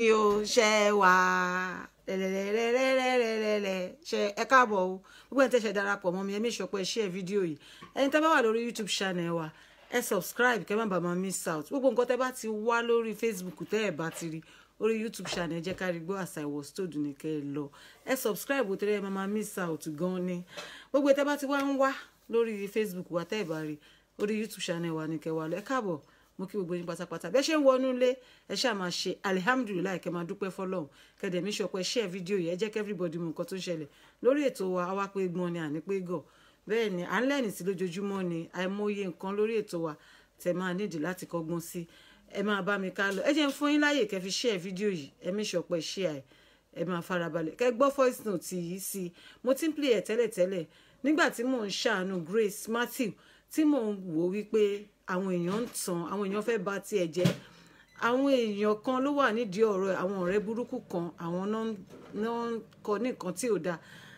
o ṣe wà lẹ́lẹ́lẹ́lẹ́lẹ́lẹ́lẹ́ ṣe ẹ káàbọ̀ o gbogbo ẹni tẹ́ ṣe darapọ̀ mọ́ mi ẹ make sure pé ẹ share fídíò yìí ẹni tẹ́ bá wà lórí youtube channel wa ẹ subscribe kẹ́ má bàa máa miss out gbogbo nǹkan tẹ́ bá ti wá lórí facebook tẹ́ ẹ bá ti rí orí youtube channel ẹ jẹ́ ká rí gbọ́ àṣà ìwọ̀ stóòdù ní kẹ́ ẹ lọ ẹ subscribe o tẹ́lẹ̀ ẹ máa máa miss out gan ni gbogbo ẹ tẹ́ bá ti wá ń wá lórí facebook wa tẹ́ ẹ bá rí orí youtube channel wa ní kẹ́ wà lọ ẹ káàbọ̀ mo kí gbogbo yín pátápátá bẹ́ẹ̀ ṣe ń wọnú ilé ẹ ṣáà máa ṣe alihamudulilayi kẹ́ máa dúpẹ́ fọlọ́run kẹ́dẹ̀ mi sọ pé share fídíò yìí ẹ jẹ́ kí everybody mọ nǹkan tó ń ṣẹlẹ̀ lórí ètò wa àwa pé gbọ́n ni àní pé gọ̀ bẹ́ẹ̀ ni à ń lẹ́ni sí lójoojúmọ́ ni àìmọye nǹkan lórí ètò wa tẹ́ máa nídìí láti kọ́gbọ́n sí ẹ máa bá mi ká lọ ẹ jẹ́ ń fún yín láàyè kẹ́ fi share fídíò yìí ẹ mi sọ pé share ẹ máa farabalẹ̀ kẹ́ gbọ́ voice note yìí sí mo ti ń play ẹ̀ tẹ́lẹ̀tẹ́lẹ̀ nígbà tí mò ń ṣàánú Grace Matthew tí mò ń wò wípé àwọn èèyàn ń tàn àwọn èèyàn fẹ́ bà tiẹ̀ jẹ́ àwọn èèyàn kan ló wà nídìí ọ̀rọ̀ àwọn ọ̀rẹ́ burúkú kan àwọn náà ń kọ ní nǹkan tí ò dáa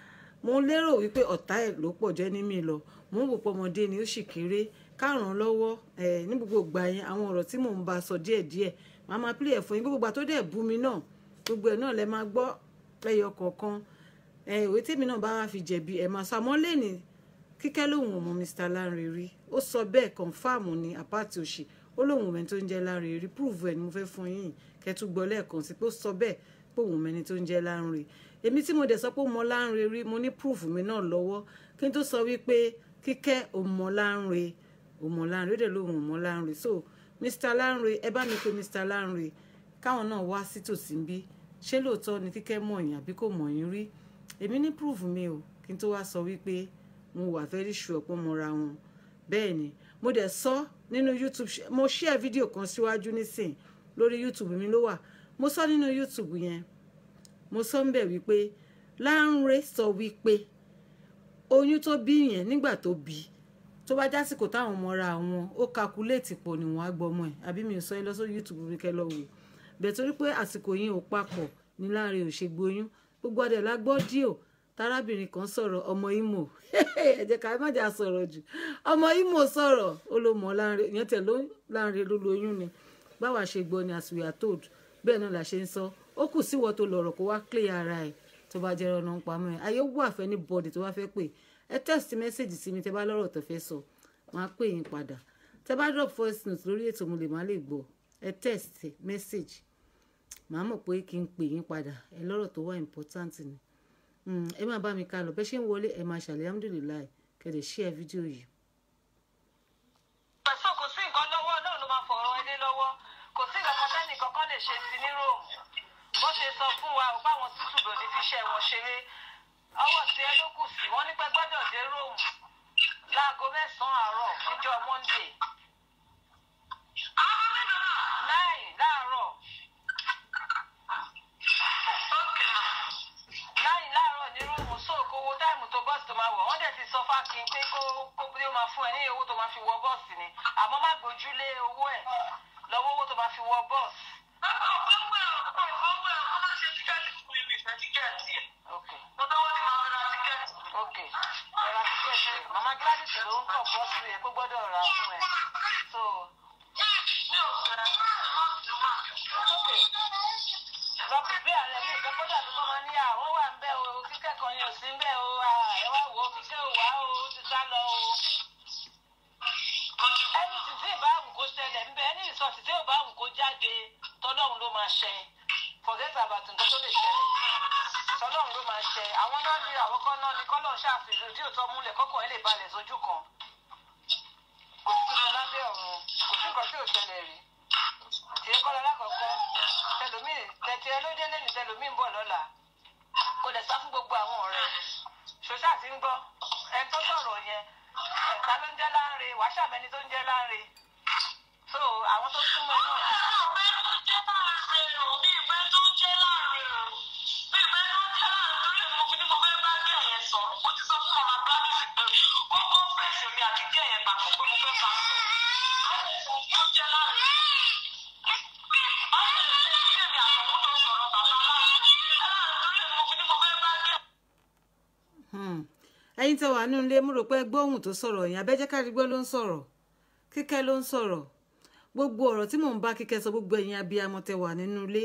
mo lérò wípé ọ̀tá ẹ̀ ló pọ̀ jẹ́ ní mi lọ mo ń wò pé ọmọdé ni ó sì kéré káràn lọ́wọ́ ẹ̀ ní gbogbo ìgbà yẹn àwọn ọ̀rọ̀ tí mò ń bá sọ díẹ̀díẹ̀ màá máa pílẹ̀ fún yín gbogbo ìgbà tó dẹ̀ bú mi náà gbogbo ẹ̀ náà lẹ máa gbọ́ lẹ́yọ kọ̀ọ̀kan ẹ̀ ìwé tèmi náà bá wá fi jẹ̀bi ẹ̀ máa sọ àmọ́ lẹ́nìí kíkẹ́ lòun ọmọ Mr. Lanre rí ó sọ bẹ́ẹ̀ kọ̀ǹfàmù ní àpáàtì òsì ó lòun ọmọ tó ń jẹ́ Lanre rí prove ẹ̀ ni mo fẹ́ fún yín kẹtù gbọ́ lẹ́ẹ̀kan sí pé ó sọ bẹ́ẹ̀ pé òun ọmọ ẹni tó ń jẹ́ Lanre èmi tí mo dẹ̀ sọ pé ó mọ Lanre rí mo ní proof mi náà lọ́wọ́ kí n tó sọ wípé kíkẹ́ ọmọ Lanre ọmọ Lanre ó dẹ̀ lòun ọmọ Lanre so Mr. Lanre ẹ bá mi pe Mr. Lanre káwọn náà wá sí tòsí bí ṣé lóòótọ́ ni kíkẹ́ mọ̀ yín àbí kò mọ̀ yín rí èmi ní proof mi o kí n tó wá sọ wípé mo wà very sure pé mo ra wọn bẹ́ẹ̀ ni mo dẹ̀ sọ nínú youtube mo share fídíò kan síwájú nísìn lórí youtube mi ló wà mo sọ nínú youtube yẹn mo sọ ń bẹ̀ wípé Lanre sọ wípé oyún tó bí yẹn nígbà tó bí tó bá jásìkò táwọn ọmọ ra wọn ó kakuléètì pọ̀ ni wọ́n á gbọ́ ọmọ ẹ̀ àbí mi ò sọ yín lọ sórí youtube mi kẹ́ lọ wò bẹ̀ torí pé àsìkò yẹn ò papọ̀ ní Lanre ò ṣe gboyún gbogbo adẹ̀ la gbọ́ díò tarábìnrin kan sọ̀rọ̀ ọmọ Imo ẹ jẹ́ ká má jà sọ̀rọ̀ jù ọmọ Imo sọ̀rọ̀ ó ló mọ̀ Lanre ìyẹn tẹ̀ ló Lanre ló lóyún ni báwa ṣe gbọ́ ni as we are told bẹ́ẹ̀ náà la ṣe ń sọ ó kù síwọ́ tó lọ̀rọ̀ kó wá clear ara ẹ̀ tó bá jẹ́ ọ̀nà pamọ́ ẹ̀ ayé wà fẹ́ ní bọ́ọ̀dì tó bá fẹ́ pè ẹ text message sí mi tẹ́ bá lọ́rọ̀ tó fẹ́ sọ máa pè yín padà tẹ́ bá drop voice note lórí ètò mo lè má lè gbọ́ ẹ text message màá mọ̀ pé kí n pè yín padà ẹ lọ́rọ̀ tó wà important ni ẹ máa bá mi ká lọ bẹ́ẹ̀ ṣe ń wọlé ẹ máa ṣàlẹ̀ alhamdulilayi kẹ̀dẹ̀ share fídíò yìí. pẹ̀sọ́ kò sí nǹkan lọ́wọ́ náà ló máa fọ̀rọ̀ ẹdẹ lọ́wọ́ kò sí nǹkan kan tẹ́nì kankan lè ṣe sí ní róòmù bó ṣe sọ fún wa ò báwọn tútù bò ní fi ṣe wọn ṣeré ọwọ́ tí ẹ ló kù sí wọ́n ní pẹ́ gbọ́dọ̀ dé róòmù láago mẹ́sàn-án àárọ̀ níjọ́ monday nine láàárọ̀ nine láàárọ̀ ní róòmù sóòkò owó táìmù tó bọ́ọ̀sì tó máa wọ̀ wọ́n dẹ̀ ti sọ fákin pé kó kó bí ó máa fún ẹ ní owó tó máa fi wọ bọ́ọ̀sì ni àmọ́ má gbójúlé owó ẹ̀ lọ́wọ́ owó tó máa fi wọ bọ́ọ̀sì. Okay. Okay. Ẹ ra tíkẹ́ẹ̀tì ẹ̀. Màmá Gladys ló ń kọ̀ bọ́ọ̀sì ẹ̀ pé gbọ́dọ̀ rà á fún ẹ. So. Okay. Lọ pèpè ààrẹ mi ìfẹ́ kọ́dà tó kọ́ máa ní àwọn wà ń bẹ̀ o kíkẹ́ kan yẹn ò sí ń bẹ̀ o ẹ wá wò ó kíkẹ́ ò wá o ó ti sá lọ o. Ẹni títí ìbáwù kó ṣẹlẹ̀ ń bẹ ẹni ìsọ̀tì tí ìbáwù kó jáde tọ́lọ́run ló máa ṣẹ. Forget about nǹkan tó lè ṣẹlẹ̀ tọ́lọ́run ló máa ṣẹ àwọn náà ní àwọn kan náà ní kọ́lọ́run ṣàfihàn ojú òtọ́ múlẹ̀ kọ́kọ́ ẹ lè balẹ̀ sójú kan kò sí tuntun lábẹ́ ọ̀run kò sí nǹkan tí ò ṣẹlẹ̀ rí tìyẹ kọ́ lọ́la kọ̀ọ̀kan tẹlómìn tẹ̀tì ẹ ló dé lẹ́nu tẹlómìn ń bọ̀ lọ́la kò dẹ̀ sá fún gbogbo àwọn ọ̀rẹ́ ṣoṣà ti ń gbọ́ ẹni tó sọ̀rọ̀ yẹn ẹ̀ka ló ń jẹ́ Lanre wàá ṣàbẹ̀ni tó ń jẹ́ Lanre so àwọn tó súnmọ́ náà. ẹ̀yin tẹ́ wà nínú ilé mo rò pé gbóhùn tó sọ̀rọ̀ yẹn abẹ́jẹ́kárígbó ló ń sọ̀rọ̀ kíkẹ́ ló ń sọ̀rọ̀ gbogbo ọ̀rọ̀ tí mò ń bá kíkẹ́ sọ gbogbo ẹ̀yin abiyamọ tẹ́ wà nínú ilé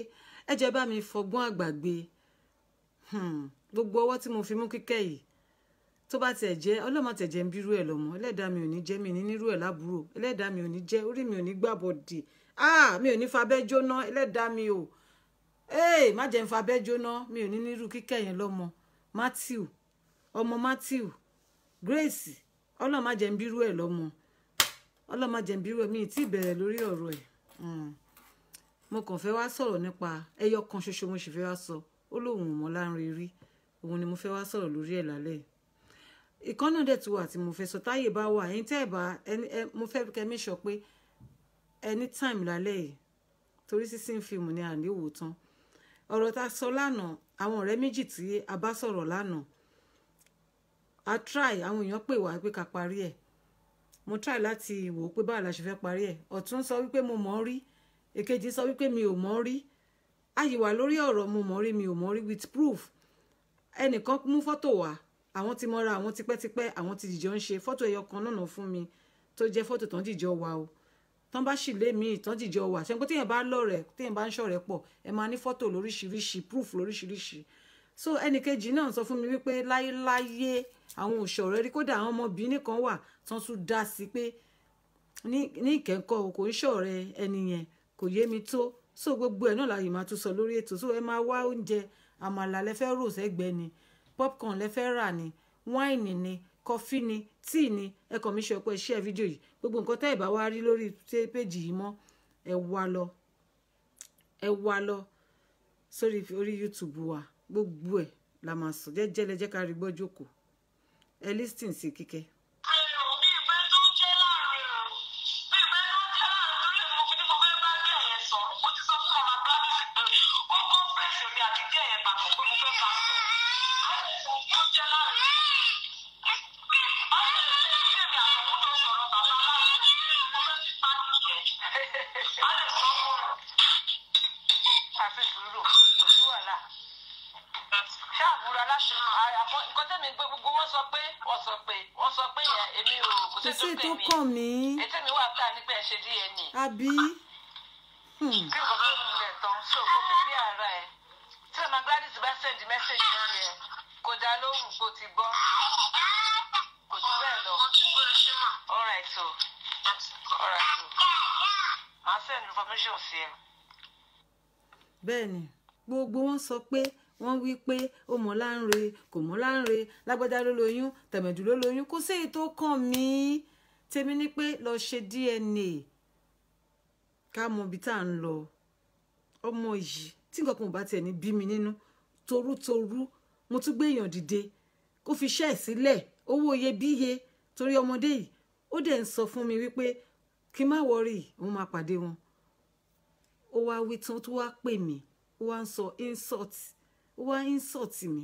ẹ jẹ́ bá mi fọgbọ́n àgbàgbé Hmm, gbogbo ọwọ́ tí mo fi mú kíkẹ́ yìí tó bá tiẹ̀ jẹ́ ọlọ́mọ tẹ̀ jẹ́ ń bírú ẹ̀ lọ́mọ ẹlẹ́dàá mi ò ní jẹ́ mi ní nírú ẹ̀ lábúrò ẹlẹ́dàá mi ò ní jẹ́ orí mi ò ní gbàbọ̀dì ah mi ò ní fabẹ́ jóná ẹlẹ́dàá mi ò ee má jẹ́ ń fabẹ́ jóná mi ò ní nírú kíkẹ́ yẹn lọ́mọ Matthew ọmọ Matthew Grace ọlọ́mọ má jẹ́ ń bírú ẹ̀ lọ́mọ ọlọ́mọ má jẹ́ ń bírú ẹ̀ mi ì tí ì bẹ̀rẹ̀ lórí ọ̀rọ̀ ẹ̀ Hmm. mo kàn fẹ́ wá sọ̀rọ̀ nípa ẹyọ kan ṣoṣo mo sì fẹ́ wá sọ ó lóun ò mọ̀ láàrin rí òun ni mo fẹ́ wá sọ̀rọ̀ lórí ẹ̀ lálẹ́ yìí ìkan náà dẹ̀ tún wà tí mo fẹ́ sọ táyè bá wà ẹ̀yin tẹ́ ẹ̀ bá ẹni ẹ mo fẹ́ kẹ́ mi sọ pé anytime lálẹ́ yìí torí sísìn fíìmù ni àníwò tán ọ̀rọ̀ tá a sọ lánàá àwọn ọ̀rẹ́ méjì tí a bá sọ̀rọ̀ lánàá a try àwọn èèyàn pè wá pé ká parí ẹ̀ mo try láti wò ó pé báwo la ṣe fẹ́ parí ẹ̀ ọ̀tún sọ wípé mo mọ̀ ọ́ rí èkejì sọ wípé mi ò mọ̀ ọ́ rí àyíwá lórí ọ̀rọ̀ mo mọ̀ ọ́ rí mi ò mọ̀ ọ́ rí with proof ẹnìkan mú fọ́tò wá àwọn ti mọ́ra àwọn tipẹ́tipẹ́ àwọn ti jìjọ ń ṣe fọ́tò ẹyọ kan náà fún mi tó jẹ́ fọ́tò tán jìjọ wà o tán bá sì lé mi tán jìjọ wà ṣe pé téèyàn bá lọ́rẹ̀ téèyàn bá ń ṣọ̀rẹ́ pọ̀ ẹ máa ní fọ́tò lóríṣiríṣi proof lóríṣiríṣi so ẹnìkejì náà sọ fún mi wípé láyéláyé àwọn òṣọ̀rẹ́ rí kódà àwọn ọmọbìnrin kan wà tán tún dá sí pé ní ní ìkẹ́kọ̀ o kò ń ṣọ̀rẹ́ ẹni yẹn kò yé mi tó so gbogbo ẹ̀ náà láyé máa tún sọ lórí ètò so ẹ máa wá oúnjẹ àmàlà lẹ́fẹ́ rò sẹ́gbẹ́ ni popcorn lẹ́fẹ́ rà ni wáìnì ni kọfí ni tíì ni ẹ kàn mí ṣe ọpọ iṣẹ́ fídíò yìí gbogbo nǹkan tẹ́ ẹ bá wá rí lórí péjì yìí mọ́ ẹ wá lọ ẹ wá lọ sórí orí youtube wa gbogbo ẹ̀ la máa sọ jẹ́jẹ́ lẹ́jẹ́ ká rí gbọ́ jókòó ẹ lísìn sí kíkẹ́. àfi sùúrù kò sí wàhálà ṣáàbùrà láti àpọ nǹkan tẹ́mi gbé gbogbo wọ́n sọ pé wọ́n sọ pé wọ́n sọ pé yẹn èmi ò kò kò sí sí tó tó pè kàn mí mí ètò mi wà ká nípa ẹ̀ ṣe DNA àbí Hmm. tí nǹkan tó ń lẹ̀ tán so kò fi bí ara ẹ̀ tí ọmọ Gladys bá send message lórí ẹ̀ kò dá lóhùn kó ti gbọ́ kò jù bẹ́ẹ̀ lọ alright so alright so màá send information sí ẹ. bẹ́ẹ̀ ni gbogbo wọn sọ pé wọ́n wí pé ó mọ̀ láǹre kò mọ̀ láǹre lágbádá ló lóyún tẹ̀mẹ̀dù ló lóyún kò sí èyí tó kàn mí tèmi ni pé lọ ṣe DNA ká mọ ibi tá à ń lọ ọmọ yìí tí nǹkan kan ò bá tiẹ̀ ní bí mi nínú torútorú mo tún gbé èèyàn dìde kó fi iṣẹ́ ẹ̀ sílẹ̀ owó iyebíye torí ọmọdé yìí ó dẹ̀ ń sọ fún mi wípé kí n má wọrí òun máa pàdé wọn ó wá wí tán tó wá pè mí ó wá ń sọ insult ó wá insult mi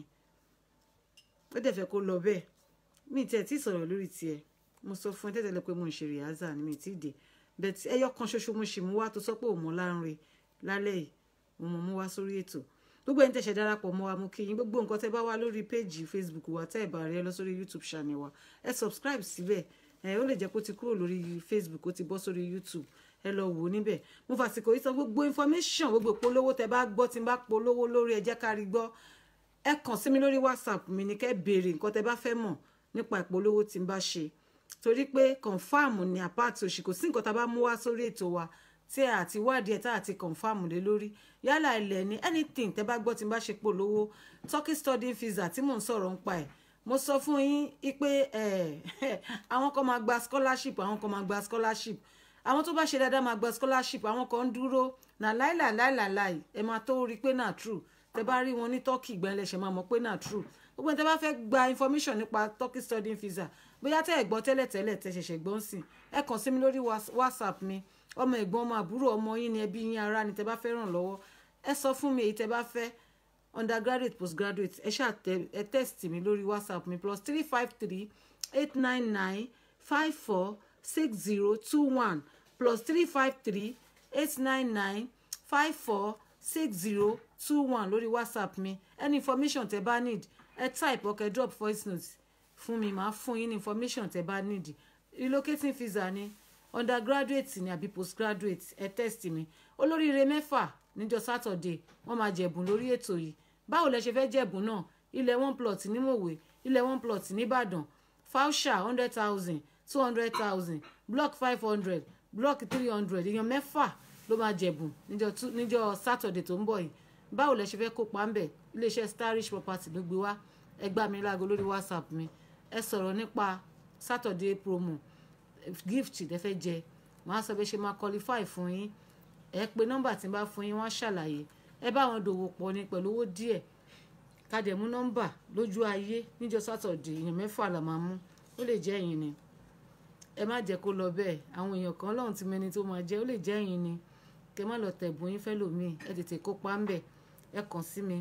ó dẹ̀ fẹ́ kó lọ bẹ́ẹ̀ mi ì tiẹ̀ tí ì sọ̀rọ̀ lórí tiẹ̀ mo sọ fún ẹ tẹ́tẹ́lẹ̀ pé mo ń ṣe rìhásà ni mi ì tí ì dé bẹ́ẹ̀ tí ẹyọ kan ṣoṣo mo ṣì mú wá tó sọ pé òun mọ̀ láǹre lálẹ́ yìí mo mọ̀ mú wá sórí ètò gbogbo ẹni tẹ̀sẹ̀ darapọ̀ mọ́ wa mo kí yín gbogbo nǹkan tẹ́ bá wá lórí péjì facebook wa tẹ́ ẹ̀ bá rí ẹ lọ sórí youtube channel wa ẹ subscribe síbẹ̀ ẹ ó lè jẹ́ pé ó ti kúrò lórí facebook ó ti bọ́ sórí youtube ẹ lọ wò ó níbẹ̀ mo fàsìkò yìí sọ gbogbo information gbogbo ìpolówó tẹ́ bá gbọ́ tí n bá polówó lórí ẹ jẹ́ ká rí gbọ́ ẹ kàn sí mi lórí whatsapp mi ní kẹ́ béèrè nǹkan tẹ́ bá fẹ́ mọ̀ nípa ìpolówó tí n bá ṣe torí pé confam ni apáàtì òṣì kò sí nǹkan tá a bá mú wá sórí ètò wa tí ẹ àti wádìí ẹ tá àti confam lé lórí yálà ilẹ̀ ní anything tẹ́ bá gbọ́ tí n bá ṣe polówó turkey study visa tí mò ń sọ̀rọ̀ ń pa ẹ̀ mo sọ fún yín pé àwọn kan máa gba scholarship àwọn kan máa gba scholarship àwọn tó bá ṣe dáadáa máa gba scholarship àwọn kan ń dúró nà láìlà láìlà láì ẹ máa tó rí i pé náà true tẹ́ bá rí wọn ní turkey ìgbà ẹlẹ́ṣẹ̀ máa mọ̀ pé náà true gbogbo ẹni tẹ́ bá fẹ́ gba information nípa turkey studying visa bóyá tẹ́ ẹ̀ gbọ́ tẹ́lẹ̀ tẹ́lẹ̀ tẹ́ ṣẹ̀ṣẹ̀ gbọ́n sí ẹ kàn sí mi lórí whatsapp mi ọmọ ẹ̀gbọ́n ọmọ àbúrò ọmọ yín ni ẹbí yín ará ni tẹ́ bá fẹ́ ràn lọ́wọ́ ẹ sọ fún mi èyí tẹ́ bá fẹ́ undergraduate postgraduate ẹ ṣáà tẹ ẹ text mi lórí whatsapp mi plus three five three eight nine nine five four six zero two one plus three five three eight nine nine five four six zero two one lórí whatsapp mi any information tẹ́ bá need ẹ type ọkẹ drop voice note fún mi màá fún yín ní information tẹ́ bá need relocating visa ni undergraduate ni àbí postgraduate ẹ test mi olóríire mẹ́fà níjọ́ sátọ̀dé wọ́n máa jẹ̀bùn lórí ètò yìí báwo lẹ ṣe fẹ́ jẹ̀bùn náà ilẹ̀ one plot ní mòwe ilẹ̀ one plot nìbàdàn fausha hundred thousand two hundred thousand block five hundred block three hundred èèyàn mẹ́fà ló máa jẹ̀bùn níjọ́ tú- níjọ́ sátọ̀dé tó ń bọ̀ yìí báwo lẹ ṣe fẹ́ kópa ń bẹ̀ iléeṣẹ́ starish property ló gbé wá ẹ gbá mi láago lórí whatsapp mi ẹ sọ̀rọ̀ nípa sátọ̀dé promo gift lẹ fẹ́ jẹ màá sọ bí ṣe máa qualify fún yín ẹ pé nọ́mbà tí n bá fún yín wọ́n á ṣàlàyé ẹ bá wọn dòwò pọ̀ ní pẹ̀lú owó díẹ̀ ká dẹ̀ mú nọ́mbà lójú ayé níjọ́ sátọ̀dé èèyàn mẹ́fà là máa mú ó lè jẹ́ ẹ̀yin ni ẹ má jẹ́ kó lọ bẹ́ẹ̀ àwọn èèyàn kan lọ́hùn tí mẹni tó máa jẹ́ ó lè jẹ́ ẹ̀yin ni kẹ má lọ tẹ̀bùn yín fẹ́ lòmíì ẹ tètè kópa ń bẹ̀ ẹ kàn sí mi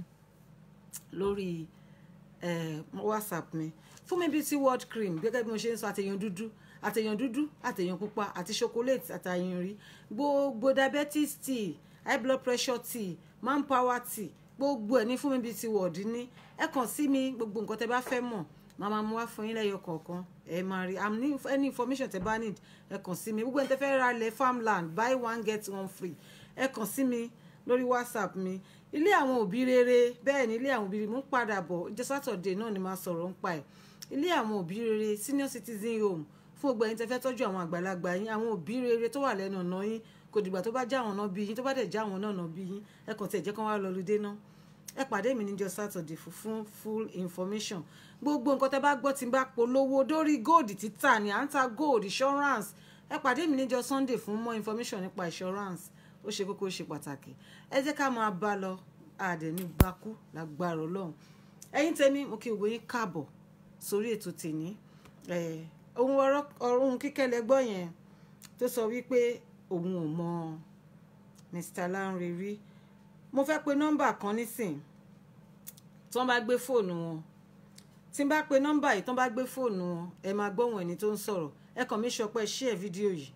lórí eh, whatsapp mi fún mi beauty world cream gẹ́gẹ́ bí mo ṣe ń sọ àtẹ̀yàn dúdú àtẹ̀yàn dúdú àtẹ̀yàn pupa àti chocolate àtàyàn rí gbogbo diabetes tea high blood pressure tea manpower tea gbogbo ẹ̀ ní fún mi beauty world ní ẹ kàn sí mi gbogbo nǹkan tẹ bá fẹ́ mọ̀ màá máa mú wá fún yín lẹ́yọ kọ̀ọ̀kan ẹ máa rí am ní any information tẹ bá need ẹ kàn sí mi gbogbo ẹni tẹ fẹ́ ra ilẹ̀ farmland buy one get one free ẹ kàn sí mi lórí whatsapp mi ilé àwọn òbí rere bẹ́ẹ̀ ni ilé àwọn òbí rere mú padà bọ̀ jẹ́ sátọ̀dé náà ni máa sọ̀rọ̀ ń pa ẹ̀ ilé àwọn òbí rere senior citizen home fún gbogbo ẹ̀yin tẹ́ fẹ́ tọ́jú àwọn àgbàlagbà yín àwọn òbí rere tó wà lẹ́nu ọ̀nà yín kò dìgbà tó bá já àwọn náà bí yín tó bá dẹ̀ já àwọn náà náà bí yín ẹ kàn tiẹ̀ jẹ́ kán wá lọ lùdé náà ẹ pàdé mi níjọ́ sátọ̀dé fún fún full information gbogbo nǹkan tẹ́ bá gbọ́ tí n bá polówó dórí gold títà ní à ń ta gold insurance ẹ pàdé mi níjọ́ sunday fún more information nípa insurance ó ṣe kókó ó ṣe pàtàkì ẹ jẹ́ ká máa bá lọ àdẹ̀ ní bakú lágbára ọlọ́run ẹ̀yin tèmi mo kí gbogbo yín káàbọ̀ sórí ètò tèmi ẹ̀, ohun ọ̀rọ̀ ohun kíkẹ́ lẹ́gbọ́ yẹn tó sọ wípé òun ò mọ Mr. Lanre rí mo fẹ́ pe nọ́mbà kan nísìn tí wọ́n bá gbé fóònù wọn tí n bá pe nọ́mbà yìí tí wọ́n bá gbé fóònù wọn ẹ máa gbóhùn ẹni tó ń sọ̀rọ̀ ẹ kàn mí sọ pé ẹ share fídíò yìí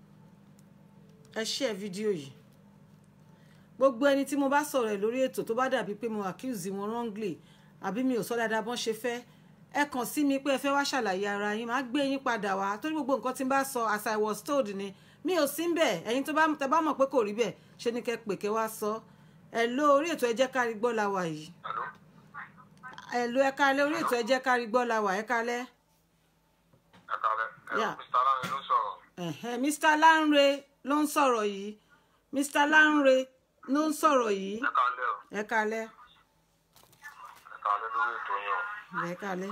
ẹ share fídíò yìí gbogbo ẹni tí mo bá sọ̀rọ̀ ẹ̀ lórí ètò tó bá dàbí pé mo accuse wọn wrongly àbí mi ò sọ dáadáa bọ́n ṣe fẹ́ ẹ kàn sí mi pé ẹ fẹ́ wá ṣàlàyé ara yín máa gbé yín padà wá torí gbogbo nǹkan tí n bá sọ as I was told ni mi ò sí bẹ́ẹ̀ ẹ̀yin tó bá tẹ bá mọ̀ pé kò rí bẹ́ẹ̀ ṣe ni kẹ́ pè kẹ́ wá sọ ẹ ló orí ètò ẹ jẹ́ kárí gbọ́ la wà yìí Hello? ẹ ló ẹ kálẹ́ orí ètò ẹ jẹ́ kárí gbọ́ la wà ẹ kálẹ́ Ẹ kálẹ́. Ẹ Yeah. Mr. Lanre ló sọ̀rọ̀. ẹ̀hẹ́n Mr. Lanre ló ń sọ̀rọ̀ yìí Mr. Lanre ló ń sọ̀rọ̀ yìí Ẹ kálẹ́ o. ẹ kálẹ́ Ẹ kálẹ́ lórí ètò yín o. ẹ kálẹ́.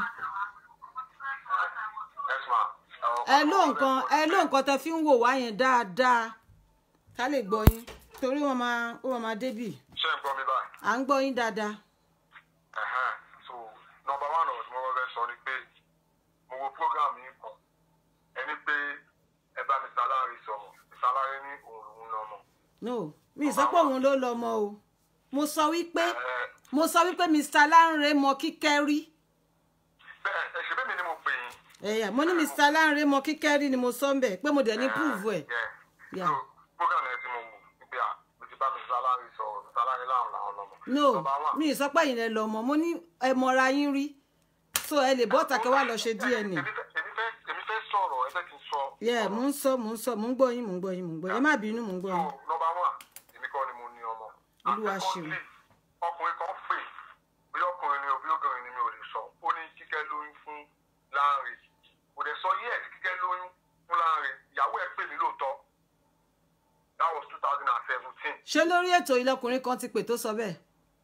Yes ma. ẹ ló nǹkan ẹ ló nǹkan tẹ fi ń wò wá yẹn dáadáa ká lè gbọ́ yín torí wọn máa ó wọn máa débì Ṣé ń gbọ́ mi báyìí? à ń gbọ́ yín dáadáa Ẹ̀hẹ́n. So nọmba one ọ̀rọ̀ tí mo fẹ́ sọ ni pé mo wo program yín kan. Ẹni pé ẹ bá Mr. Lanre sọ̀rọ̀. Mr. Lanre ní òun lòun lọ́mọ. no mi ì sọ pé òun ló lọ mọ o mo sọ wípé Ẹ mo sọ wípé Mr. Lanre mọ kíkẹ́ rí bẹ́ẹ̀ ẹ ṣe bẹ́ẹ̀ mi ni mo pè yín. ẹ̀yà mo ní Mr. Lanre mọ kíkẹ́ rí ni mo sọ ń bẹ̀ pé mo dẹ̀ ní prove ẹ̀ Yeah. Yeah. So program yẹn tí mo wò wípé à mo ti bá Mr. Lanre sọ̀rọ̀ Mr. Lanre láwọn làwọn lọ́mọ. no Number one. mi ì sọ pé ẹ̀yin lẹ lọ mọ mo ní ẹ mọra yín rí so ẹ lè bọ́ tàkẹ́ wá lọ ṣe DNA Èmi fẹ́ èmi fẹ́ èmi fẹ́ sọ̀rọ̀ ẹ fẹ́ kí n sọ. yẹ mò ń sọ mò ń sọ mò ń gbọ́ yín mò ń gbọ́ yín mò ń gbọ́ yín ẹ má bínú mò ń gbọ́ So yín number one èmi kọ́ ni mo ní ọmọ. Olúwa And ṣeun. secondly, ọkùnrin kan pè bí ọkùnrin ni òbí obìnrin ni mi ò lè sọ ó ní kíkẹ́ lóyún fún Lanre kò dẹ̀ sọ yẹ́ẹ̀ kíkẹ́ lóyún fún Lanre ìyàwó ẹ̀ pè mí lóòótọ́ that was two thousand and seventeen. ṣé lórí ètò ìlọkùnrin kan ti pè tó sọ bẹ́ẹ̀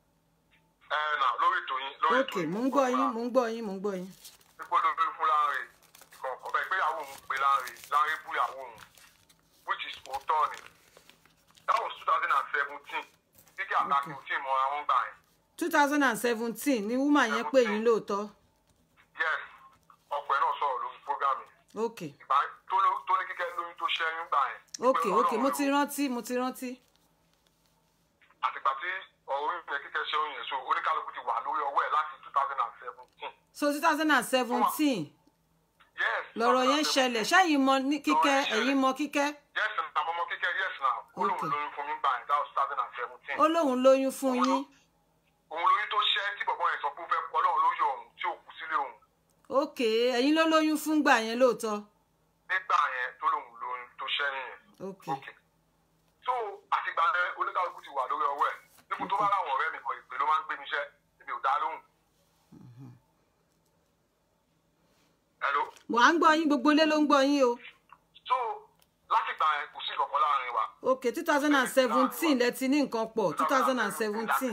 ẹ nà lórí ètò yín lórí ok ètò yín mò ń gbọ́ yín mò ń gbọ́ yín mò ń gbọ́ yín pípọ́ lórí fún Lanre ìkọ̀ọ̀kan bẹ́ẹ̀ pé ìyàwó òun pé Lanre Lanre bú ìyàwó òun which is òótọ́ ni that was two thousand and seventeen kíkẹ́ àtàkì ò tí ì mọ àwọn gbà yẹn. two thousand and seventeen ni woman yẹn pè yín lóòótọ́ yes ọkùnrin náà sọ̀rọ̀ lórí program yìí ok ìgbà tó ló- tó ní kíkẹ́ lóyún tó ṣẹ́yún gbà yẹn. ok pé ok Ọlọ́run mo ló- ti rántí mo ti rántí àtìgbà tí ọ̀rọ̀ yìí kíkẹ́ ṣẹ́yún yẹn so oníkálukú ti wà lórí ọwọ́ ẹ̀ láti two thousand and seventeen. so two thousand and seventeen yes lọ̀rọ̀ yẹn 2017. ṣẹlẹ̀ ṣáàyìn mọ ní kíkẹ́ Lọ̀rọ̀ yẹn ẹ̀yin mọ kíkẹ́ yes na mọ́mọ́ kíkẹ́ yes na ó lóun Okay. lóyún fún mi gbà yẹn that was two thousand and seventeen. ó lóun lóyún fún yín òun lóyún tó ṣẹ́ tí bọ̀bọ̀ yẹn sọ pé ó fẹ́ Ọlọ́run ló yọ òun tí ò kú sílé òun ok ẹ̀yin ló lóyún fún gbà yẹn lóòótọ́ nígbà yẹn tó lóun lóyún tó ṣẹ́yìn yẹn. ok Okay. so àtìgbà yẹn oníkálukú ti wà lórí ọwọ́ ẹ̀ nípò tó bá láwọn ọ̀rẹ́ mi kan ìpè ló máa ń gbé mi iṣẹ́ èmi ò dá lóhùn. hello mo à ń gbọ́ yín gbogbo ilé ló ń gbọ́ yín o so láti gbà yẹn kò sí ìkọ̀kọ̀ láàrin wa. ok two thousand and seventeen lẹ ti ní nǹkan pọ̀ two thousand and seventeen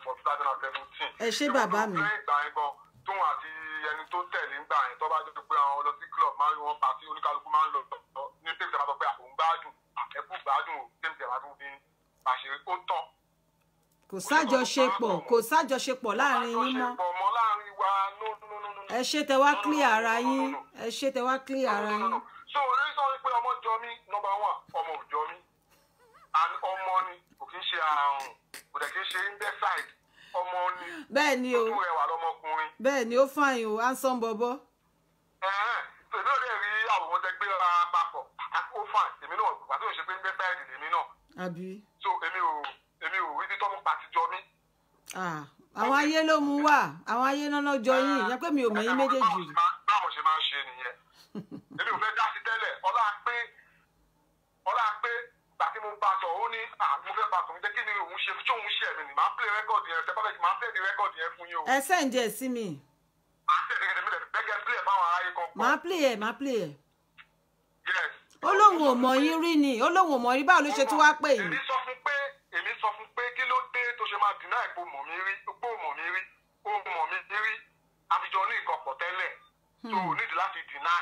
Ẹ ṣé bàbá mi. lẹ́yìn ìgbà yẹn gan tóun àti ẹni tó tẹ̀lé ńgbà yẹn tó bá jẹ́ pé àwọn lọ sí club máa ń rí wọn pàtí oníkálukú máa ń lọ lọ ní tèmi tẹ̀ bá sọ pé àwọn gbádùn ẹkú gbádùn tèmi tẹ̀ bá tún fi àṣírí ó tán. kò sájọṣepọ̀ kò sájọṣepọ̀ láàrin yín mọ́ àjọṣepọ̀ mọ́ láàrin wa no no no no no. ẹ ṣe tẹ wá clear ara yín ẹ ṣe tẹ wá clear ara No, no, yín no. so orí sọ wípé ọmọ jọ mí nọmba one ọmọ ò jọ mí and ọmọ ni kò kí ń ṣe àrùn kò dẹ̀ kí ń ṣe imbecile ọmọ ni bẹ́ẹ̀ ni o ojú rẹwà lọmọkùnrin bẹ́ẹ̀ ni ó fààyàn o handsome bọ̀bọ̀ ẹ̀hẹ́n tèmi ò lè rí àwòrán tẹ gbé ra papọ̀ ó fàn èmi náà pàtó ìṣe pé imbecile lèmi náà àbí so èmi ò èmi ò rí títọ́ mú pàtí jọ mí. ah àwọn ayé ló mú wá àwọn ayé náà lọ́jọ́ yín ìyẹn pé mi ò mẹ̀yìn méjèèjì rí báwo ṣe máa ń ṣe nìyẹn èmi ò fẹ́ dá sí tẹ́lẹ̀ ọlá pé ọlá pé gbà tí mo bá sọ ó ní à mo fẹ́ bá sọ mi jẹ́ kí ni òun ṣe tí òun ṣe mí ni màá play record yẹn tẹ́ bá fẹ́ màá tẹ̀lé record yẹn fún yín o ẹ sẹ́ǹdì ẹ̀ sí mi màá tẹ̀lé kẹ́kẹ́ mi lẹ̀ bẹ́gẹ́ play ẹ̀ fáwọn aráyé kan pọ̀ màá play ẹ̀ màá play ẹ̀ yes. ó lóun ò mọ̀ yín rí ni ó lóun ò mọ̀ yín báwo ló ṣe tún wá pè yín èmi sọ fún pé èmi sọ fún pé kí ló dé tó ṣe máa dìnnà ìpò mọ̀ mí rí pò mọ̀ mí rí ó mọ̀ mí rí àfijọ́ ní ìkọ̀pọ̀ tẹ́lẹ̀ tó o nídìí láti deny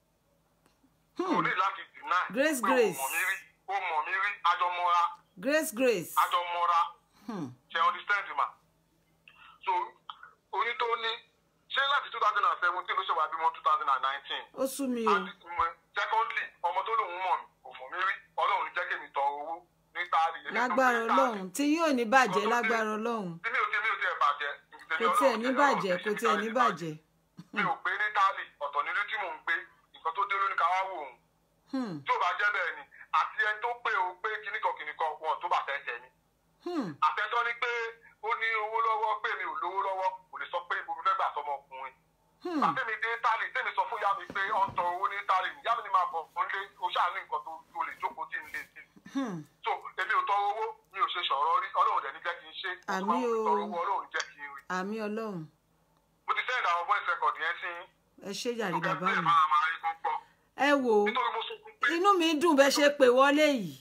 o nídìí láti deny Grace, pé Grace. o mọ̀ mí rí ó mọ̀ mí rí àjọmọ́ra grace grace àjọmọ́ra hmm. ṣe understand ma so oní tó ní ṣé láti two thousand and seventeen ló ṣe wà bímọ two thousand and nineteen ó sú mi o and mm, secondly ọmọ tó lòun mọ̀ mí kò mọ̀ mí rí ọlọ́run ní jẹ́ kí mi tọ owó ní táàrí èmi tó lágbára ní táàrí. ọlọ́run tí yóò ní bàjẹ́ lágbára ọlọ́run tí mi ò tí mi ò tí ẹ bàjẹ́ kò tiẹ̀ ní bàjẹ́ kò tiẹ̀ ní bàjẹ́ mi ò gbé ní táàlì ọ̀tọ̀ nílé tí mò ń gbé nǹkan tó dé lóní ká wá wò ó Hmm, tí ò bá jẹ́ bẹ́ẹ̀ ni àti ẹni tó pé o pé kíníkan kíníkan wọn tó bá fẹ́ tẹ̀ mí hmm. àtẹ́tọ́ ni pé ó ní owó lọ́wọ́ pé mi ò lówó lọ́wọ́ kò lè sọ pé ibo mi fẹ́ gbà sọmọ ọkùnrin Hmm. àtẹ́mi dé táàlì tẹ́mi sọ fún yá mi pé ọ̀ ń tọ owó ní táàlì yá mi ni máa bọ̀ fún lé o ṣáà ní nǹkan tó tó lè jókòó tí ń lé sí Hmm. so èmi ò tọrọ owó mi ò ṣe sọ̀rọ̀ rí ọlọ́run dẹ̀ ní jẹ́ kí n ṣe Àmì o. tọrọ owó ọlọ́run jẹ́ kí n rí àmì ọlọ́run mo ti send àwọn voice record yẹn sí yín ẹ ṣé jàre Ọ̀gá bàbá bẹ́ẹ̀ mi máa máa rí kán gbọ́. ẹ wò ó Nítorí mo sọ fún pé inú mi dùn bẹ́ẹ̀ ṣe pè wọlé yìí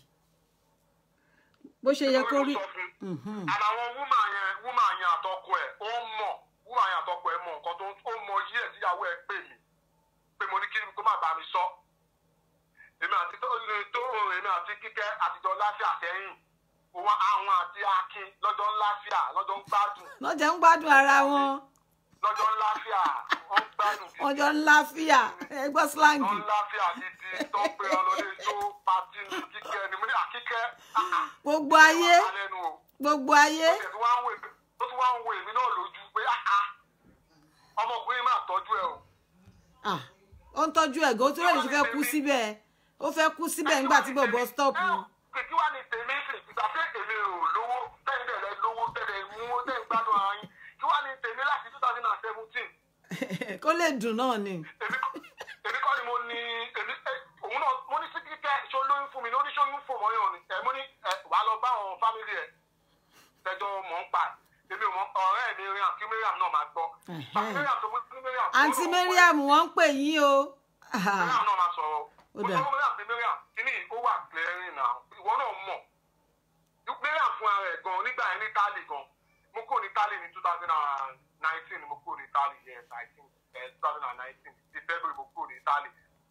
bó ṣe yẹ kó rí nítorí mo sọ fún Mhm. and àwọn wúmà yẹn wúmà yẹn àtọkọ ẹ̀ ó mọ̀ wúmà yẹn àtọkọ ẹ̀ mọ̀ nǹkan tó ó mọ yí ẹ̀ tíyàwó ẹ̀ pè mí pé mo ní kí kó má bá mi sọ. Èmi àti tó tó èmi àti kíkẹ́ àtijọ́ láfíà sẹ́yìn. Òun àwọn àti Akin lọ́jọ́ ń láfíà lọ́jọ́ ń gbádùn lọ́jọ́ ń gbádùn ara wọn lọ́jọ́ ń láfíà wọ́n ń gbádùn gidi. wọ́n jọ ń láfíà ẹ gbọ́ slangi Wọ́n ń láfíà gidi tó ń pè ọ lórí tó pati ní kíkẹ́ ni mo ní àkíkẹ́. gbogbo ayé Alẹ́nu o. gbogbo ayé ó tún wá ń wo èmi- ó tún wá ń wo èmi náà lójú pé áá ọmọkùnrin máa tọ́jú ẹ o. Ah, ó ń tọ́jú ẹ̀gọ́ ó tún lè ṣe fẹ́ kú síbẹ̀ ó fẹ́ kú síbẹ̀ nígbà tí bọ̀bọ̀ stop kìkì wá ní tèmi sì ìgbà pé èmi ò lówó tẹ́lẹ̀ rẹ lówó tẹ́lẹ̀ mú tẹ́lẹ̀ gbádùn ara yín kí wá ní tèmi láti two thousand and seventeen kó lè dùn náà ni èmi kọ́ èmi kọ́ ni mo ní èmi ẹ, òun náà mo ní sí kíkẹ́ ṣó lóyún fún mi ní oníṣòyún fò mọ́yàn ni ẹ mo ní ẹ wà á lọ bá àwọn fámìlì ẹ tẹjọ mọ̀ ń pa ẹ̀. èmi ò mọ ọ̀rẹ́ mi Mariam kí Mariam náà máa gbọ́ Ẹ̀hẹ́. Bàbá Mariam tó mú sí Mariam àǹtí mariam wọ́n ń pè yín o Ah, Mariam náà máa sọ̀rọ̀. Ó Mo dà. sọ fún Mariam pé Mariam kíní ó wà clearing náà. Ìwọ náà mọ̀. Mariam fún ara ẹ̀ gan nígbà yẹn ní Tálì gan. Mo kúrò ní Tálì ní two thousand and nineteen mo kúrò ní Tálì yes I think two thousand and nineteen ti February mo kúrò ní Tálì.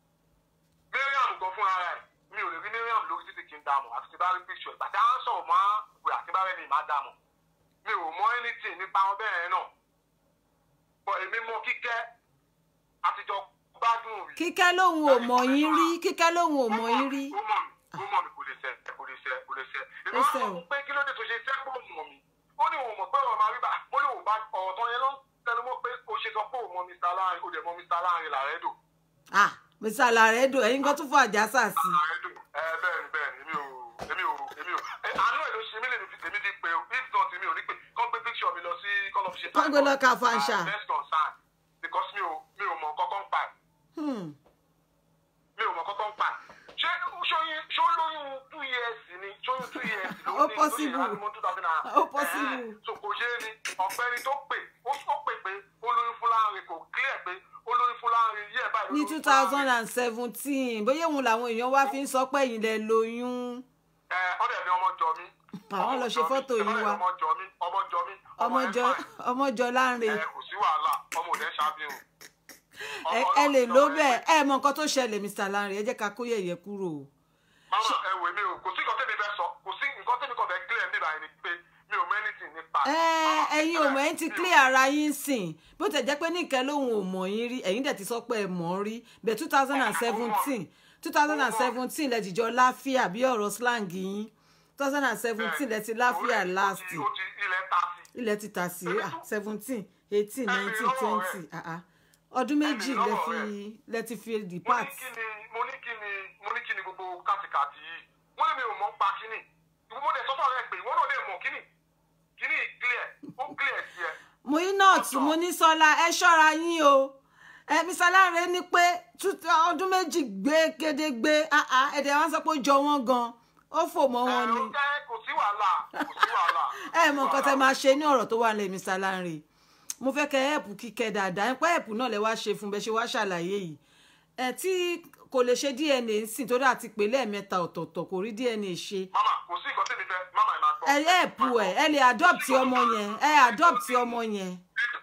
Mariam gan fún ara ẹ̀ mi ò lè rí Mariam lórí títí kí n dààmú àti ti bá rí picture ìgbà tí a ń sọ̀rọ̀ mọ́ pé àti bá rẹ̀ ní ìmá dààmú. Mi ò mọ anything nípa wọn bẹ́ẹ̀ náà. Bọ̀ èmi mọ kíkẹ́ àtijọ́ gbádùn rí kíkẹ́ lòun ò mọ̀ yín rí kíkẹ́ lòun ò mọ̀ yín rí ó mọ̀ mi ó mọ̀ mi kò lè ṣe kò lè ṣe kò lè ṣe. Ó ìwọ ṣe sọ o. fún pé kí ló dé tó ṣe ṣe pé òun mọ̀ mi. ó ní òun mọ̀ pé ọ̀rọ̀ máa rí bá ó ní òun bá ọ̀rọ̀ tán yẹn ló ń tẹnu mọ́ pé ó ṣe sọ pé òun mọ̀ Mr. Láàrin ó dẹ̀ mọ̀ Mr. Láàrin làrẹ́dò. ah mr alaredo ẹ̀yin kan tún fún àjàsà sí làrẹ́dò ẹ bẹ́ẹ̀ ni bẹ́ẹ̀ ni èmi ò èmi ò èmi ò ẹ, àánú ẹ̀ ló ṣe mí lèmi fi- èmi ti pé o if not èmi ò ní pé kọ́ gbé picture mi lọ sí kọ́ lọ́ fi ṣe Kọ́ gbé lọ ká fanṣa. best concern because mi ò mi ò mọ̀ kọ́kọ́ ń pa ẹ̀. Hmm, mi ò mọ kọ́kọ́ ń pa ṣé ṣóyún ṣó lóyún two years ni ṣóyún lóyún two years ló Ó ní possible. lóyún àdúgbò two thousand and Ó possible. so kò yé ni ọ̀gbẹ́ni tó pè ó ó pè pé ó lóyún fún láàrin kò clear pé ó lóyún fún láàrin yí ẹ̀ báyìí ló ní lóyún two fún thousand láàrin. and seventeen bóyá òun làwọn èèyàn wá fi ń sọ pé ẹ̀yin lẹ lóyún ẹ ọ̀dẹ̀ ni ọmọ jọ mí. Àwọn lọ ṣe fọ́tò yìí wá. ọmọ jọ mí ọmọ jọ mí ọmọjọ ẹ fine. ọmọjọ láńre ẹ kò sí wàhálà ọmọ òde ṣàfihàn. ẹ ẹ lè ló bẹ́ẹ̀ ẹ mọ nǹkan tó ṣẹlẹ̀ mr lanre ẹ jẹ́ ká kó yẹ̀yẹ́ kúrò o. mama ẹ wò mí o kò sí nǹkan tẹ́mi fẹ́ sọ kò sí nǹkan tẹ́mi kan fẹ́ clear níbà yẹn ni pé mi ò mẹ́nìtì nípa. ẹ ẹ̀yin ò mọ̀ ẹ́ ti clear ara yín sìn bó tẹ̀ jẹ́ pé nìkẹ́ lòun ò mọ̀ yín rí ẹ̀yin dẹ̀ ti sọ pé ẹ mọ̀ ọ́ rí bẹ̀ two thousand and seventeen two thousand and seventeen lẹ jìjọ láfíà bí ọ̀rọ̀ slang yín two thousand and seventeen lẹ ti láfíà last ó ti ilẹ̀ ta sí. ilẹ̀ ti tà sí seventeen eighteen nineteen twenty ọdún méjì lẹ fi lẹ ti fi mo depart. ní kí ni mo ní kí ni mo ní kí ni gbogbo kàtìkàtì yìí mo ní mi ò mọ̀ pa kíni ìwọ mo lè sọ fún ọ̀rẹ́ pé ìwọ náà lè mọ̀ kíni kíni clear ó clear sí ẹ. Muinat Monísọ́lá ẹ ṣọ́ra yín o ẹ Mr. Lanre ní pé two- ọdún méjì gbé gédégbé ah, ah, ẹ̀dẹ̀ wọn sọ pé ó jọ wọ́n gan ó fò mọ́ wọn ẹ ni ó jẹ́ kò sí wàhálà kò sí wàhálà. ẹ mọ nǹkan tẹ máa ṣe ní ọ̀rọ̀ tó wà lẹ̀ Mr. Lanre mo fẹ́ kẹ́ ẹ̀pù kíkẹ́ dáadáa ẹ̀ pé ẹ̀pù náà lẹ wá ṣe fún bẹ́ẹ̀ ṣe wá ṣàlàyé yìí ẹ tí kò lè ṣe DNA ń sìn torí àti pé lẹ́ẹ̀mẹ́ta ọ̀tọ̀ọ̀tọ̀ kò rí DNA ṣe mama kò sí nǹkan tẹ́mi fẹ́ mama ẹ̀ máa gbọ́. ẹ ẹ̀pù ẹ ẹ lè adopt ọmọ yẹn ẹ adopt ọmọ yẹn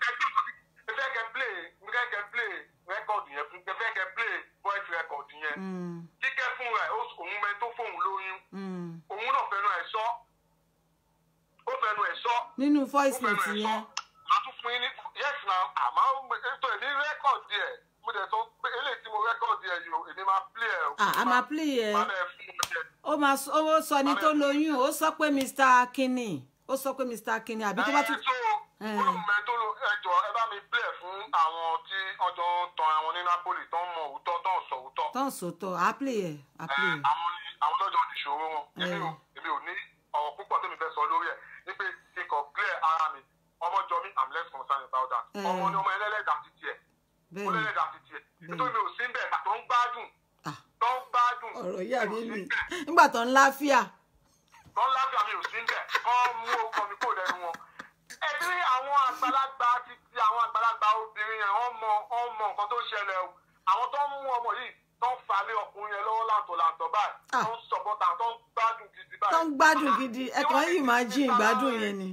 ẹ fẹ́ kẹ́ play ẹ fẹ́ kẹ́ play record yẹn fún ẹ fẹ́ kẹ́ play voice record yẹn. Mm, kíkẹ́ fún rẹ̀ ó- òun mẹ tó fóun lóyún mm. òun náà fẹnu ẹ̀ sọ ó fẹnu ẹ̀ sọ nínú ó voice fẹnu note ẹ̀ sọ yẹn màá tún fún yín ní yes na àmọ́ ètò ẹ̀ ní rẹ́kọ̀dì ẹ̀ mo dẹ̀ sọ pé eléyìí tí mo rẹ́kọ̀dì ẹ̀ yìí o èmi máa play ẹ̀ o. Ah, a máa play ẹ̀. máa bẹ̀ fún un jẹ. ó máa sọ ó sọ ní tó lóyún ó sọ pé mr akinni ó sọ pé mr akinni àbí tó bá tún ẹ tó olùmọ̀ tó lo ẹjọ́ ẹ bá mi play ẹ̀ fún àwọn tí ọjọ́ ń tan àwọn ní Napoli tó ń mọ òótọ́ tó ń sọ òótọ́. tán sòótọ́ á play ẹ̀ á play ẹ̀ àwọn àwọn tọ́jọ́ ìṣòro wọn èmi ò Eh. èmi ò ní ọ̀rọ̀ púpọ̀ tó mi fẹ́ sọ lórí ẹ̀ ní pé kí n kàn clear ara mi ọmọ jọ mi i'm less concerned about that Eh. ọmọ ni ọmọ ẹlẹ́lẹ́dà ti tiẹ̀ ó bẹ́ẹ̀ ni lẹ́lẹ́dà ti tiẹ̀ Bẹ́ẹ̀. nítorí mi ò sí bẹ́ẹ̀ tó ń gbádùn Ah. tó ń gbádùn ọ̀rọ̀ yà mí mi ò mi sí bẹ́ẹ̀ nígbà tó ń láfíà tó ń láfíà mi ò sí bẹ́ẹ̀ kọ́ mú orúkọ mi kó lẹ́nu wọn. ẹbí àwọn àgbàlagbà ti ti àwọn àgbàlagbà obìnrin yẹn wọ́n mọ wọ́n mọ nǹkan tó ṣẹlẹ̀ o àwọn tó ń mú ọmọ yìí tó ń falẹ̀ ọkùnrin yẹn lọ́wọ́ làǹtọ̀làǹtọ̀ báyìí Ah. tó ń sọ̀bọ̀tà tó ń gbádùn gidi báyìí. tó ń gbádùn gidi ẹ̀kan yìí máa jí ìgbádùn yẹn ni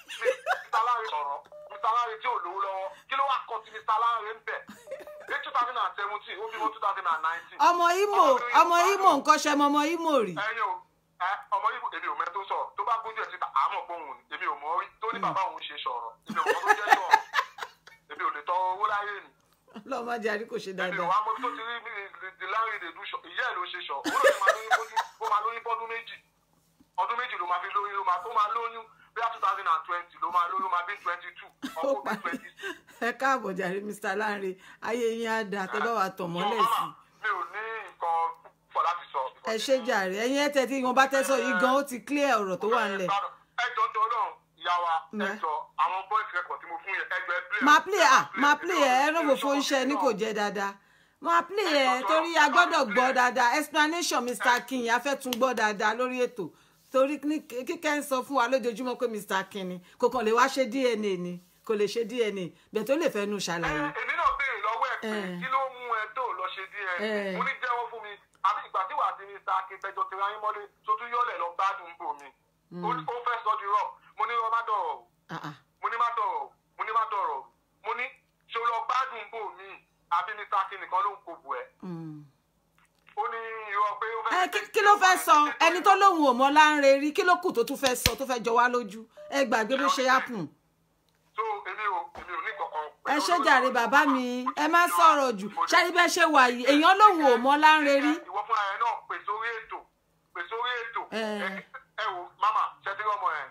Mr. Lanre sọ̀rọ̀ Mr. Lanre tí ò lówó lọ́wọ́ kí ló wá kọ́ ti Mr. Lanre ń bẹ̀ ní two thousand and seventeen ó bímọ two thousand and nineteen. ọmọ imo ọmọ imo nǹkan ṣe mọ ọmọ imo rí ẹyin o ẹ ọmọ yìí èmi ò mẹ tó sọ̀rọ̀ tó bá gbójú ẹ síta àmọ́ pé òun ni èmi ò mọ̀ rí tó ní bàbá òun ṣe sọ̀rọ̀ èmi ò mọ̀ tó jẹ́ sọ̀rọ̀ èmi ò lè tọrọ owó láyé mi lọ́ọ́ má jẹ́ àrí kò ṣe èmi ò dáadáa wá mọ̀ tó ti rí mi di Lanre lè dùn sọ ìyá ẹ̀ ló ṣe sọ òun ló máa lóyún bójú ó máa lóyún bọ́dún méjì ọdún méjì ló máa fi lóyún ló máa tó máa lóyún bí two thousand and twenty ló máa lóyún ló máa bí twenty two ó ọkọ bí parí twenty six. ẹ káàbọ̀ jàre mr Lanre ayé yín á dáa tẹ́ bá wà tọ̀ mọ́lẹ̀ sí i. mi ò ní nǹkan púpọ̀ láti sọ. ẹ ṣe jàre ẹ̀yin ẹ tẹtí wọn bá tẹsọ yìí gan ó ti clear ọ̀rọ̀ tó wà nílẹ̀ ẹjọ́ tó náà ìyá wa Ǹjẹ́? ẹjọ́ àwọn voice record tí mo fún yẹn ẹjọ́ ẹ play. máa play ah máa play ẹ ẹ lóbo fún iṣẹ́ ní kò jẹ́ dáadáa máa play ẹ torí a gbọ́dọ̀ gbọ́ dáadáa explanation mr akin a fẹ́ tún gbọ́ dáadáa lórí ètò torí ní kíkẹ́ ń sọ fún wa lójoojúmọ́ pé mr akin ni kò kàn lè wá ṣe dna ni kò lè ṣe dna bẹ́ẹ̀ tó lè fẹ́ nu ṣàlàyé. èmi náà béèrè lọ́wọ́ ẹ̀ pé Eh. kí ló mú ẹ tó lọ ṣe díẹ̀ Eh. mo ní jẹ́wọ́ fún mi àbí ìgbà tí wàá ti ní sa akíntẹ́jọ́ ti ráyín mọ́lé tó tún yọ̀lẹ̀ lọ gbádùn bò mi ó ó fẹ́ sọ di rọ mo ní ọ má dọ̀rọ̀ o Ah, ah. mo ní má dọ̀rọ̀ o mo ní má dọ̀rọ̀ o mo ní ṣe lọ gbádùn bò mí àbí ní sa nìkan ló ń kó bù ẹ Mm. ó ní irọ́ pé ó fẹ́. ẹ kí- kí ló fẹ́ sọ ẹni tó lóun ò mọ Lanre rí kí ló kù tó tún fẹ́ sọ tó fẹ́ jọ wá lójú ẹ gbàgbé bó ṣe happen. so èmi ò èmi ò ní kankan. ẹ ṣe jàre bàbá mi ẹ má sọ̀rọ̀ jù ṣáàrí bẹ́ẹ̀ ṣe wà yìí èèyàn lòun ò mọ Lanre rí ìwọ fúnra ẹ náà pè sórí ètò pè sórí ètò Eh. ẹ ẹ wo mama ṣẹtí ọmọ ẹ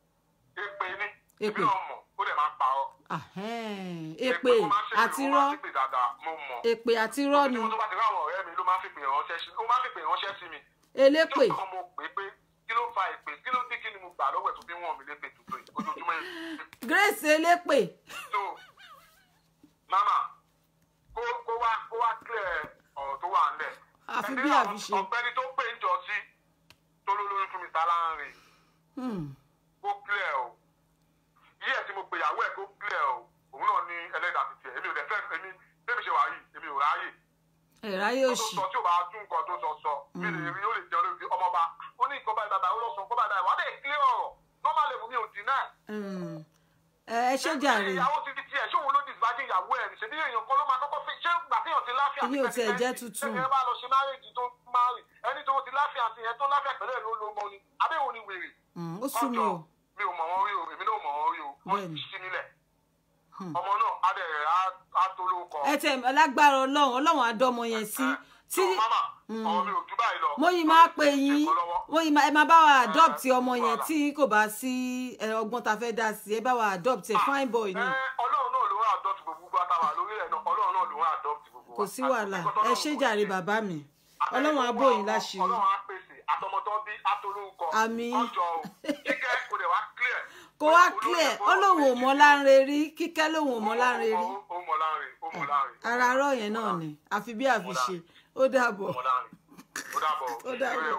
èpè ni Èpè. èmi náà mọ̀ ó dẹ̀ máa ń parọ́. Ahẹ́n, èpè ó máa ń ṣèpè, àti ó rọ́ máa ń ṣèpè dáadáa mo mọ̀. èpè àti rọ́ ni tí mo tó bá ti rí àwọn ọ̀rẹ́ mi ló máa ń fìpè ránṣẹ́ sí ó máa ń fìpè ránṣẹ́ sí mi. elépè tí ó kàn mo pè é pé kí ló fa èpè kí ló dé kí ni mo gbà lọ́wọ́ ẹ̀ tó fi wọ́n mi lépè tuntun yìí ojoojúmọ́ yìí. Grace elépè so mama kó kó wá kó wá clear ọ̀rọ̀ tó wà ńlẹ̀. Àfi Ẹni bí àwọn àfi ṣe. ọ̀gbẹ́ni tó pè ń jọ sí tó ló lóyún fún mi mr lanre Hmm. ó clear o yí ẹ̀ tí mo pe ìyàwó ẹ̀ tó clear o òun náà ní ẹlẹ́dàá ti tiẹ̀ èmi ò dẹ̀ fẹ́ èmi bébí ṣe wà yìí èmi ò ráyè ẹ̀rá yóò tó ṣì sọ tí ò bá tún nǹkan tó sọ sọ mi lè rí ó lè jẹun lórí ọmọba ó ní nǹkan báyìí bàbá ó lọ sọ nǹkan báyìí bàbá wà á dẹ̀ clear ọ̀rọ̀ normal level mi ò dín náà. Hmm. ẹ ẹ ṣé jàre ìyàwó ti di tiẹ̀ ṣé òun ló disbájú ìyàwó ẹ̀ ṣe bí èèyàn kan ló máa kọ́kọ́ fi ṣé gbà téèyàn ti láfíà Èmi ò tiẹ̀ jẹ́ tuntun. ẹni bá lọ ṣe márèjì tó márì ẹni tó ti láfíà sí yẹn tó láfíà pẹ̀lú ẹ̀ ló ló mọ ni abẹ́wò ni wèrè. Hmm. ó sú mi o mi ò mọ̀ wọ́n rí o èmi náà ò mọ̀ wọ́n rí o wọ́n Bẹ́ẹ̀ni. ti sí nílẹ̀ Hmm. ọmọ náà á dẹ̀ á tó lórúkọ. ẹ tẹ lágbára Ọlọ́run Ọlọ́run àdọmọ yẹn sí tí tí mama ọmọ mi ò jù báyìí lọ. mo yìí máa pè yín Ẹ̀kọ́ lọ́wọ́. mo yìí máa ẹ máa bá wa adopt ọmọ yẹn wàhálà. tí kò bá sí ẹ, ọgbọ́n ta fẹ́ dá sí ẹ bá wa adopt ẹ fine boy ni Ẹ, ọlọ́run náà ló ń adopt gbogbo àtàwà lórí ẹ̀ náà ọlọ́run náà ló ń adopt gbogbo wa. kò sí wàhálà Àti nǹkan ẹ tọ́lọ́run ṣé kò jàre ṣe. bàbá mi Àtẹ̀lé Ọlọ́run á gbogbo bò yín àwọn láṣìírí ọlọ́run á pèsè àtọmọtọ́ bí atolórúkọ. Àmín. ọjọ́ o kíkẹ́ kò dẹ̀ wá clear. kò wá clear ó lóun ò mọ láńre rí kíkẹ́ lóun ò mọ láńre rí Ó ó mọ láńre ó mọ láńre. ara arọ yẹn náà ni àfi bí àfi ṣe ó dàbọ̀ Ó mọ láńre. Ó dàbọ̀. Ó dàbọ̀. Ire o.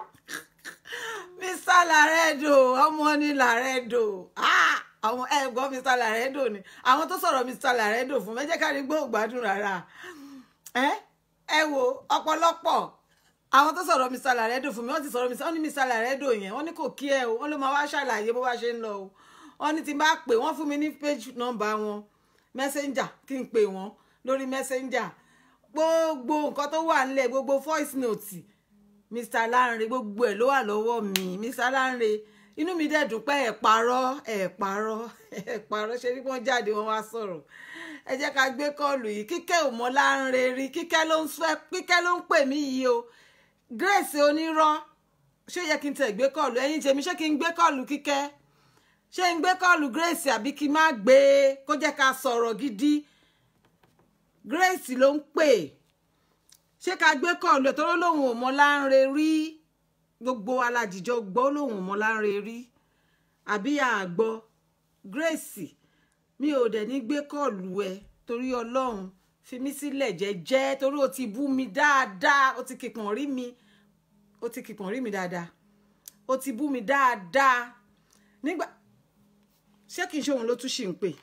mr laredo ọmọ ni laredo Ah! àwọn ẹ gbọ́ mr laredo ni àwọn tó sọ̀rọ̀ mr laredo fún mi ẹ jẹ́ ká rí gbọ́ ògbádùn rárá ẹ ẹ wo ọ̀pọ̀lọpọ̀ àwọn tó sọ̀rọ̀ mr laredo fún mi wọ́n ti sọ̀rọ̀ mr wọ́n ní mr laredo yẹn wọ́n ní kò kí ẹ o wọ́n ló máa wá ṣàlàyé bó bá ṣe ń lọ o wọ́n ní tí n bá pè wọ́n fún mi ní page number wọn messenger kí n pè wọ́n lórí messenger gbogbo nǹkan tó wà nílẹ̀ gbogbo voice note mr lanre gbogbo ẹ̀ ló wà lọ́wọ́ mi mr lanre inú mi dẹ̀ dùn pé ẹ̀ parọ́ ẹ̀ parọ́ ẹ̀ parọ́ ṣe bí wọ́n jáde wọ́n wá sọ̀rọ̀ ẹ jẹ́ ká gbé kọ́ọ̀lù yìí kíkẹ́ ò mọ lanre rí kíkẹ́ ló ń fẹ́ kíkẹ́ ló ń pè mí yìí o grace onírọ́ ṣé yẹ kí n tẹ̀ gbé kọ́ọ̀lù ẹ̀yin tèmi ṣé kí n gbé kọ́ọ̀lù kíkẹ́ ṣé n gbé kọ́ọ̀lù grace àbí kí n má gbé e kó jẹ́ ká sọ̀rọ̀ gidi grace ló ń pè ṣé ká gbé kọ́ọ̀lù ẹ̀ tó lóun ò mọ láńre rí gbogbo aládìjọ gbọ́ lóun ò mọ láńre rí àbí àgbọ̀ grace mi ò dẹ̀ ní gbé kọ́ọ̀lù ẹ torí ọlọ́run fi mí sílẹ̀ jẹ́jẹ́ torí o ti bú mi dáadáa o ti kìpọ̀n rí mi o ti kìpọ̀n rí mi dáadáa o ti bú mi dáadáa nígbà ṣé kì í ṣe òun ló tún ṣì ń pè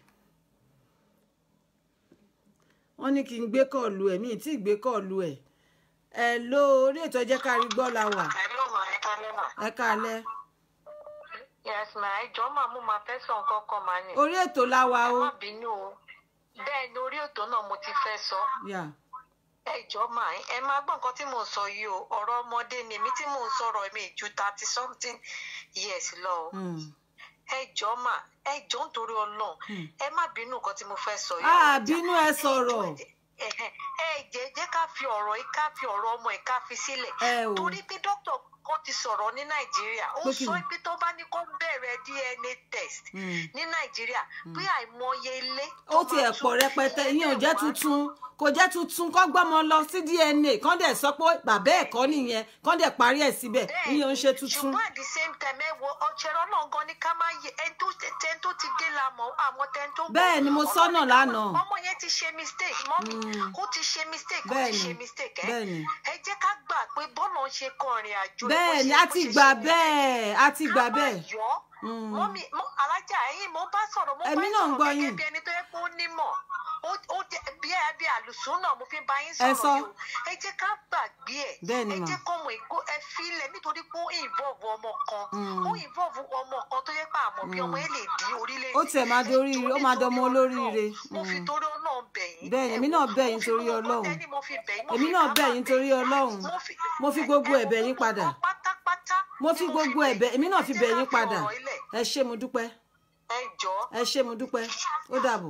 wọ́n ní kí n gbé kọ́ọ̀lù ẹ̀ mi ì tí ì gbé kọ́ọ̀lù ẹ̀ ẹ̀ ló orí ètò ẹjẹ́ kárí gbọ́ la wà Hello ma, ẹ kálẹ́ mà. ẹ káalẹ́ Yes ma, ẹ jọ̀ọ́ mà mo máa fẹ́ sọ nǹkan kan mà ní. orí ètò la wà Ẹ o má bínú o. Bẹ́ẹ̀ ni orí ètò náà mo ti fẹ́ sọ. yà Ẹ jọ̀ọ́ mà, ẹ máa gbọ́ nǹkan tí mò ń sọ yìí o. Ọ̀rọ̀ ọmọdé ni èmi tí mò ń sọ̀rọ̀ mi ju thirty something years lọ o. mm. Ẹ jọ̀ọ́ mà, ẹ jọ̀ọ́ nítorí Ọlọ́run. Hmm. Ẹ má bínú nǹkan tí mo fẹ́ sọ yìí. Ah, o. bínú ẹ sọ̀rọ̀. Ẹ̀hẹ̀, ẹ jẹ́ jẹ́ ká fi ọ̀rọ̀ yìí ká fi ọ̀rọ̀ ọmọ yìí ká fi sílẹ̀. ẹ o torí pé dókítà kan ti sọ̀rọ̀ ní nàìjíríà ó Pé kí sọ ni? pé tó bá ní kó bẹ̀rẹ̀ dna test Mm. ní nàìjíríà pé àìmọye ilé. ó ti ẹ̀ pọ̀ rẹpẹtẹ ìyẹn ò jẹ́ tuntun kò jẹ́ tuntun kọ́ gbọ́mọ lọ sí dna kán dẹ̀ sọ pé bàbá ẹ̀ kọ́ nìyẹn kán dẹ̀ parí ẹ̀ síbẹ̀ ìyẹn ò ń ṣe tuntun ṣùgbọ́n at the same time ẹ wo ọ̀chẹ̀rọ̀ náà gan ni ká máa yẹ ẹni tó tẹni tó ti gé la mọ̀ àwọn tẹni tó. Bẹ́ẹ̀ ni mo Ọlọ́run sọ́nà ní ká- lánàá. ọmọ yẹn ti ṣe mistake mọ́mí Mm. ó ti ṣe mistake ó Bẹ́ẹ̀ ti ni, ṣe mistake ẹ bẹ́ẹ̀ ni. ẹ jẹ́ ká gbà pé bọ́ọ̀lù ń ṣe kọrin àjò ẹ̀ bó bẹ́ẹ̀ ni ṣe- a bó ti ṣe gbà ṣe mistake bẹ́ẹ̀ a ti gbà bẹ́ẹ̀ ká má yọ Mm. mọ́mí mọ́ alájà ẹ̀yìn mo bá sọ̀rọ̀ mo bá Èmi náà ń sọ̀rọ̀ gbọ́ gẹ́gẹ́ yín. bí ẹni tó yẹ kó nímọ̀ Ó- ó jẹ́ bí ẹ bí àlùsùn náà mo fi bá yín Ẹ sọ̀rọ̀ sọ. yìí o ẹ jẹ́ ká gbàgbé ẹ̀ Bẹ́ẹ̀ ni ẹ mà. jẹ́ kọ́mọ ìkó ẹ filẹ̀ nítorí pé ó involve ọmọ kan Mm. ó involve ọmọ kan tó yẹ pé àmọ́ bí ọmọ ẹ lè di orílẹ̀-èdè Ó tiẹ̀ máa di Ẹ oríire, jọ̀ọ́ ó máa nítorí dọmọ Ọlọ́run, olóríire. mo fi Mm. torí Ọlọ́run bẹ̀ yín Bẹ́ẹ̀ ni, Ẹ èmi wò, náà bẹ̀ mo yín fi torí gbogbo Ọlọ́run. tẹ́ni mo fi bẹ̀ yín, mo èmi fi náà ká bẹ̀ máa yín torí ọlọ́run mo fi mo fi gbogbo ẹ- ẹ ẹ̀bẹ̀ wo yín gbogbo padà nǹkan pátápátá mo ni fi gbogbo bẹ̀ ẹ̀bẹ̀ èmi náà Ẹ fi jẹ́ bẹ̀ ká yín fi padà ọ̀rọ̀ ilẹ̀. ẹ ṣé mo dúpẹ́ ẹ jọ̀ọ́ ẹ ṣé mo dúpẹ́ ó dàbọ̀.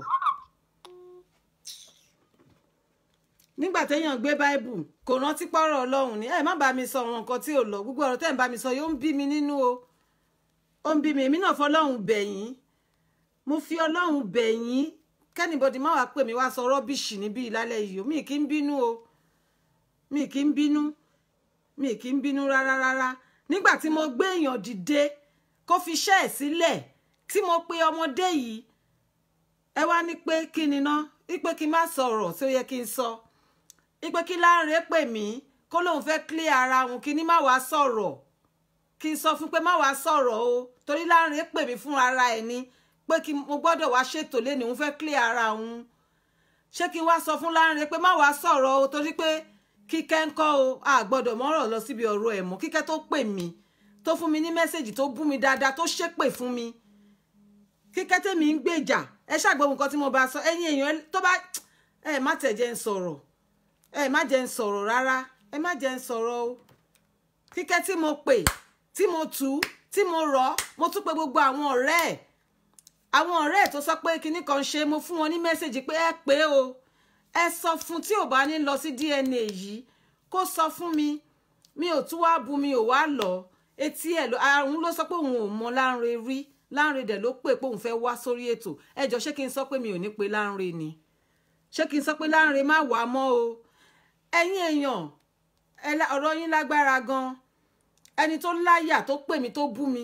nígbà téèyàn gbé báìbù kò rántí pọ́rọ̀ ọlọ́run ni ẹ má bá mi sọ àwọn nǹkan tí ò lọ gbogbo ọ̀rọ̀ tẹ́ ẹ̀ ń bá mi sọ yóò ń bí mi nínú o ó ń bí mi èmi náà fọlọ́run bẹ̀ yín mo fi ọlọ́run bẹ̀ yín kẹ́nìbọ̀dì má wàá pè mí wá sọ rọ́bìṣì níbí ìlálẹ́ yìí o mi kì í bínú o mi kì í bínú mi kì í bínú rárá rárá nígbà tí mo gbé èèyàn dìde kó fi iṣẹ́ ẹ̀ sílẹ̀ tí mo pe ọmọdé yìí ẹ wá ní pé kí ni ná wípé kí n má sọ̀rọ̀ tí ó yẹ kí n sọ wípé kí Láńrè pè mí kó lóun fẹ́ clear ara òun kí ni má wàá sọ̀rọ̀ kí kí n sọ fún pé má wàá sọ̀rọ̀ o torí Lanre pè mí fún ara ẹ̀ ni pé kí mo gbọ́dọ̀ wá ṣètò lẹ́nu òun fẹ́ clear ara òun ṣé kí n wá sọ fún Lanre pé má wàá sọ̀rọ̀ o torí pé kíkẹ́ ń kọ́ o a gbọ́dọ̀ mọ́rọ̀ lọ síbi ọ̀rọ̀ ẹ̀ mọ́ kíkẹ́ tó pè mí tó fún mi ní mẹ́sẹ̀gì tó bú mi dáadáa tó ṣépè fún mi kíkẹ́ tèmi ń gbèjà ẹ ṣàgbọ́n nǹkan tí mo bá sọ ẹ̀yin èèyàn tó bá ẹ má tẹ̀ jẹ́ ń sọ̀rọ̀ ẹ má jẹ́ ń sọ̀rọ̀ rárá ẹ má jẹ́ ń sọ̀rọ̀ o kíkẹ́ tí mo pè tí mo tù ú tí mo rọ̀ mo tún pe gbogbo àwọn ọ̀rẹ́ ẹ̀ àwọn ọ̀rẹ́ ẹ̀ tó sọ pé kinní kan ṣe mo fún wọn ní mẹ́sẹ̀gì pé ẹ pé o ẹ sọ fún tí ò bá ní lọ sí DNA yìí kó sọ fún mi mi ò tún wá bu mi ò wá lọ etí ẹ̀ lọ àrùn ló sọ pé òun ò mọ Lanre rí Lanre dẹ̀ ló pè pé òun fẹ́ wá sórí ètò ẹ jọ ṣé kí n sọ pé mi ò ní pe Lanre ni ṣé kí n sọ pé Lanre má wà mọ́ o ẹ̀yin èèyàn ọ̀rọ̀ yín lágbára gan ẹni tó láyà tó pè mí tó bú mi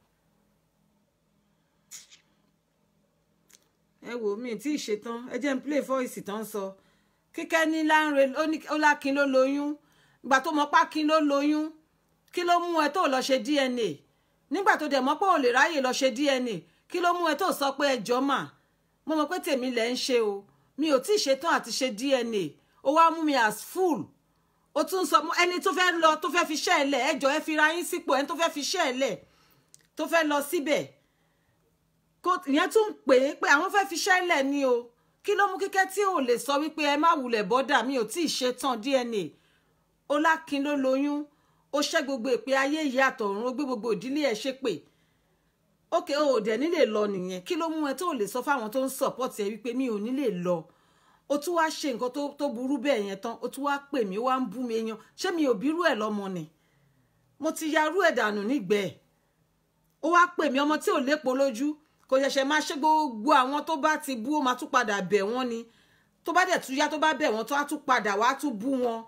ẹ wò mí tí ì ṣetán ẹ jẹ́ n play voice tán sọ kíkẹ́ ní Lanre ó lákin ló lóyún ìgbà tó mọ̀ pákin ló lóyún kí ló mú ẹ tó lọ ṣe DNA nígbà tó dẹ̀ mọ̀ pé ò lè ráyè lọ ṣe DNA kí ló mú ẹ tó sọ pé ẹjọ́ mà mo mọ̀ pé tèmi lẹ̀ ń ṣe o mi ò tí ì ṣetán àti ṣe DNA ó wá mú mi as full ó tún sọ ẹni tó fẹ́ lọ tó fẹ́ fi ṣẹ́ ẹ lẹ̀ ẹjọ́ ẹ fi ra yín sípò ẹni tó fẹ́ fi ṣẹ́ ẹ lẹ̀ tó fẹ́ lọ síbẹ̀ ìyẹn tún pè é pé àwọn fẹ́ fi ṣẹ́ ẹ lẹ̀ ni o kí ló mú kíkẹ́ tí ò lè sọ wípé ẹ má wulẹ̀ bọ́dà mi ò tí ì ṣetán DNA ó lákin ló lóyún ó ṣẹ́ gbogbo èpè ayé ìyá àtọ̀run ó gbé gbogbo ìdílé ẹ̀ ṣépè ókè ó dẹ̀ nílè lọ nìyẹn kí ló mú ẹ tó lè sọ fáwọn tó ń sọ̀pọ̀tì ẹ wípé mi ò nílè lọ ó tún wáá ṣe nǹkan tó burú bẹ́ẹ̀ yẹn tán ó tún wáá pè mí ó wáá ń bú mi yan ṣé mi ò bírú ẹ̀ lọ́mọ ni mo ti yarú ẹ̀ dànù nígbẹ̀ẹ́ ó wáá pè mí ọmọ tí ò lépo lójú kò ṣẹ̀ṣẹ̀ máa ṣe gbogbo àwọn tó bá ti bú ó máa tún padà bẹ̀ wọ́n ni tó bá dẹ̀ tún yá tó bá bẹ̀ wọ́n tó á tún padà wá tún bú wọn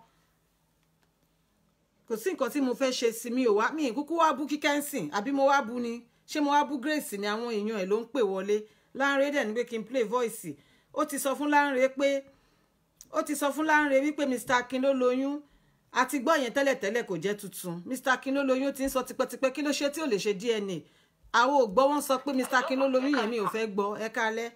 kò sí nǹkan tí mo fẹ́ ṣe sí mi ò wá mi kúkú wá bú kíkẹ́ ń sìn àbí mo wá bú ni ṣé mo wá bú Grace ni àwọn èèyàn ẹ̀ ló ń pè wọlé Lanre dẹ̀ ní pé kí n play voice ó ti sọ fún Lanre pé ó ti sọ fún Lanre wípé Mr Akin ló lóyún àti gbọ́ yẹn tẹ́lẹ̀tẹ́lẹ̀ kò jẹ́ tuntun Mr Akin ló lóyún ti ń sọ tipẹ́tipẹ́ kí ló ṣe tí ò lè ṣe DNA àwọn ò gbọ́ wọ́n sọ pé Mr Akin ló lóyún yẹn mi ò fẹ́ gbọ́ ẹ kálẹ́.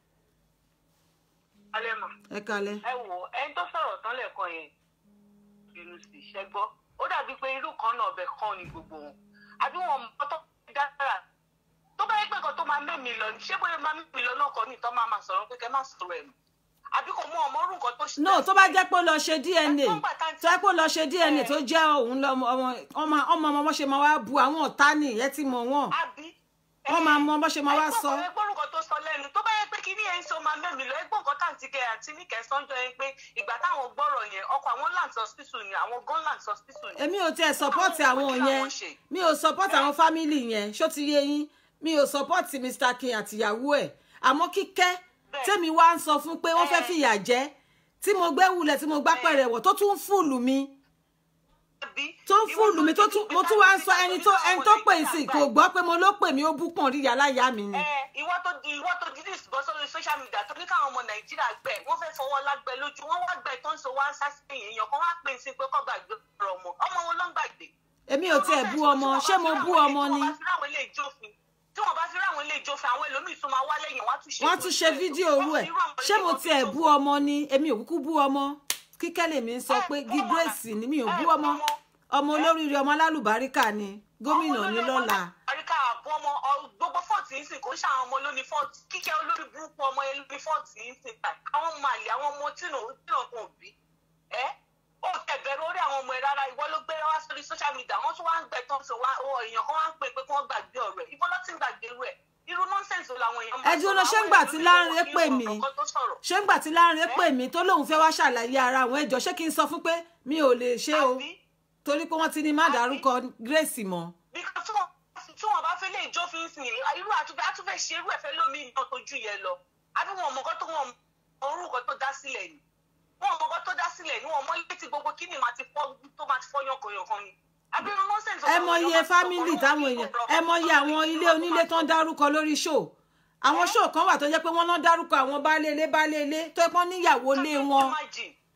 alẹ́ mọ̀ ẹ kálẹ́. ẹ wò ẹni tó sọ̀rọ̀ tán lẹ́ẹ̀kan yẹn bínú sí iṣẹ́ gbọ́ ó dàbí pé irú kan náà ọbẹ̀ kan ni gbogbo wọn àbí wọn mọ tó dára tó bá yẹ pé nǹkan tó máa mẹ́mi lọ ṣé bóyá máa mẹ́mi lọ náà kọ́ ní ìtọ́ máa máa sọ̀rọ̀ pé kẹ́ máa sọ̀rọ̀ ẹ̀ mọ́ àbí kò mú ọmọ orú nǹkan tó ṣe. no tó bá jẹ́ pé ó lọ ṣe DNA tó jẹ́ pé ó lọ ṣe DNA tó jẹ́ òun lọ́mọ ọmọ ọmọ ọmọ bó ṣe máa wá bu àwọn ọ̀tá ni ẹ ti mọ̀ wọ́n àbí wọ́n máa mọ bó ṣe máa wá sọ. ẹgbọ́n nǹkan tó sọ lẹ́nu tó bá yẹ pé kí ní ẹ̀ ń sọ máa mẹ́mi lọ ẹgbọ́n nǹkan táǹtì kẹ àti níkẹ́ sọ́njọ́ yẹn pé ìgbà táwọn gbọ́rọ̀ yẹn ọkọ̀ àwọn land hospital ni àwọn gun land hospital ni. èmi ò tiẹ̀ support àwọn yẹn mi ò support àwọn family yẹn ṣó ti yé yín mi ò support Mr Akin àtìyàwó ẹ̀ àmọ́ kíkẹ́ tèmi wá ń sọ fún pé wọ́n fẹ́ fìyà jẹ tí mo gbé wulẹ̀ tí mo gbá pẹ̀rẹ̀ wọ̀ tó tún fúlù mi tó ń fúlù mi tó tún mo tún wá ń sọ ẹni tó ẹni tó pè sí kò gbọ́ pé mo ló pè mí ó bú pọ̀n rí yàláyà mi ni. ìwọ tó di ìwọ tó di dis bọ́ sórí social media tó ní káwọn ọmọ nàìjíríà gbẹ wọ́n fẹ́ fọwọ́ lágbẹ lójú wọ́n wá gbẹ tó ń so wá ń sásìkè èèyàn kan wá pè sí pé kọ́ gbàgbé ọ̀rọ̀ ọmọ ọmọ wọn ló ń gbàgbé. èmi ò tiẹ̀ bú ọmọ ṣé mo bú ọmọ ni. tí wọ́n bá fi ráwọn ilé ìjọfin àwọn ẹlòmíì tún máa wá lẹ́yìn wọ́n á tún ṣe wọ́n tún ṣe fídíò orú ẹ̀ ṣé mo tiẹ̀ bú ọmọ ni èmi ò kúkú bú ọmọ kíkẹ́ lèmi ń sọ pé gí Grace ni mi ò bú ọmọ ọmọ olóríire ọmọ alálùbáríkà ni gómìnà ní lọ́la. àríkà àbọ̀ ọmọ gbogbo fọ́ọ̀tì ń sìn kó ṣe àwọn ọmọ lóní fọ́ọ̀tì kíkẹ́ olórí burúkú ọmọ yẹn lóní fọ́ọ̀tì ń sìn ta àwọn ọmọ àlè àwọn ọmọ tìǹà tìǹà kan bí ẹ ó tẹ̀bẹ̀rẹ̀ orí àwọn ọmọ ẹ̀ rárá ìwọ ló gbé wá sórí social media wọ́n tún wá ń gbẹ tán sọ wá èèyàn kan wá ń pè pé kí wọ́n gbàgbé ọ̀rọ̀ ẹ̀ ìbọn ló ti ń gbàgbé rẹ̀ irú nọ́ńsẹ̀nsì làwọn èèyàn ẹ dúró ṣé ń gbà tí Lanre pè mí ṣé ń gbà tí Lanre pè mí tó lóun fẹ́ wá ṣàlàyé ara àwọn ẹjọ́ ṣé kí n sọ fún pé mi ò lè ṣe o torí pé wọ́n ti ní má dárúkọ Grace mọ́. tí wọn bá fẹ́ lè jó fi ń sìn irú àtúfẹ́ àtúfẹ́ ṣe irú ẹ̀fẹ́ lómi ìyàn tó ju yẹn lọ àbí wọn mọ̀kọ́ tó wọn orúkọ tó dá sílẹ̀ ni wọn mọ̀kọ́ tó dá sílẹ̀ ni wọn mọ ilé tí gbogbo kíni máa ti fọ́ tó máa ti fọ́ yànkanyànkan ni ẹ mọ iye fámìlì táwọn èèyàn ẹ mọ iye àwọn ilé onílé tó ń dárúkọ lórí ṣó àwọn ṣó kan wà tó jẹ́ pé wọ́n náà dárúkọ àwọn baálé ilé baálé ilé tó pọ́n níyàwó lé wọn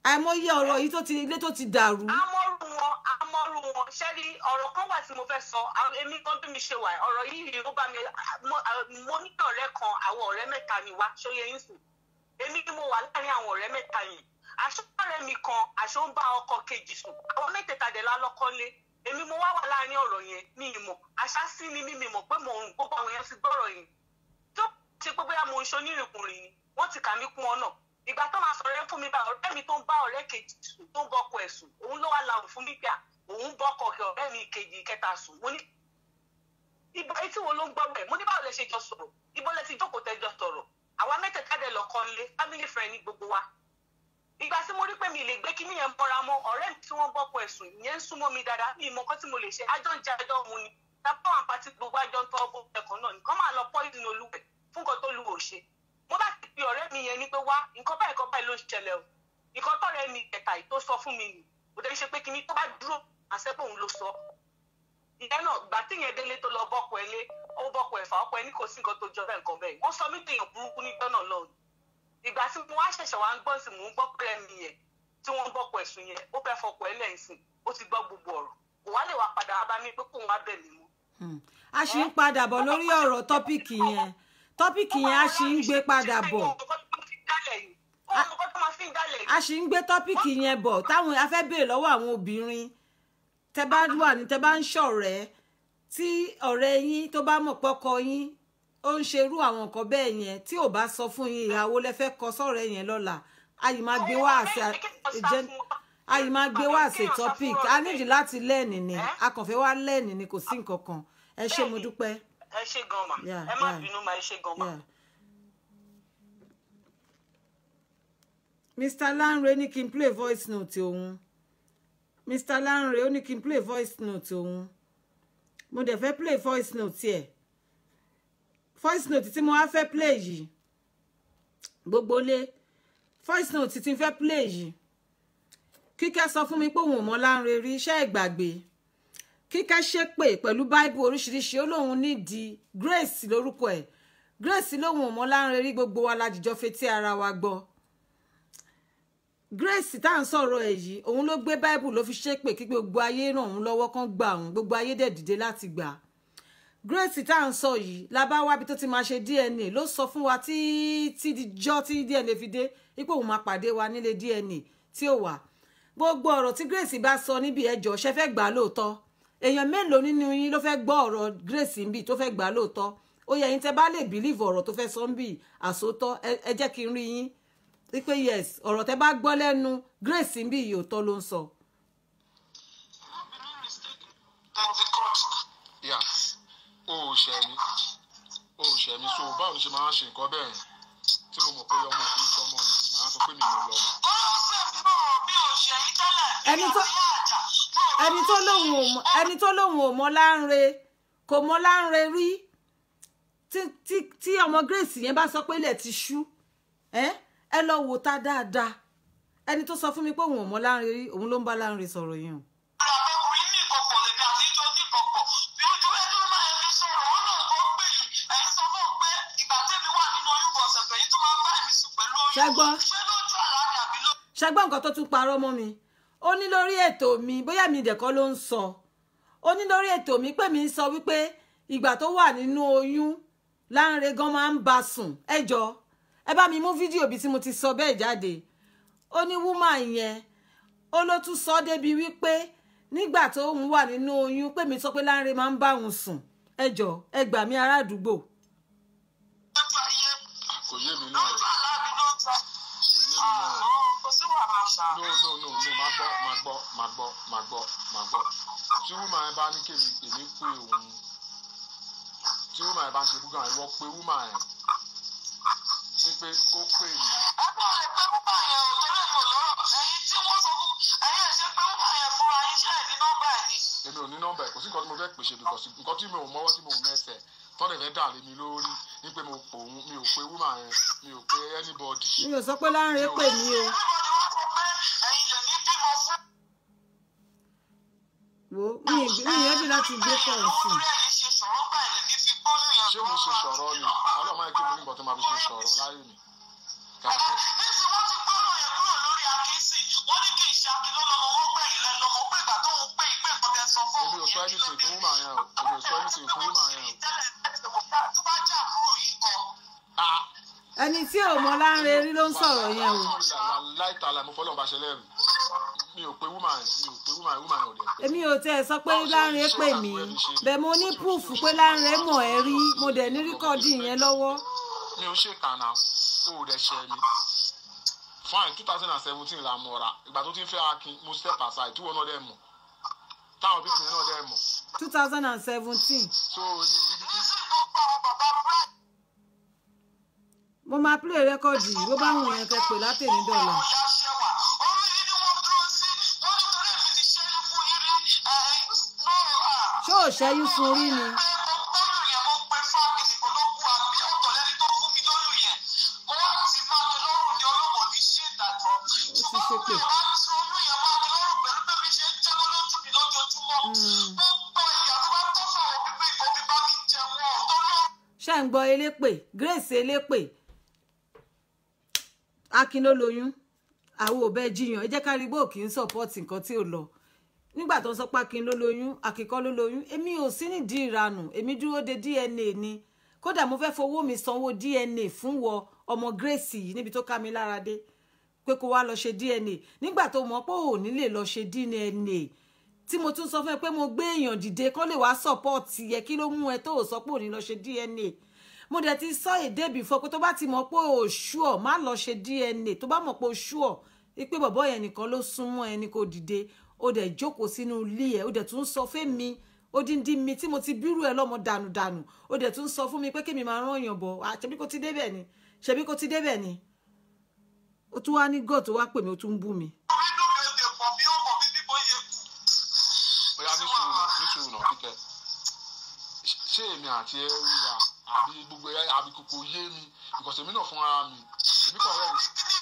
àìmọye ọ̀rọ̀ yìí tó ti ilé tó ti dàrú amọ́rù wọn amọ́rù wọn ṣẹ́rí ọ̀rọ̀ kan wà tí mo fẹ́ sọ àwọn- èmi kan bí mi ṣe wà ọ̀rọ̀ yìí ó bá mi mo mo ní ọ̀rẹ́ kan àwọn ọ̀rẹ́ mẹ́ta ni wá ṣóyè yín sùn èmi ni mo wà láàrin àwọn ọ̀rẹ́ mẹ́ta yìí aṣọ́ọ̀rẹ́ mi kan aṣọ ń bá ọkọ kejì sùn àwọn mẹ́tẹ̀ẹ̀ta dẹ̀ lálọ́kọ́ lé èmi mo wá wà láàrin ọ̀rọ̀ yẹn mi ì mọ̀ àṣà sí ni mi mi mọ̀ pé mò ń gbogbo àwọn yẹn ti gbọ́rọ̀ yìí tó ṣe pé bóyá mo ń ṣe onírìnkùnrin ni wọ́n ti kà mí kún ọ náà ìgbà tó máa sọ̀rọ̀ yẹn fún mi bá ọ̀rẹ́ mi tó ń bá ọ̀rẹ́ kejì sùn tó ń bọ́kọ ẹ̀ sùn òun ló wá lahùn fún mi pé à, òun bọ́kọ kẹ ọ̀rẹ́ mi kejì kẹta sùn mo ní ibo etí wo ló ń gbọ́ rẹ̀ mo ní báwo lẹ ṣe jọ sọ̀rọ̀ ibo lẹ ti jókòó tẹ jọ sọ̀rọ̀ àwa mẹ́tẹ̀ẹ̀ta dẹ̀ lọ́kọ́ ńlé family friend ní gbogbo wa ìgbà tí mo rí pé mi lè gbé kíní yẹn mọ́ra mọ́ ọ̀rẹ́ mi tí wọ́n bọ́kọ ẹ̀ sùn ìyẹn ń súnmọ́ mi dáadáa mi ìmọ̀ kan tí mo lè ṣe ajọ́ ń jẹ ajọ́ mu ni tábà wọn pàtí gbogbo ajọ́ ń tọ́ ọbọ̀ ẹ̀kan náà nìkan máa lọ poison olúwẹ̀ fún nǹkan tó lu òṣè mo bá ti pe ọ̀rẹ́ mi yẹn ní pé wá nǹkan báyìí kan báyìí ló ń ṣẹlẹ̀ o nǹkan tọ́rẹ́ mi ẹ̀ta yìí tó sọ fún mi nì kò dé ṣe pé kíní tó bá dúró àṣẹ́pọ̀ òun ló sọ ìyẹn náà gbà tí yẹn délé tó lọ bọ́kọ ẹ lé ó bọ́kọ ẹ̀fà ọkọ ẹ ní kò sí nǹkan tó jọ bẹ́ẹ̀ nǹkan bẹ́ẹ̀ wọ́n sọ mí dèèyàn burúkú níjọ́ náà lọ́hùn ìgbà tí mo wá ṣẹ̀ṣẹ̀ wá ń gbọ́ sí mò ń gbọ́ pé ẹni yẹn tí wọ́n ń bọ́kọ ẹ̀sùn yẹn ó fẹ́ fọkọ ẹ lẹ́yìn sí ó ti gbọ́ gbogbo ọ̀rọ̀ kò wá lè wá padà wá bá mi pé kóun wá bẹ̀ mí mú. Hmm. a ṣì ń padà bọ̀ lórí ọ̀rọ̀ tọ́pìkì yẹn tọ́pìkì yẹn a ṣì ń gbé padà bọ̀ a ṣì ń gbé tọ́pìkì yẹn bọ̀ táwọn a fẹ́ béèrè lọ́wọ́ àwọn obìnrin tẹ bá wà ní tẹ bá ń ṣọ̀rẹ́ tí ọ̀rẹ́ yín tó bá mọ̀ pọ́kọ yín ó ń ṣerú àwọn nǹkan bẹ́ẹ̀ yẹn tí ò bá sọ fún yín ìyàwó lẹ fẹ́ kọ sọ́rẹ́ yẹn lọ́la ayì máa gbé wá àṣẹ ayì máa gbé wá àṣẹ topic a nídìí láti lẹ́ẹ̀nì ni a kàn fẹ́ wá lẹ́ẹ̀nì ni kò sí nǹkan kan ẹ ṣé mo dúpẹ́. ẹ ṣe gan ma Yeah, ẹ má yeah. bínú ma ẹ ṣe gan ma. Yeah. Mr. Lanre ní kí n play voice note òun Mr. Lanre ó ní kí n play voice note òun mo dẹ̀ fẹ́ play voice note ẹ̀ voice note tí mo wá fẹ́ play yìí gbogbo lé voice note tí n fẹ́ play yìí kíkẹ́ sọ fún mi pé òun ò mọ Lanre rí iṣẹ́ ìgbàgbé kíkẹ́ ṣépè pẹ̀lú báíbù oríṣiríṣi ó lóun nídìí grace lórúkọ ẹ̀ grace lóun ò mọ Lanre rí gbogbo wa lájijọ́ fetí ara wa gbọ́ grace tá à ń sọ̀rọ̀ ẹ̀ yìí òun ló gbé báíbù ló fi ṣépè kí gbogbo ayé ràn òun lọ́wọ́ kan gbà òun gbogbo ayé dẹ̀ dìde láti gbà á grace tá à ń sọ yìí la bá wábi tó ti máa ṣe dna ló sọ fún wa tí tí dijọ́ tí dna fi dé ipò òun máa pàdé wa nílé dna tí ò wà gbogbo ọ̀rọ̀ tí grace bá sọ níbi ẹjọ́ ṣe fẹ́ gbà á lóòótọ́ èèyàn mélòó nínú yín ló fẹ́ gbọ́ ọ̀rọ̀ grace ń bì tó fẹ́ gbà á lóòótọ́ ó yẹ yín tẹ́ bá lè bìlíìfù ọ̀rọ̀ tó fẹ́ sọ ń bì àsótọ́ ẹ- ẹ jẹ́ kí n rí yín wípé yes ọ̀rọ̀ tẹ́ bá gbọ́ lẹ́nu grace ń bì yìí òótọ́ ló ń sọ. yà ó ò ṣẹ̀ mí ó ò ṣẹ̀ mí so báwo ni ṣe máa ń ṣe nǹkan bẹ́ẹ̀ yẹn tí mo mọ̀ pé ọmọ òkú ń sọmọ ni màá sọ pé mi ò lọ mọ̀. ẹni tó ẹni tó lóun ò mọ ẹni tó lóun ò mọ Lanre kò mọ Lanre rí tí tí tí ọmọ grace yẹn bá sọ pé ilẹ̀ ti ṣú ẹ ẹ lọ wò ta dáadáa ẹni tó sọ fún mi pé òun ò mọ Lanre rí òun ló ń bá Lanre sọ̀rọ̀ yẹn o. Ṣẹ́gbọ́. ṣẹgbọ́n nǹkan tó tún parọ́ mọ́ mi ó ní lórí ètò mi bóyá mi dẹ̀kọ́ ló ń sọ ó ní lórí ètò mi pé mi ń sọ wípé ìgbà tó wà nínú oyún Lanre gan máa ń bá sùn ẹ jọ ẹ bá mi mú fídíò bí tí mo ti sọ bẹ́ẹ̀ jáde ó ní wúmà yẹn ó ló tún sọ débi wípé nígbà tó ń wà nínú oyún pé mi sọ pé Lanre máa ń bá òun sùn ẹ jọ ẹ gbà mí ará àdúgbò kò yé mi náà kò yé mi náà no no no no máa gbọ́ máa gbọ́ máa gbọ́ máa gbọ́ máa gbọ́ tí wúmà yẹn bá ní kémi èmi pé òun tí wúmà yẹn bá ń ṣe búgà yẹn wọ́n pé wúmà yẹn ní pé kó pè mí èmi ò ní nọ́mbà ẹ̀ kò sí nǹkan tí mo fẹ́ pèsè because nǹkan tí mi ò mọ́wọ́ tí mo ò mẹ́sẹ̀ tọ́lẹ̀ fẹ́ dà lé mi lórí ní pé mo pò òun mi ò pé wúmà yẹn mi ò pé anybody. mi ò sọ pé Lanre pè mí o wo mi ì mi ì yẹbi láti gbé kọ̀ọ̀ sí i. ṣé mo ṣe sọ̀rọ̀ ni ọlọ́mọ yẹn kí mo ní nǹkan tó máa fi ṣe sọ̀rọ̀ láyé mi. Kàkà tó- sọ anything fún woman yẹn o kò lè sọ anything fún woman yẹn o. ah ẹni tí ò mọ láńre rí ló ń sọ̀rọ̀ yẹn o láìtàlà mo fọlọ́ bá ṣe lẹ́rù mi ò pe woman yẹn mi ò pe woman yẹn woman yẹn ò dẹ̀ pé. èmi ò tẹ́ ẹ sọ pé láńre pè mí bẹ́ẹ̀ mo ní proof pé láńre mọ̀ ẹ́ rí mo dẹ̀ ní rẹ́kọ̀dì yẹn lọ́wọ́ mi ò ṣe kànáà ó ò dẹ̀ ṣe mi fine two thousand and seventeen la mọ̀ra ìgbà tó ti ń fẹ́ akin mo step aside tí wọn náà dẹ̀ mọ̀ táwọn pípìn yẹn náà dẹ̀ mọ̀ two thousand and seventeen so ní ìrírí tí mo máa play rẹ́kọ̀dì yìí bó bá wù yẹn kẹ́ pè látẹ̀ní dọ̀là ṣé ò ṣẹ́yún fún rí ni ó ti ṣépè Mm. ṣé ń gbọ́ elépè grace elépè akin ló lóyún àwọn ò bẹ́ẹ̀ jiyàn ẹ jẹ́ ká rí bó kì í sọ́pọ́ọ̀tì nǹkan tí ò lọ nígbà tó ń sọ pé akin ló lóyún akíkọ́ ló lóyún èmi ò sí nídìí ìranù èmi dúró de dna ni kódà mo fẹ́ fowó mi sanwó dna fún wọ ọmọ grace yìí níbi tó ká mi lára dé pé kó wá lọ ṣe dna nígbà tó mọ̀ pé ò ní lè lọ ṣe dna tí mo tún sọ fún ẹ pé mo gbé èèyàn dìde kó lè wá sọ́pọ́ọ̀tì yẹ kí ló mú ẹ tó ò sọ pé ò ní lọ ṣe dna mo dẹ̀ ti sọ èdè bìfọ́ pé tó bá ti mọ̀ pé ò ṣúọ̀ má lọ ṣe dna tó bá mọ̀ pé ò ṣúọ̀ pé bọ̀bọ́ yẹn nìkan ló súnmọ́ ẹni kò dìde ó dẹ̀ jókòó sínú ilé ẹ̀ ó dẹ̀ tún sọ fẹ́mi odindi mi tí mo ti bírú ẹ lọ́mọ dànùdànù ó dẹ̀ tún sọ fún mi pé kémi máa rán èèyàn bọ̀ àṣẹbí kò ti débẹ̀ ni ṣẹbí kò ti débẹ̀ ni ó tún wá ní gọ́ọ̀ tó wá pè mí ó tún ń bú mi. bóyá ní sùúrù náà ní sùúrù náà kíkẹ́ ṣé èmi àti ẹ ríra àbí gbogbo ẹ àbí kòkò yé mi because èmi náà fúnra mi èmi kàn rẹ́ mi.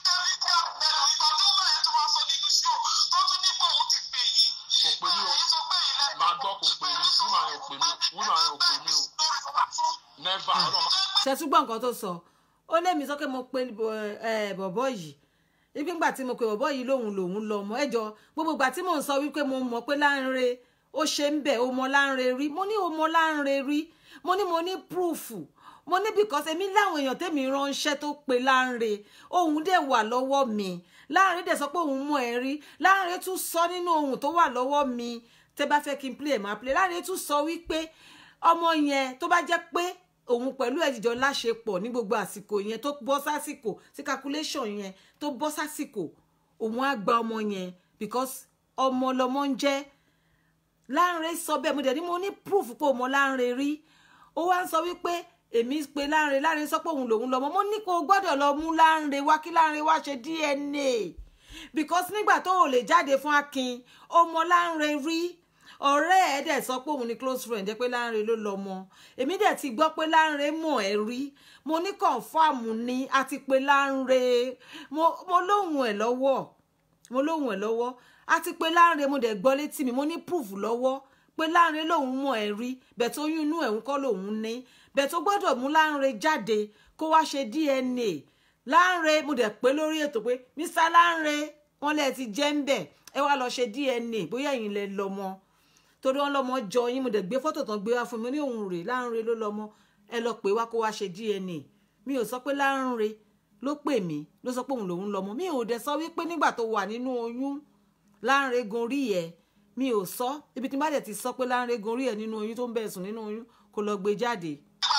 kò pè mí o máa gbọ́ kò pè mí wúmà yẹn ò pè mí wúmà yẹn ò pè mí o never ọlọ́run ṣẹtúgbọ́ nǹkan tó sọ ó lémi sọ pé mo pe bọ- ẹ, bọ̀bọ́ yìí ibi ńgbà tí mo pe bọ̀bọ́ yìí lòun lòun lọ mọ́ ẹjọ́ gbogbo ìgbà tí mò ń sọ wípé mo mọ̀ pé láńre ó ṣe ń bẹ̀ ó mọ láńre rí mo ní ó mọ láńre rí mo ní mo ní púrúfù mo ní because èmi láwọn èèyàn tèmi ránṣẹ́ tó pe láńre òun dẹ̀ wà lọ́wọ́ mi láńre dẹ̀ sọ pé òun mọ̀ ẹ́ rí láńre tún sọ nínú ohun tó wà lọ́wọ́ mi tẹ́ bá fẹ́ kí n play ẹ̀ máa play láńre tún sọ wípé ọmọ yẹn tó bá jẹ́ pé òun pẹ̀lú ẹ̀jìjọ láṣepọ̀ ní gbogbo àsìkò yẹn tó bọ́ sásìkò sí calculation yẹn tó bọ́ sásìkò òun á gba ọmọ yẹn because ọmọ lọmọ ń jẹ́ Láńre sọ bẹ́ẹ̀ mo dẹ̀ ní mo ní proof pé ọmọ Láńre rí ó wá ń sọ wípé èmi pe Láńre Láńre sọ pé òun lòun lọmọ mo ní kó o gbọ́dọ̀ lọ mú Láńre wá kí Láńre wá ṣe DNA because nígbà tó o lè jáde fún Akin ọmọ Láńre rí ọ̀rẹ́ ẹ̀ dẹ̀ sọ pé òun ni close friend jẹ́ pé Láńre ló lọ́mọ èmi dẹ̀ ti gbọ́ pé Láńre mọ̀ ẹ́ rí mo ní confam ni a ti pe Láńre mo mo lóhùn ẹ̀ lọ́wọ́ mo lóhùn ẹ̀ lọ́wọ́ a ti pe Láńre mo dẹ̀ gbọ́ létí mi mo ní proof lọ́wọ́ pé Láńre lòun mọ̀ ẹ́ rí bẹ̀ tó yún inú ẹ̀ ń kọ́ lòun ní bẹ̀ tó gbọ́dọ̀ mú Láńre jáde kó wá ṣe DNA Láńre mo dẹ̀ pé lórí ètò pé Mr Láńre wọ́n lẹ́ẹ̀ ti jẹ́ ń bẹ̀ ẹ wá lọ ṣe DNA bóyá ẹ̀yin lẹ lọ́mọ torí wọn lọmọ jọ yín mo dẹ̀ gbé fọ́tò tán gbé wá fún mi ní òun rè Láńre ló lọmọ ẹ lọ pè wá kó wá ṣe DNA mi ò sọ pé Láńre ló pè mí ló sọ pé òun lòun lọmọ mi ò dẹ̀ sọ wípé nígbà tó wà nínú oyún Láńre gun rí ẹ mi ò sọ ibi tí n bá dẹ̀ ti sọ pé Láńre gun rí ẹ nínú oyún tó ń bẹ̀ sùn nínú oyún kó lọ gbé jáde.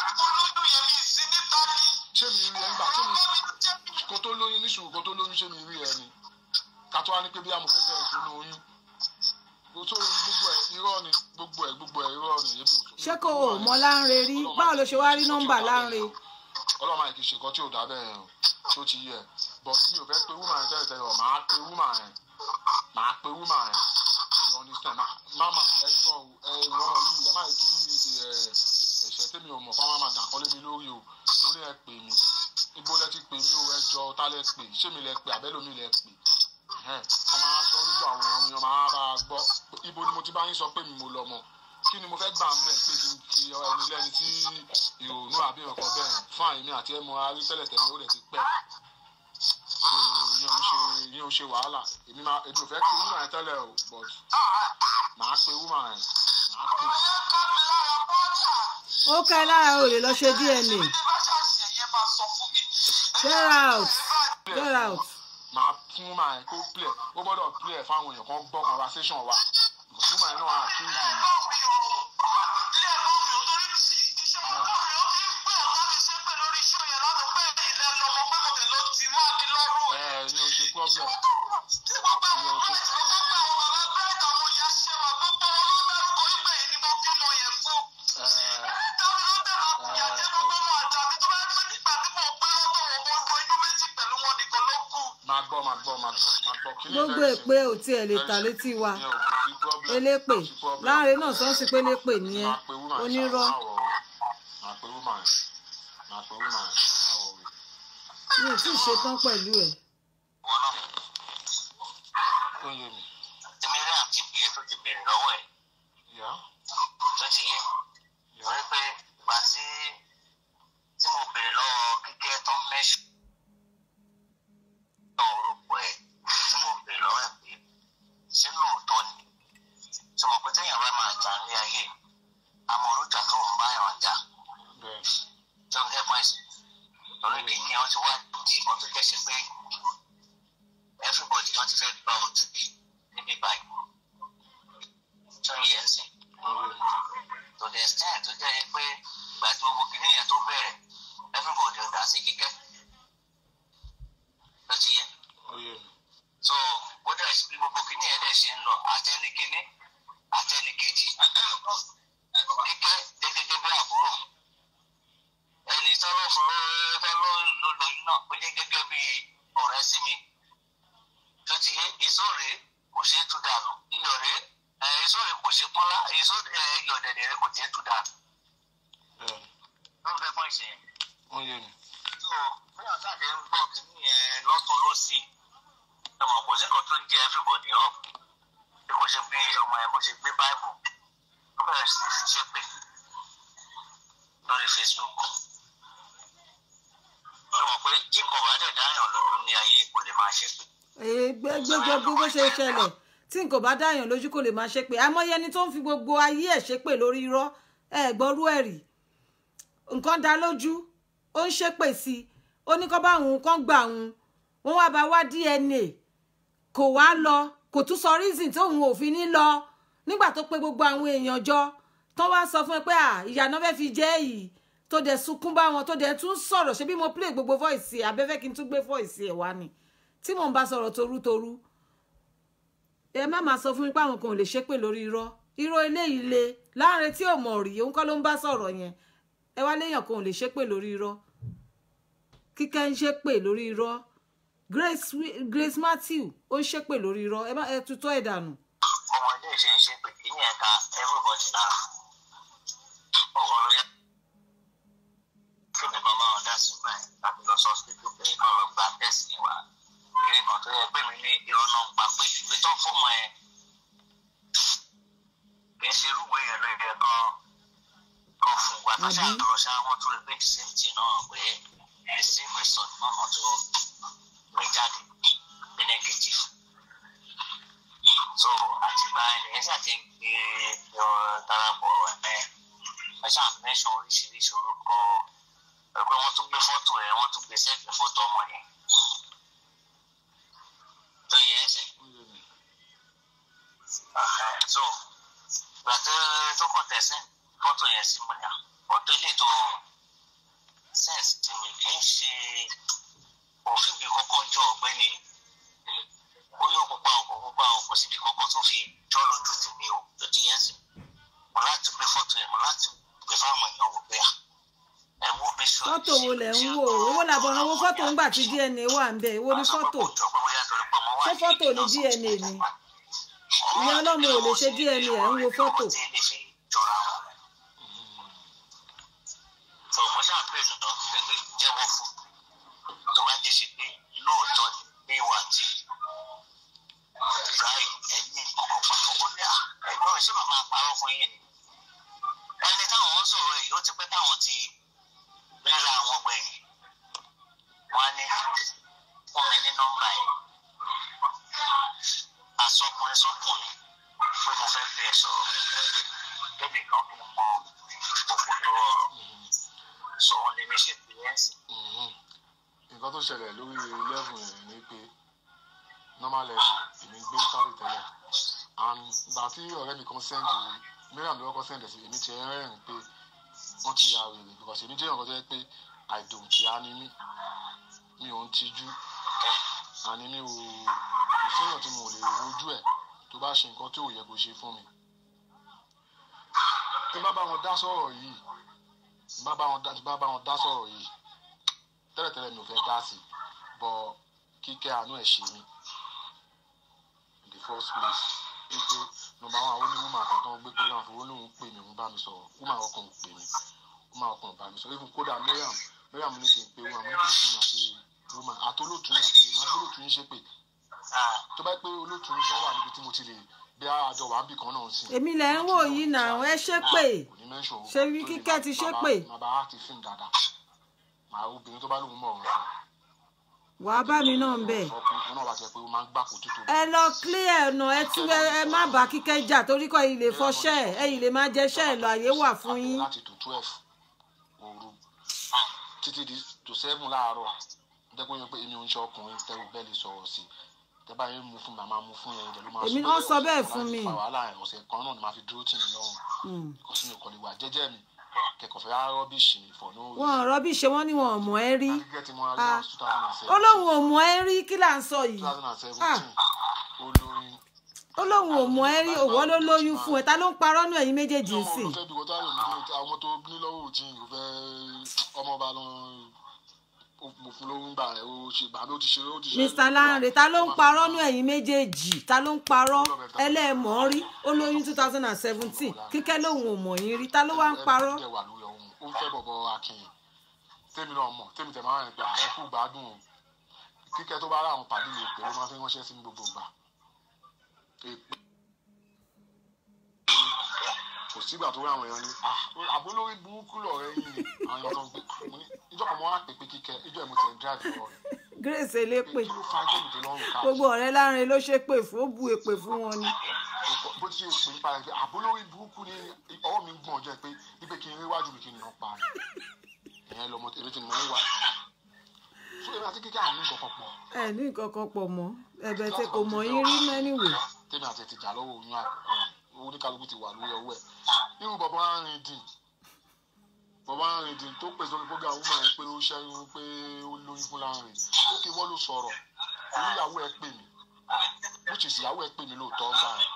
ṣé mi rí ẹ nígbà tí mi kó tó lóyún níṣòro kó tó lóyún ṣé mi rí ẹ ni ká tó wá ní pé bí amọ̀ fẹ́fẹ́ ẹ̀ sínú oyún kó tó gbogbo ẹ̀ irọ́ ni gbogbo ẹ̀ gbogbo ẹ̀ irọ́ ni. èmi ò- ṣé kò o mọ Láńre rí báwo ló ṣe wá rí nọ́mbà Láńre. ọlọ́run máa kì í ṣe nǹkan tí ò dá bẹ́ẹ̀ o tó ti yẹ but mi ò fẹ́ pe woman yẹn tẹ́lẹ̀ tẹ́lẹ̀ ọ̀ máa pe woman yẹn máa pe woman yẹn you understand Ma- mama ẹ gbọ́ o ẹ ìwọ́n yìí ẹ máa kí ẹ ẹ̀ṣẹ̀ tèmi ò mọ̀ fún wa máa dàn kọ́lé mi lórí o ó ní ẹ pè mí ibo lẹ ti pè mí o ẹ jọ ta lẹ pè ṣé mi lẹ pè àbẹ́lómi lẹ pè ẹ̀hẹ́n, wọ́n máa sọ lójú àwọn èèyàn èèyàn máa bá a gbọ́ ibo ni mo ti bá yín sọ pé mi mo lọ mọ̀ kí ni mo fẹ́ gbà ń bẹ̀ pé kí n fi ẹni lẹ́ni tí ìrònú àbí ọkọ̀ bẹ́ẹ̀ fún àyèmí àti ẹ̀mọ arí tẹ́lẹ̀tẹ́lẹ̀ ó rẹ̀ ti pẹ́ so yín ò ń ṣe yín ò ń ṣe wàhálà èmi máa èmi ò fẹ́ pe woman yẹn tẹ́lẹ̀ o but màá pe woman yẹn máa pè ó ká ẹ lára o lè lọ ṣe dna get out get out máa fún máa kó plẹ̀ ó gbọ́dọ̀ plẹ̀ fáwọn èèyàn kan gbọ́ conversation wa fún máa náà àtúntò ẹ ní o ṣe problem ẹ máa gbọ́ máa gbọ́ máa gbọ́ máa gbọ́ kí ni gbogbo ìfẹ́ èpè ò tiẹ̀ lè ta létí wa ìyẹn ò kò sí problem elépè kò sí problem. láàrin náà sọ́ọ́sì pé lépè ni ẹ máa pe woman onírọ́ ṣáà, máa pe woman máa pe woman máa wọ̀ wí. mi ò tí ì ṣetán pẹ̀lú ẹ̀ ó yé mi Èmi rí àti ìpìlẹ̀ tó ti bèrè lọ́wọ́ ẹ̀ yá tó ti yé. yá Wọ́n rí pé ìgbà tí tí mo bèrè lọ́wọ́ kíkẹ́ tó ń mẹ́ṣù náà orúkọ ẹ̀ tí mo bèrè lọ́wọ́ ẹ̀ pé ṣé lóòótọ́ ni tí mo pé téèyàn bá máa jà ní ayé àmọ́ orújà tó ń bá yàn jà bẹ́ẹ̀ tó ń gẹ́ pọ́ìsì lórí kí ni wọ́n ti wá di ìbọn tó jẹ́ sí pé everybody wọ́n ti fẹ́ gba ojú bí níbí báyìí tó ń yẹ ẹ̀sìn ó yé mi to the extent tó jẹ́ pé ìgbà tí gbogbo kìíní yẹn tó bẹ̀rẹ̀ everybody ò dá sí kíkẹ́ ló ti yé ó yé mi so ó dẹ̀ sí bí gbogbo kìíní yẹn dẹ̀ ṣe ń lọ àtẹnikíní àtẹnikejì kíkẹ́ gẹ́gẹ́ bí àbúrò ẹni tọ́lọ́ fún tọ́lọ́ ló lóyún náà ó jẹ́ gẹ́gẹ́ bí ọ̀rẹ́ sí mi tó ti yé èso rèé kò ṣeé tú dànù iyọ̀ rèé ẹ̀ èso rèé kò ṣeé pọ́nlá èso ẹ̀ iyọ̀ dẹ̀dẹ̀ rèé kò ṣeé tú dànù bẹ́ẹ̀ ló ń fẹ́ fún ìṣe yẹn. ó yé mi so bí àtàkì ń gbọ́ kínní yẹn lọ́tún lọ́sì ọmọ kò sí kan tó ń jẹ́ everybody up bí kò ṣe bí ọmọ yẹn bó ṣe gbé bible ó bẹ̀rẹ̀ sí fi ṣépè lórí facebook ó mọ̀ pé tí kò bá dẹ̀ dáyàn lójú ní ayé kò lè máa ṣépè. gbogbo gbogbo ṣe ṣẹlẹ̀ tí n kò bá dáyàn lójú kò lè máa ṣe pé àmọ́ ẹni tó ń fi gbogbo ayé ẹ̀ ṣépè lórí irọ́ ẹ gbọ́rú ẹ̀ rí nǹkan dá lójú ó ń ṣépè sí i ó ní kó bá òun kán gbà òun wọ́n wá bá wá dna kò wá lọ kò tún sọ reason tí òun ò fi ní lọ nígbà tó pé gbogbo àwọn èèyàn jọ tó wá sọ fún ẹ pé à ìyànà fẹ́ fi jẹ́ yìí tó dẹ̀ sunkún bá wọn tó dẹ̀ tún sọ̀rọ̀ ṣe bí mo play gbogbo voice ẹ̀ abẹ́fẹ́ kí n tún gbé voice ẹ̀ wá ni tí mò ń bá sọ̀rọ̀ torútorú ẹ má máa sọ fún mi pé àwọn kan ò lè ṣépè lórí irọ́ irọ́ eléyìí le láàrin tí ò mọ̀ rí òun kọ́ ló ń bá sọ̀rọ̀ yẹn ẹ wá léèyàn kan ò lè ṣépè lórí irọ́ kíkẹ́ ń ṣépè lórí irọ́ Grace Wi- Grace Matthew ó ń ṣépè lórí irọ́ ẹ má ẹ tutọ́ ẹ̀ dànù ọmọ ilé ìṣe ń ṣépè kí ní ẹ̀ka everybody lára ọ̀rọ̀ ló yẹ kí ni bàbá wọn dá sí báyìí láti lọ sọ hospital pé kán lọ gba test ní wa kí ni kan tó yẹ pé mi ní irọ́ náà ń pa pé ìwé tó ń fọmọ ẹ kì í ṣe irúgbó yẹn ló yẹ kan kan fún wa tó ṣáà tó lọ ṣáà wọn tó rí pé the same thing náà pé the same result náà wọn tó gbé jáde bí negative so àti báyìí ẹ ṣáà ti ń gbé ọ darapọ̀ ẹ ẹ ṣáà mẹ́sàn oríṣiríṣi orúkọ ẹ pé wọ́n tún gbé fọ́tò ẹ wọ́n tún gbé sẹ́ẹ̀kì fọ́tò ọmọ yẹn tó yẹ ẹsẹ̀ ó yé mi so ìgbà tó tó kọ̀ tẹ̀sán fọ́tò yẹn sí mọ́nyà fọ́tò ilé tó sẹ́ẹ̀sì tí mi kì í ṣe òfin bí kọ́kọ́ jọ ọ̀gbẹ́ni orí òkúpa òkú pupa òkú síbi kọ́kọ́ tó fi jọ́ lójú tèmi o tó ti yẹn sí mo láti gbé fọ́tò yẹn mo láti gbé fáwọn èèyàn wò pé à ẹ wo bí sọ fọ́tò wo lẹ̀ ń wò owó làbọ̀ràn owó fọ́tò ńgbà tí DNA wà ń bẹ̀ èwo ni fọ́tò ṣé fọ́tò ni DNA ni ìyá ọlọ́mọ ò lè ṣe DNA ẹ̀ ń wo fọ́tò tó mo ṣáà pè lọ́dọ̀ pé jẹ́wọ́ fún tó bá jẹ́ ṣe pé lóòótọ́ ni ní ìwà tí ibrahim ẹni ọkọ̀ papọ̀ ó ní à ẹ̀gbọ́n rẹ̀ ṣé màmá parọ́ fún yín ni ẹni táwọn ń sọ̀rọ̀ yìí ó ti pẹ́ táwọn ti ríra àwọn gbẹ̀yìn wọ́n á ní fún mi ní nọ́mbà yìí àsọkùnrin sọkùnrin pé mo fẹ́ bẹ́ẹ̀ sọ̀rọ̀ ṣẹlẹ̀ lórí level yẹn ni pé normal level èmi gbé sáré tẹ́lẹ̀ and gbà tí ọ̀rẹ́ mi kan sẹ́ndì mìíràn lọ́wọ́ kan sẹ́ndì sí èmi ti rẹ́rìn pé wọ́n ti ya wèrè because èmi jẹ́ ọ̀rọ̀ tó yẹ pé àìdòǹkì á ní mí mi ò ń tijú àní mi ò kò séèyàn tí mo lè rojú ẹ̀ tó bá ṣe nǹkan tí ò yẹ kó ṣe fún mi tí bá bá wọn dá sọ̀rọ̀ yìí tí bá bá wọn dá tí bá bá wọn dá sọ̀rọ̀ yìí tẹ́lẹ̀tẹ́lẹ̀ mi ò fẹ́ dá sí bọ̀ kíkẹ́ àánú ẹ̀ ṣe mí in the first place pé pé nọ́mbà àwọn àwọn oníwùmọ̀ àkọ́kọ́ gbé program fún olóhùn pè mí òun bá mi sọ̀rọ̀ wùmọ̀ ọkàn pè mí wùmọ̀ ọkàn bá mi sọ̀rọ̀ even kódà miriam miriam ní kí n pe wọn àmọ́ kí n àti wùmọ̀ àtolótú àti màgbólótú ń ṣe pé tó bá pé olótú ń bọ́ wà níbi tí mo ti lè bí àjọ wà ń bì kan náà sí. èmi lẹ ń wò yìí náà ẹ ṣépè ṣe bí kíkẹ́ ti ṣépè màbá á ti fíìmù dáadáa màá obìnrin tó bá lóun mọ̀ ọ̀run wàá bá mi náà ń bẹ̀. ọkùnrin náà wà tẹ pé ó máa ń gbà kó tó tóbi. ẹ lọ clear ọ̀nà ẹ tún ẹ ẹ má bá kíkẹ́ jà torí kọ́ ilé fọṣẹ́ ẹ ẹ̀yìn lè máa jẹ́ṣẹ́ ẹ lọ àyè wà fún yín. láti tó twelve òru títí di tó seven láàárọ̀ dẹ́gbọ́n yẹn pé èmi ò ń ṣe ọkùnrin tẹ́wọ́ bẹ́ẹ̀ lè sọ̀rọ̀ sí i tẹ́ bá yẹn mú fún mi màmá mú fún yẹn ìdẹ̀lú máa Èmi sọ náà pé sọ bẹ́ẹ̀ ọ̀sẹ̀ fún kan mi. láti fa wàhálà ẹ̀ ọ̀sẹ̀ kan náà ni màá fi dúró tì mí lọ́rùn Hmm. kò sí mi kò lè wà jẹ́jẹ́ mi kẹ̀kọ́ fẹ́ rọ́bìṣì mi for no wọn ò rọ́bì ṣe wọ́n ní wọn ò mọ̀ ẹ́ rí gẹ́gẹ́ tí mo rà Ah. ní two thousand and ó seven lóun ò mọ̀ ẹ́ rí kí là ń sọ two yìí thousand and seventeen ó lóyún ó lóun ò mọ̀ ẹ́ rí òwò ló lóyún fún ẹ ta ló ń parọ́ nù ẹ̀yin méjèèjì ọmọ sí ló fẹ́ bí wọ́n táyọ̀ nínú àwọn tó ní lọ́wọ́ òjì kò fẹ́ ọmọ ọba lọ mo fún lóhùn gbà ẹ̀ ó ṣe gbà bí ó ti ṣe ó ti ṣe. Mr. Lanre ta ló ń parọ́ nù ẹ̀yin méjèèjì ta ló ń parọ́ ẹlẹ́ẹ̀mọ́ rí ó lóyún two thousand and seventeen kíkẹ́ lóun ò mọ̀ yín rí ta ló wá ń parọ́ ẹ wà lórí ọ̀hún ó ń fẹ́ bọ̀bọ̀ akínyìn tèmi náà mọ̀ tèmi tẹ̀ máa ń rìn pé àẹ́kù gbádùn o kíkẹ́ tó bá rà àwọn pàdé lè pè é ló máa fi ránṣẹ́ sí mi gbogbo gbà èpè kò sígbà tó rí àwọn èèyàn ní àbólórí burúkú lọ̀rẹ́ yìí ni àwọn èèyàn tó ń gbé mo ní ìjọ kan mo wá pèpè kíkẹ́ ìjọ ẹ̀ mo tẹ̀ ń drive lọ rẹ̀ Grace elépè pé kí ló fa ẹjọ́ mi tó lọ́rùn káàkiri gbogbo ọ̀rẹ́ Lanre ló ṣépè fún ó bu èpè fún wọn ni bó ti ṣe pè nípa ẹ̀ pé àbólórí burúkú ni ọwọ́ mi ń gbọ̀n jẹ́ pé wípé kí n rí iwájú mi kí n nà pa ni ìyẹn lọmọ èmi tí mo ń wà so èmi àti kíkẹ́ àmì nǹkan kan pọ̀ ẹ ní nǹkan kan pọ̀ mọ́ ẹ̀bẹ̀ tí kò mọ̀ yín rí mẹ́nìwé tèmi àti ẹ̀ ti jà lọ́wọ́ oyún àkọ́kọ́ yẹn oníkálukú ti wà lórí ọwọ́ ẹ̀ irú bàbá arìn dì bàbá arìn dì tó pèsè orí program woman ẹ̀ pé ó ṣẹ́yún pé ó lóyún fún láàrin ó kì í wọ́n ló sọ̀rọ̀ oníyàwó ẹ̀ pè mí which is ìyàwó ẹ̀ pè mí lóòótọ́ ń gbà yẹn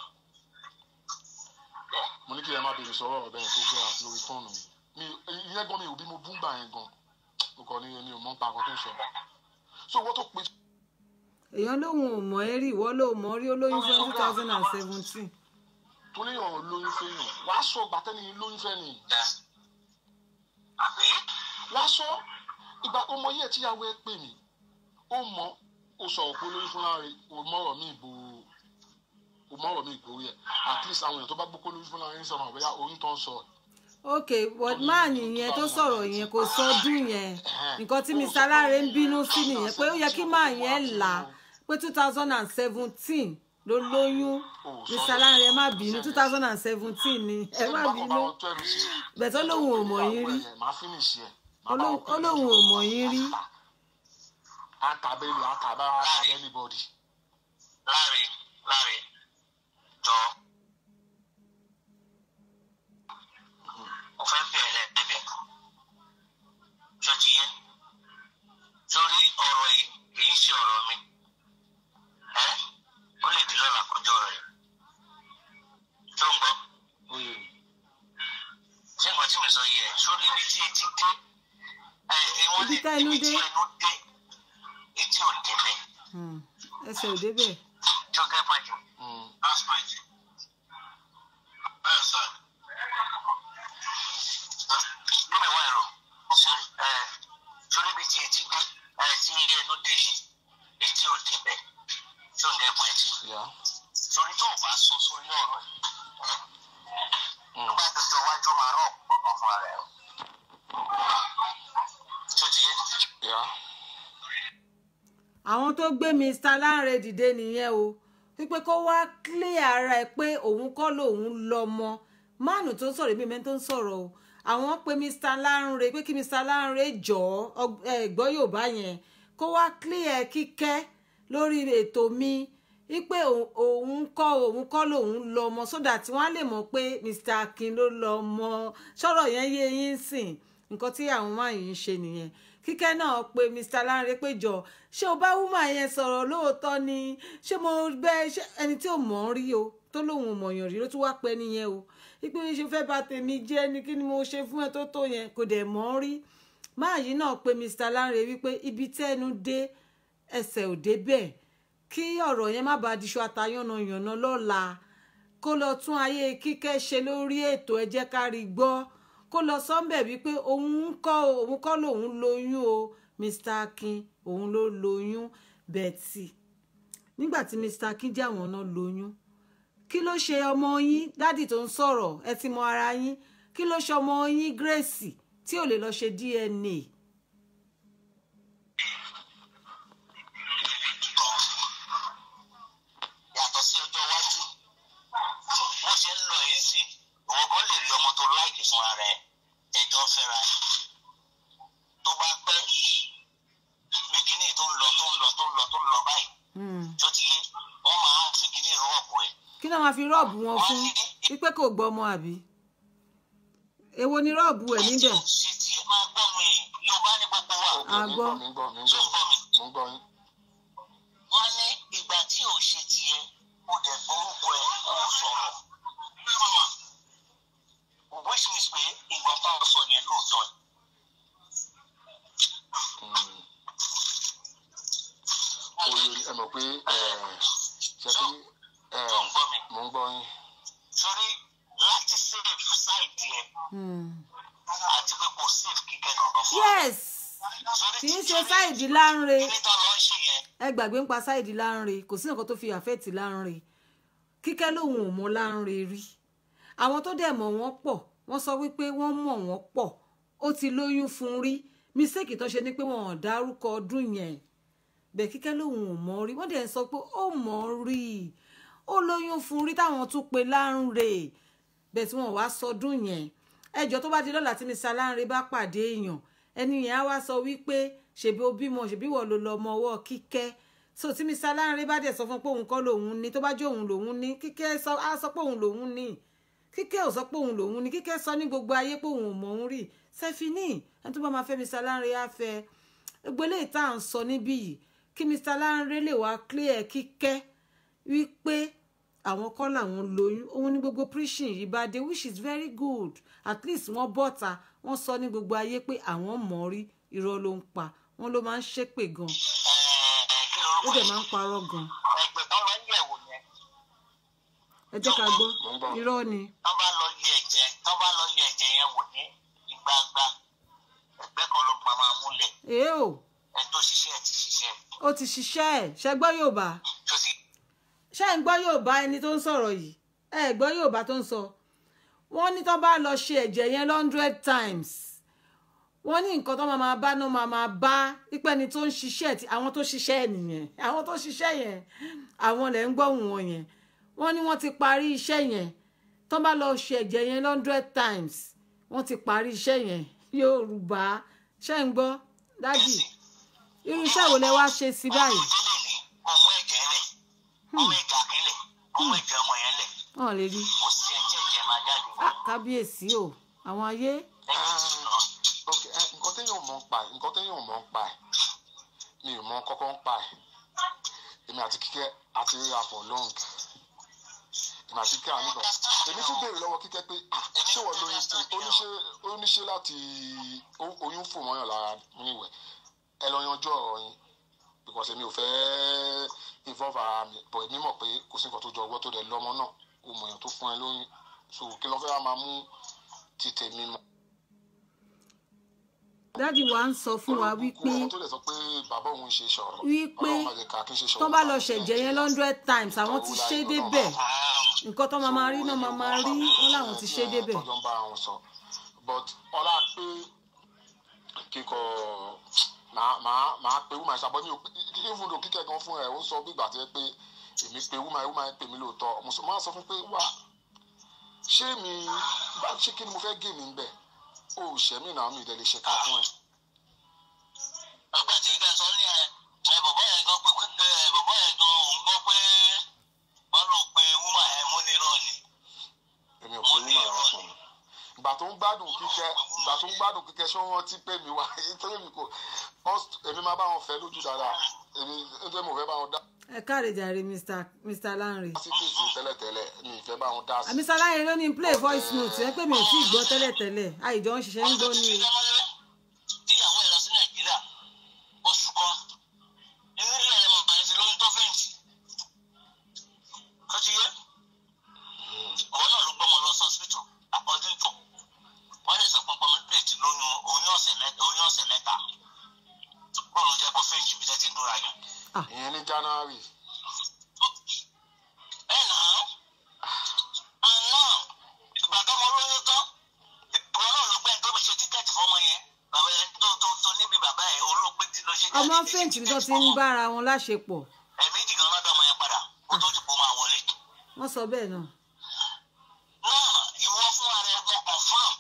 mo ní kí ẹ má bèrè sọ̀rọ̀ ọ̀bẹ yẹn tó gbé àti lórí fóònù mi mi ìyẹn gan mi ò bí mo bú gbà yẹn gan mo kàn ní mi ò mọ̀ nípa àkọ́ tó ń sọ so wọ́n tó pe èèyàn lóun ò mọ̀ ẹ́ rí ìwọ ló mọ̀ rí ó lóyún fún two thousand and seventeen tó ní ọ̀rọ̀ lóyún fẹ́yàn wàá sọ gbàtẹ́ni lóyún fẹ́ nìyí wá sọ ìgbà ọmọ yẹ tíyàwó ẹ pè mí ó mọ ó sọ òpó lórí fún láàrin ó mọ̀rọ̀ mi ìbò ó mọ̀rọ̀ mi ìbò yẹ at least àwọn èèyàn tó bá gbókó lórí fún láàrin sọmọ àbẹ́yà oyún tó ń sọ ok but man yẹn tó sọ̀rọ̀ yẹn kò sọ ọdún yẹn nǹkan tí Mr. Lanre ń bínú sí nìyẹn pé ó yẹ kí man yẹn là á pé two thousand and seventeen ló lóyún Mr. Lanre ẹ má bínú two thousand and seventeen ni ẹ má bínú bẹ̀tọ́ lòun ò mọ̀ yín rí Olóhùn- olóhùn ò mọ̀ yín rí àtàbẹ́lì àtàbá àtàbẹ́lì bọ́dì Láre Láre jọ mo fẹ́ bẹ̀ ẹ́ lẹ́ẹ̀bẹ̀ ṣó ti yé sórí ọ̀rọ̀ yìí kì í ṣe ọ̀rọ̀ mi ẹ́ ó lè di lọ́la kọjọ́ rẹ̀ tó ń gbọ́ oyè ṣé nǹkan tí mo sọ yẹ sórí ibi tí etí dé ẹ ẹ wọ́n Ibi ní tá ẹnu ibi tí dé. ẹnu dé etí ò débẹ̀ Hmm, ẹsẹ̀ ò débẹ̀ tó gẹ́ pàjù. That's my thing. Bẹ́ẹ̀ sọ. Níbi wá ẹ̀rọ, ṣé ẹ sórí ibi tí etí dé ẹ tí ẹnu dé yìí, etí ò débẹ̀. Ṣé o ń gẹ́ pọ́ìntì? yá Torí tó o bá sọ sórí ọ̀rọ̀ yìí, nígbà tó jọ wájú máa rọ̀ ọ̀kan fún ara ẹ̀ o. Ṣé o ti yé? yá àwọn tó gbé Mr. Lanre dìde nìyẹn o wípé kó wá clear ara ẹ pé òun kọ́ lòun lọ́mọ máàlù tó ń sọ̀rọ̀ èmi mẹ́ni tó ń sọ̀rọ̀ o àwọn pe Mr. Lanre pé kí Mr. Lanre jọ̀ọ́ ọg- ẹ, gbọ́ Yorùbá yẹn kó wá clear kíkẹ́ lórí ètò mi wípé òun- òun kọ́ òun kọ́ lòun lọ ọmọ sódà tí wọ́n á lè mọ̀ pé Mr. Akin ló lọ ọmọ sọ̀rọ̀ yẹn yé yín sìn nǹkan tí àwọn máa yìí ń ṣe nìyẹn kíkẹ́ náà pe Mr. Lanre pé jọ ṣé o bá wúmà yẹn sọ̀rọ̀ lóòótọ́ ni ṣé mo bẹ́ ṣé ẹni tí ò mọ̀ ọ́ rí o tó lóun ò mọ̀yàn rí ló tún wá pẹ́ nìyẹn o wípé ṣe fẹ́ bà tèmi jẹ́ ni kí ni mo ṣe fún ẹ tó tó yẹn kò dẹ̀ mọ̀ ọ́ rí máa yìí náà pe Mr. Lanre wípé ibi tẹ́nu dé ẹsẹ̀ ò débẹ̀ kí ọ̀rọ̀ yẹn má bàa diṣọ àtayànnàyànnà lọ́la kó lọ tún ayé kíkẹ́ ṣe lórí ètò ẹ jẹ́ ká rí gbọ́ kó lọ sọ́ńbẹ̀ wípé òun ń kọ́ òun kọ́ lòun lóyún o Mr. Akin òun ló lóyún Betty nígbà tí Mr. Akin jẹ́ àwọn náà lóyún kí ló ṣe ọmọ yín dádì tó ń sọ̀rọ̀ ẹ ti mọ ara yín kí ló ṣe ọmọ yín Grace tí ò lè lọ ṣe DNA yàtọ̀ sí ọjọ́ iwájú bó ṣe ń lọ yìí sì ìwọ gan lè rí ọmọ tó láìkì fúnra rẹ ẹjọ́ fẹ́ra ẹ̀. tó bá pẹ́ bí kinní tó ń lọ tó ń lọ tó ń lọ tó ń lọ báyìí Hmm. tó ti yé wọ́n máa fi kinní rọ́ọ̀bù ẹ̀. kí náà máa fi rọ́ọ̀bù wọn fún wípé kò gbọ́ ọmọ àbí èwo ni rọ́ọ̀bù ẹ̀ níbẹ̀ ṣe tiẹ̀ máa gbọ́ mi yorùbá ní gbogbo wa Ok, mi ń Àgbọ́. gbọ́ mi ń gbọ́ mi ń tó ń gbọ́ gbọ́ mi. mo ń gbọ́ yín. wọ́n ní ìgbà tí ò ṣe tiẹ̀ ó dẹ̀ gbórúkọ ẹ̀ ó sọ̀rọ̀. which means pé ìgbà táwọn sọ yẹn lóòótọ́ ni. Mm. Oye ẹ mọ̀ pé ṣe pé tó ń gbọ́ mi. mo ń gbọ́ yín. torí láti save side yẹn Hmm. àti pé kò save kíkẹ́ kankan fún wa. yes Torí kì í tí- ṣe sáìdì Lánre kíní tó lọ ń ṣe yẹn ẹ gbàgbé ń pa sáìdì Lánre kò sí nǹkan tó fi àfẹ́ẹ̀tì Lánre kíkẹ́ lòun ò mọ Lánre rí àwọn tó dẹ̀ mọ̀ wọ́n pọ̀ wọ́n sọ wípé wọ́n mọ̀ wọ́n pọ̀ ó ti lóyún fún rí mísèkì tó ṣe ni pé wọn ò dárúkọ ọdún yẹn bẹ́ẹ̀ kíkẹ́ lòun ò mọ̀ rí wọ́n dẹ̀ ń sọ pé ó mọ̀ rí ó lóyún fún rí táwọn tún pe Lánre bẹ́ẹ̀ tí wọ́n wá sọdún yẹn ẹjọ́ tó bá di lọ́la tí Mr. Lánre bá pàdé èèyàn ẹni yẹn á wá sọ wípé ṣèbí o bímọ ṣèbí wọ́n ló lọ ọmọ ọwọ́ kíkẹ́ so tí Mr. Lánre bá dẹ̀ sọ fún pé òun kọ́ lòun ní tó bá jẹ́ òun lòun ní kíkẹ́ sọ á sọ pé òun lòun ní kíkẹ́ ò sọ pé òun lòun ní kíkẹ́ sọ ní gbogbo ayé pé òun ò mọ̀ òun rí sẹ́fínì ẹni tó bá máa fẹ́ Mr. Lánre á fẹ́ gbogbo eléyìí tá à ń sọ níbí yìí kí Mr. Lánre lè wá clear kíkẹ́ wípé àwọn kọ́ làwọn lóyún òun ní gbogbo preaching yìí bá dé which is very good at least wọ́n bọ́ta wọ́n sọ ní gbogbo ayé pé àwọn mọ̀ rí irọ́ ló ń pa wọ́n ló máa ń ṣépè gan ẹ̀ẹ́ kí ó lorúkọ dẹ̀ yẹn máa ń parọ́ gan ẹgbẹ́ tó lọ ń yẹ̀wò yẹn ẹ jẹ́ ká gbọ́ Mo ń gbọ́. irọ́ ni tó bá lọ yẹ ẹ̀jẹ̀ tó bá lọ yẹ ẹ̀jẹ̀ yẹn wò ní ìgbàgbà ẹgbẹ́ kan ló máa máa múlẹ̀ èé o ẹ tó ṣiṣẹ́ ẹ̀ ti ṣiṣẹ́ ó ti ṣiṣẹ́ ẹ̀ ṣe gbọ́ Yorùbá tó ti ṣé ń gbọ́ Yorùbá ẹni tó ń sọ̀rọ̀ yìí ẹ gbọ́ Yorùbá tó ń sọ wọ́n ní tó bá lọ ṣe ẹ̀jẹ̀ yẹn hundred times wọ́n ní nǹkan tó máa máa bá náà máa máa bá pípẹ́ ni tó ń ṣiṣẹ́ ti àwọn tó ṣiṣẹ́ ẹ̀ nìyẹn àwọn tó ṣiṣẹ́ yẹn àwọn lẹ̀ ń gbọ́hùn wọn yẹn wọ́n ní wọ́n ti parí iṣẹ́ yẹn tó bá lọ ṣe ẹ̀jẹ̀ yẹn hundred times wọ́n ti parí iṣẹ́ yẹn Yorùbá ṣé ń gbọ́ dádì irú iṣẹ́ wo lẹ wá ṣe sí báyìí ọmọ ìdílé ni ọmọ ẹ̀jẹ̀ lẹ̀ ọmọ ẹ̀jẹ̀ àkínlẹ̀ ọmọ ẹ̀jẹ̀ ọmọ yẹn lẹ̀ wọn lè rí kò sí ẹ̀jẹ̀ ẹ̀jẹ̀ máa jáde Ah, kábíyèsí o àwọn ayé lẹ́yìn tí lọ. ok ẹ, nǹkan téèyàn mọ̀ ń pa ẹ̀ nǹkan téèyàn mọ̀ ń pa ẹ̀ mi ò mọ kọ́kọ́ ń pa ẹ̀ èmi àti kíkẹ́ àti ríra for long èmi àti kíkẹ́ àníbọ̀ èmi tún béèrè lọ́wọ́ kíkẹ́ pé "Ah, ṣé wọ́n lóyún sí oníṣe oníṣe láti ó- oyún fò mọ́yàn lára níwẹ̀ ẹ lọ yanjú ọ̀rọ̀ yín because èmi ò fẹ́ involve ara mi but èmi mọ̀ pé kò sí nǹkan tó jọ ọgbọ́n tó dẹ̀ lọ́mọ náà o mọ̀ èèyàn tó fún ẹ lóyún so kí ló fẹ́ wá máa mú ti tèmi mọ́ dádì wa ń sọ fún wa wípé ọmọ tó lè sọ pé bàbá òun ṣe sọ̀rọ̀ wípé Ọlọ́run má jẹ́ ká kí n ṣe sọ̀rọ̀ tó bá lọ bàbá ṣẹ̀jẹ̀ yẹn hundred times àwọn ti ṣe débẹ̀ nǹkan tó máa máa rí náà máa máa rí wọn làwọn ti ṣe débẹ̀ tọ́jọ́ ń bá àwọn sọ but ọlá pé kíkọ màá màá màá pe wúmà ìṣàbọ̀ mi ò pé even though kíkẹ́ gan fún ẹ̀ ó sọ bí ìgbà tó yẹ pé èmi pe wúmà wúmà pè mí lóòótọ́ mo sọ máa sọ fún pé wá ṣé mi bá ṣé kí ni mo fẹ́ gé mi ń bẹ̀ ó ṣẹ́ mi náà mi ìdẹ́lẹ̀ ṣe ká fún ẹ. ọgbà tí ìgbà sọ ní ẹ tó ń gbádùn kíkẹ́ ṣé wọ́n ti pè mí wá nítorí mi kò first èmi máa bá wọn fẹ́ lójú dáadáa èmi nítorí mo fẹ́ bá wọn dá ẹ káre jàre mr mr lanre sí kéèsì tẹ́lẹ̀tẹ́lẹ̀ mi ì fẹ́ bá wọn dá sí. mr lanre ló ní play voice note ẹ pé mi ò tí ì gbọ́ tẹ́lẹ̀tẹ́lẹ̀ àìjọ ń ṣiṣẹ́ ń gbọ́ ní o. tíyàwó ẹ̀ lọ sí nàìjíríà oṣù kan inú ilé ẹ̀ mọ̀ báyìí sí lóyún tó fẹ́ǹtì tó ti yé òun náà ló gbọ́mọ lọ sọ́sítù according to wọ́n lè sọ pọnpọ́n mi plate lóyún oyún ọ̀sẹ̀ mẹ́ta oyún ọ̀sẹ̀ mẹ́ta kó ló jẹ́ kó fẹ́ǹtì bí tẹ́tí ń dúra yín. ìyẹn ní january ẹ̀ nà án àná ìgbà tó mọ lóyún tán ìwọ náà ló gbẹ́ tó ṣe tíkẹ́ẹ̀tì fọmọ yẹn bàbá yẹn tó tó tó níbi bàbá yẹn olóògbé tí ló ṣe ọmọ fẹ́ǹtì tó ti ń bára wọn láṣepọ̀ ẹ̀mí jìgàn lọ́dọ̀ ọmọ yẹn padà kó tó dìbò máa wọlé. wọ́n sọ bẹ́ẹ̀ náà. náà ìwọ fún ara ẹ mọ confam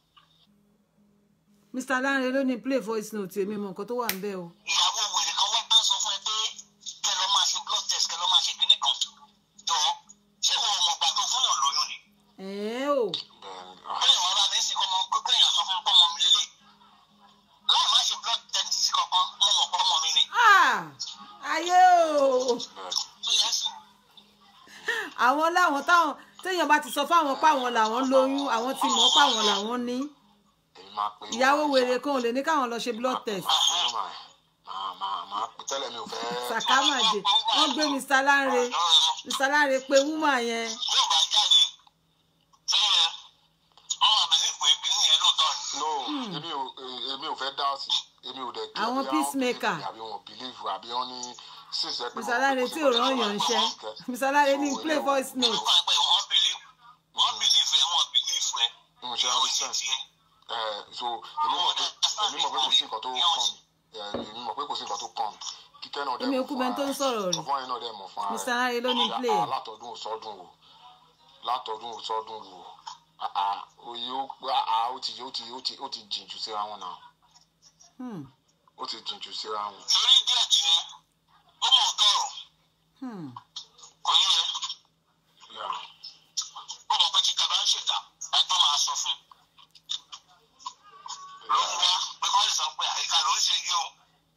mr lanre ló ní play voice note èmi mọ nǹkan tó wà ń bẹ̀ o. ìyàwó wèrè kan wá sọ fún ẹ pé kẹ lọ máa ṣe blood test kẹ lọ máa ṣe kíní kan jọ ṣé wọn ò mọ̀ gbà tó fún yàn lóyún ni. ẹ̀ẹ́ o bẹ́ẹ̀ ni ah, bẹ́ẹ̀ wọ́n bá mi sì kọ́ ọmọ pé èèyàn sọ fún mi pé ọmọ mi lélẹ̀ láì má ṣe blood test kankan mo mọ̀ pé ọmọ mi ni. Ah! ayé o bẹ́ẹ̀ tó yẹ sùn àwọn láwọn táwọn téèyàn bá ti sọ fáwọn páwọn làwọn lóyún àwọn ti mọ̀ páwọn làwọn ní èmi máa pe ìyàwó wèrè kan ò lè ní káwọn lọ ṣe blood test máa máa máa pe tẹ́lẹ̀ mi ò fẹ́ sàkámàdé wọ́n gbé mr lanre mr lanre pé woman yẹn bí ò bá jáde tó yẹ ọmọ àbẹ̀lẹ̀ pé kíní yẹn lóòótọ́ ni. no èmi ò èmi ò fẹ́ dá sí èmi ò dẹ̀ kí Àwọn bóyá wọ́n peacemaker. believe àbí wọn believe àbí wọn ní sísẹ pé mr lanre tí ò rán yàn ṣẹ́ mr lanre ní play voice note Nígbà pé wọ́n believe wọ́n believe ẹ wọ́n believe ẹ. mo ṣe Ìyàwó ṣe understand tiẹ̀. ẹ so èmi mọ̀ pé èmi mọ̀ pé kò sí nǹkan tó kàn mí ẹ èmi mọ̀ pé kò sí nǹkan tó kàn mí kíkẹ́ náà dẹ̀ Èmi mọ̀ ò kú fún bẹ́ẹ̀ tó ń ara sọ̀rọ̀ ẹ̀ rẹ̀. ọ̀fọ̀ yẹn náà dẹ̀ mọ̀ fún ara Mr. Lanre ló ní play. Ah, látọdún sọdún o látọdún sọdún o Ah, ah, oye ó ah, ah, ó ti ó ti ó ti ó ti jìn jù síra wọn náà Hmm, ó ti jìn jù síra wọn. Torí díẹ̀ tí yẹn, ó mọ̀ ọ́ tọrọ, hmm. kò yẹ. Yeah. Ó mọ̀ pé títa bá ń ṣètà, ẹ tó máa sọ fún un. Ló ń wá pé kọ́ lè sọ pé àyíká ló ń ṣe yí o.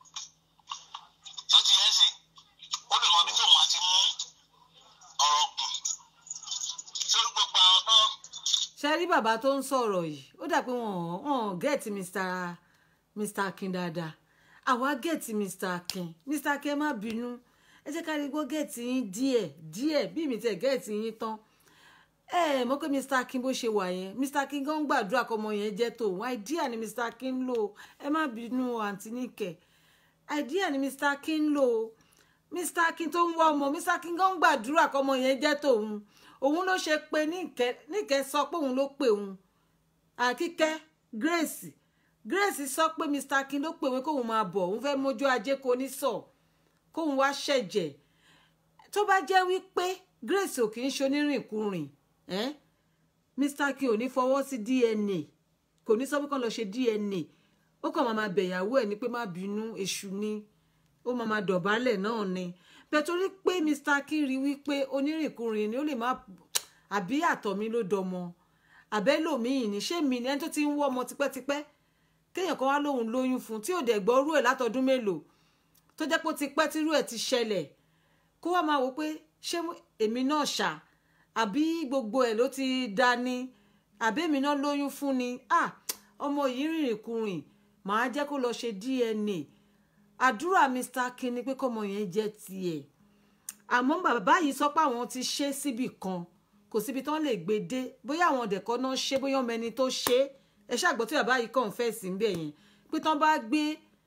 Tó ti yẹn sìn, ó lè mọ ibi tóun àti mú ọ̀rọ̀ gùn. Sórí gbogbo àwọn tán. ṣe rí bàbá tó ń sọ̀rọ̀ yìí ó dà pé wọ́n wọ́n gẹ̀ẹ́tì mr mr akin dáadáa àwa gẹ̀ẹ́tì mr akin mr akin ẹ má bínú ẹ jẹ́ ká rí gbọ́ gẹ̀ẹ́tì yín díẹ̀ díẹ̀ bí mi tẹ̀ gẹ̀ẹ́tì yín tán ẹ ẹ mọ̀ pé mr akin bó ṣe wà yẹn mr akin gan gbàdúrà kọ́mọ yẹn jẹ́ tòun àìdíà ni mr akin ń lò ẹ má bínú àǹtí níkẹ́ àìdíà ni mr akin ń lò mr akin tó ń wá ọmọ mr akin gan gbàdúrà kọ́mọ yẹn jẹ́ tòun òun ló ṣe pé níkẹ́ níkẹ́ sọ pé òun ló pè òun àkíkẹ́ grace grace sọ pé mr akin ló pè wé kóun máa bọ̀ òun fẹ́ mójú ajé kò ní sọ kóun wá ṣẹ̀jẹ̀ tó bá jẹ́ wípé grace ò kì í ṣonírìnkùnrin eh? mr akin ò ní fọwọ́ sí dna kò ní sọ pé kàn lọ ṣe dna ó kàn máa máa bẹ̀yàwó ẹ̀ ní pé má bínú èṣù ni ó máa máa dọ̀bálẹ̀ náà ni bẹ́ẹ̀ torí pé mr akin rí wípé onírìnkùnrin ni ó lè má àbí àtọ̀ mi ló dọmọ àbẹ́lòmíì ní ṣé mi ni ẹni tó ti ń wọ́ ọmọ tipẹ́tipẹ́ kéèyàn kan wá lóhun lóyún fún tí ò dẹ̀ gbọ́ rú ẹ̀ látọdún mélòó tó jẹ́ pé ó ti pẹ́ tírú ẹ̀ ti ṣẹlẹ̀ kó wá máa wò pé ṣé èmi náà ṣá àbí gbogbo ẹ̀ ló ti dání àbí èmi náà lóyún fún ni ah ọmọ yìí rìnrìn kurìn màá jẹ́ kó lọ ṣe dna àdúrà mr akin ni pé kọ́mọ yẹn jẹ́ tiẹ̀ àmọ́ bàbá yìí sọ pé àwọn ti ṣe síbì kan kò síbi tán lè gbé dé bóyá àwọn ọ̀dẹ̀kọ́ náà ṣe bóyá ọmọ ẹni tó ṣe ẹ ṣàgbọ́ tí bàbá yìí confess ń bẹ̀ yẹn pé tán bá gbé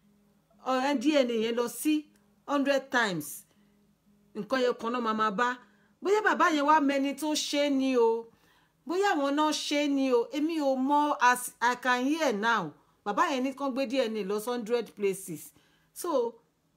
dna yẹn lọ sí hundred times nǹkan yẹn kan náà máa máa bá bóyá bàbá yẹn wá mẹni tó ṣe é ni o bóyá àwọn náà ṣe é ni o èmi ò mọ as i can hear now bàbá yẹn ní kán gbé dna lọ sí hundred places so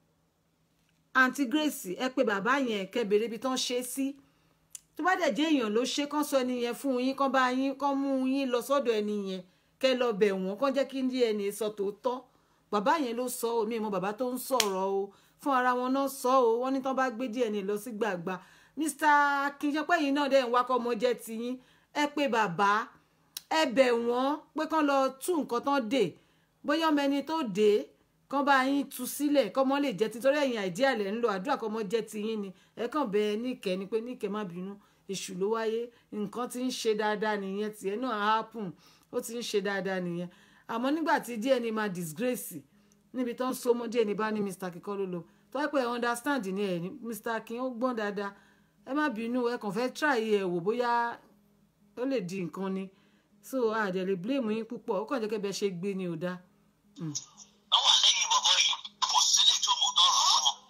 aunty grace ẹ pé bàbá yẹn kẹ́ bèrè ibi tán ṣe é sí tó bá dẹ̀ jẹ́ èèyàn ló ṣe kán sọ ẹni yẹn fún yín kán bá yín kán mú yín lọ sọ́dọ̀ ẹni yẹn kẹ́ lọ bẹ̀ wọ́n kán jẹ́ kí dna sọ tòótọ́ bàbá yẹn ló sọ ọ́ mi mọ bàbá tó ń sọ̀rọ̀ o fún ara wọn náà sọ ọ́ wọ́n ní tán bá gbé dna lọ sí gbàgbà mr akínyẹpẹ yìí náà dẹ̀ ń wákọ́ ọmọ jẹ́ tiyín ẹ pé bàbá ẹ bẹ̀ wọ́n pé kán lọ tú nǹkan tán dè bóyá ọmọ ẹni tó dé kán bá yín tú sílẹ̀ kọ́mọ lè jẹ́ ti torí ẹ̀yìn àìdí àlẹ́ ń lò àdúrà kọ́mọ jẹ́ ti yín ni ẹ kàn bẹ níkẹ́ ni pé níkẹ́ má bínú èṣù ló wáyé nǹkan tí ń ṣe dáadáa nìyẹn tiẹ̀ náà á happen ó ti ń ṣe dáadáa nìyẹn àmọ́ nígbà tí díẹ̀ ni máa disgrace níbi tó ń so mọ́ díẹ̀ ní bá ní mr kíkọ́ ló lò tó yẹ pé ẹ understand ni ẹ ní mr king ó gbọ́n dáadáa ẹ má bínú ẹ kàn fẹ́ try ẹ wò bóyá ó lè di nǹkan ni so àdẹ̀ lè blame yín púpọ̀ ó kàn jẹ́ kẹ́ bẹ́ẹ̀ ṣe gbé ni ò dáa. wọ́n wà lẹ́yìn bọ̀bọ̀ yìí kò sí lè tó mọ̀ tọrọ fún wọn.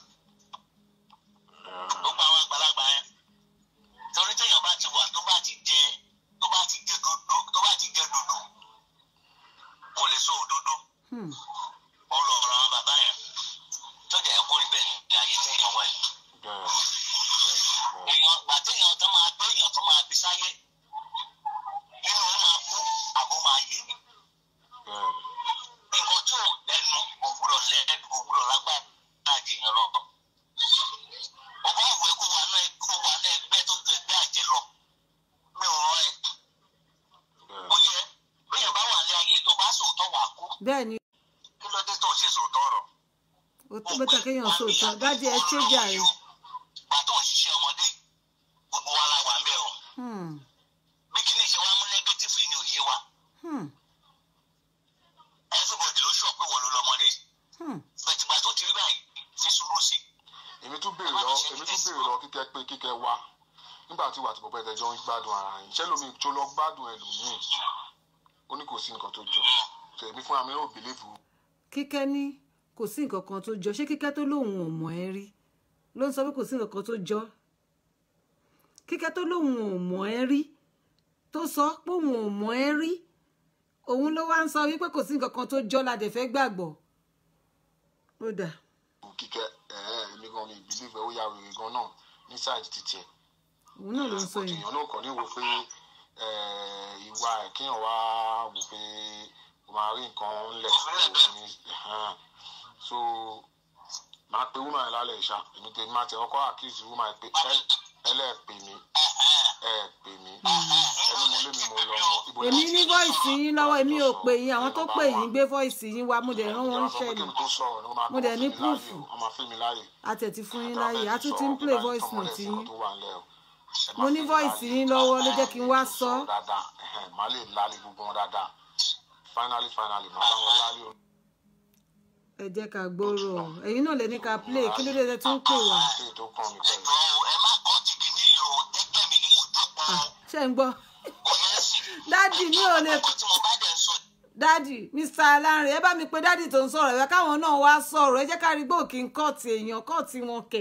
gbogbo àwọn àgbàlagbà yẹn torí téèyàn bá ti wà tó bá ti jẹ tó bá ti jẹ dodo tó bá ti jẹ dodo kò lè sọ òdodo Hmm. ó lọ ọ̀rọ̀ àwọn bàbá yẹn tó jẹ́ kó rí bẹ́ẹ̀ ní ayé téèyàn wà yìí. bẹ́ẹ̀ bẹ́ẹ̀ èèyàn gbà téèyàn tó máa gbé èèyàn tó máa bí sáyé nínú ó máa kú àbó máa yè ni bẹ́ẹ̀ nǹkan tí ò lẹ́nu òwúrọ̀ lẹ́nu òwúrọ̀ lágbára láàjì yẹn lọ. ọba ìwé kó wa náà kó wa náà ẹgbẹ́ tó ju ẹgbẹ́ àjẹ lọ. mi ò rán ẹ bẹ́ẹ̀ mo yẹ bẹ́ẹ̀ bá wà ní ayé tó bá sòótọ́ wà kú bẹ́ẹ̀ ni kí ló dé tó ṣe sòótọ́ rọ̀. ó tó bẹ́tà kéèyàn sóòótọ́ dájú ẹ ṣé jàre. gbà tó ń ṣiṣẹ́ ọmọdé gbogbo wa la wà ń bẹ̀ o Hmm. bí kìíní ṣe wá mú nẹ́gẹ́tìfù yìí ní òye wa Hmm. everybody ló ṣọ̀ pé wọ́n ló lọ́mọdé Hmm. bẹ̀tìgbà tó ti rí báyìí fi sùúrù sí i. èmi tún béèrè lọ èmi tún béèrè lọ kíkẹ́ pé kíkẹ́ wá nígbà tí wà tí bọ̀bọ̀ ẹ̀tẹ̀jọ́ ń gbádùn ara yín ṣé lómi tó lọ gbádùn ẹlòmíì ó ní kò sí nǹkan tó jọ so èmi fúnra mi ò bìlíìfù kíkẹ́ ní kò sí nǹkan kan tó jọ ṣé kíkẹ́ tó lóun ò mọ̀ ẹ́ rí ló ń sọ pé kò sí nǹkan kan tó jọ kíkẹ́ tó lóun ò mọ̀ ẹ́ rí tó sọ pé òun ò mọ̀ ẹ́ rí òun ló wá ń sọ wípé kò sí nǹkan kan tó jọ la dẹ̀ fẹ́ gbàgbọ́ ó dà kíkẹ́ ẹ̀ẹ́ èmi gan mi bìlíìfù ẹ̀ ó ya wèrè gan náà ní sáìdì títì ẹ̀ òun náà ló ń sọ yìí èèyàn náà kàn ní wo pé eh, ìwà ẹ̀ kéèyàn wá wò pé o máa rí nǹkan ńlẹ̀ kó o ní ẹ̀hán. so máa pe woman yẹn lálẹ́ ìṣá èmi tèmi máa tẹ ọkọ accuse woman yẹn pé ẹ- ẹlẹ́ẹ̀pè mi ẹ̀ẹ̀pè mi ẹni mo lé mi mo lọ mọ ibo èmi lẹ ní ti voice sọ, yín lọ́wọ́ èmi ò sọ, pè yín àwọn tó number pè yín one. gbé voice yín wá mo dẹ̀ rán wọn Ìjọba sọ ṣẹ́ pé ni kí n tó sọ̀rọ̀ ni wọ́n máa Mo dẹ̀ kọ́ ní fún mi láàyè proof. o, wọ́n máa fún mi láàyè àtẹ̀tí fún yín láàyè a tún ti ń play voice note yín mo Mo ní voice yín lọ́wọ́ ló jẹ́ kí n wá sọ. dáadáa ẹ̀hẹ̀n, màá lè lálẹ́ gbogbo wọn dáadáa finally finally màá bá wọn lálẹ́ o. ẹ jẹ́ ká gbọ́rọ̀ ẹ̀yin náà lè ní ká play kí ló dé tẹ́ tún pè wá ṣé ètò kan mi pẹ̀lú. ẹ̀jọ̀ ẹ má kọ́ tìkì ní yìí o jẹ́jẹ́ mi ni mo jókòó ṣé ń gbọ́ kò yẹ sí. dádì mi ò lè ọkọ̀ tí mo bá dẹ̀ sọ dádì mr alárin ẹ bá mi pe dádì tó ń sọ̀rọ̀ ẹ káwọn náà wá sọ̀rọ̀ ẹ jẹ́ ká rí gbòòkì ń kọ́ọ̀tì èèyàn kọ́ọ̀tì wọn kẹ̀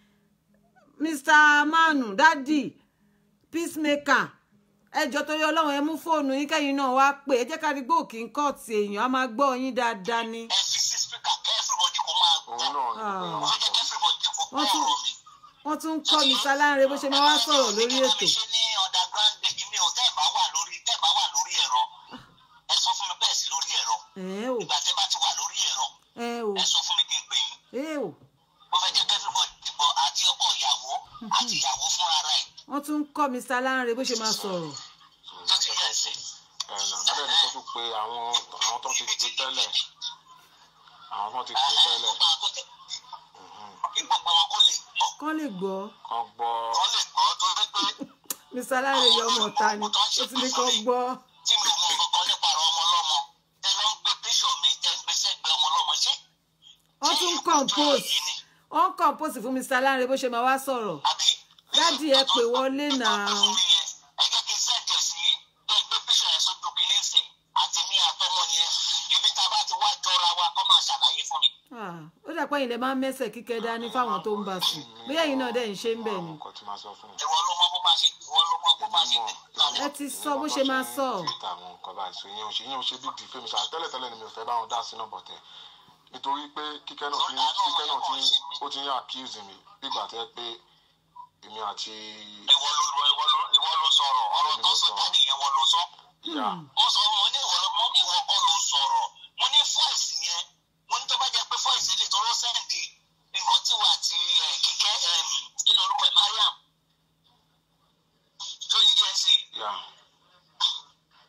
mr manu dádì peacemaker ẹjọ́ torí ọlọ́run ẹ mú fóònù yín kẹ́yìn náà wá pè ẹ jẹ́ ká rí gbòòkì ń kọ́ọ̀tì èèyàn á máa gbọ́ yín dáadáa ni. ẹ fi sí spíkà kẹ́ everybody kó máa gbọ́ òun náà ni Ah. mo ó fẹ́ jẹ́ kẹ́ everybody kó gbọ́ Wọ́n tún- ọ̀rọ̀ mi. wọ́n tún ń kọ́ mr alárin bó ṣe máa wá sọ̀rọ̀ lórí ètò. ṣe ní underground gbèjì mi ò tẹ́ ẹ̀ bá wà lórí tẹ́ ẹ̀ bá wà lórí ẹ̀rọ ẹ sọ fún mi bẹ́ẹ̀ sí lórí ẹ̀rọ ẹ ò ìgbà tẹ́ bá ti wà lórí ẹ̀rọ ẹ ò ẹ sọ fún mi kí n pè yín ẹ ò mo fẹ́ jẹ́ kẹ́ everybody gbọ́ àti ọkọ ìyàwó àti ìyàwó fúnra rẹ̀ wọ́n tún ń kọ́ mr alárin bó ṣe máa sọ̀rọ̀. tó ti yẹ sí. ẹ̀ nà má dẹ̀ ní kó tún pe àwọn àwọn tó ti pè tẹ́lẹ̀ àwọn tó ti pè tẹ́lẹ̀ kí gbogbo wọn kó lè gbọ́ kọ́ lè gbọ́ kan gbọ́ kọ́ lè gbọ́ torí pé mr alárin yọ ọmọ ọ̀tá ni ó ti ní kọ́ gbọ́. tí mi ò mọ kankan nípa ọ̀rọ̀ ọmọ ọlọ́mọ tẹ lọ ń gbé píṣọ̀ mi tẹ ń gbé sẹ́gbẹ̀ẹ́ ọmọ ọlọ́mọ ṣé. wọ́n tún ń compose wọ́n ń compose fún mr alárin bó ṣe máa wá sọ̀rọ̀ àbí. dádì ẹ pè wọlé náà ẹ jẹ́ kí n sẹ́ǹdì ẹ̀ sí bẹ́ẹ̀ gbé píṣọ̀ yẹn sójú kìíní sìn àti ní àtọmọ yẹn ibi tá a bá ti wá jọra wa kọ́ máa ṣàlàyé fún mi. Ah, ó dà pé ẹ̀yin lè máa ń mẹ́sẹ̀ kíkẹ́ dání fáwọn tó ń bá sùn bóyá ẹ̀yin náà dẹ̀ ń ṣe ń bẹ̀ ni. nǹkan tí máa sọ fún un. ìwọ ló mọ bó máa ṣe ìwọ ló mọ bó máa ṣe Ẹ ti sọ bó ṣe máa sọ. àwọn nǹkan báyìí so ìyẹn ò ṣe ìyẹn ò ṣe big deal fẹ́mi ṣáà tẹ́lẹ̀tẹ́lẹ̀ ni mi ò fẹ́ bá wọn dá sínú bọ̀tẹ̀ nítorí pé kíkẹ́ náà ti kíkẹ́ náà ti ó ti ń accuse mi bígbà tẹ́ pé èmi àti ìwọ ló ìwọ ló ìwọ ló sọ̀rọ̀ ọ̀rọ̀ tó sọ jáde yẹn wọ́n ló sọ. ìyá ó sọ mo ní ìwọ ló mọ ìwọ kọ́ ló sọ̀rọ̀ mo ní fọ́ìsì yẹn mo ní tó bá jẹ́ pé fọ́ìsì lè tọrọ sẹ́ǹdì nǹkan tí wà àti ẹ̀, kíkẹ́ ẹ̀m, kí ni orúkọ ẹ̀ mariam tó yí díẹ̀ sí i. ìyá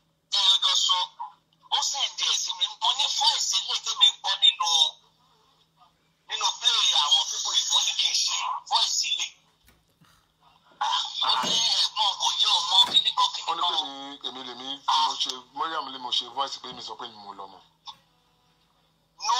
mo ṣe voice pé mi sọ pé mi mo lọ́mọ. no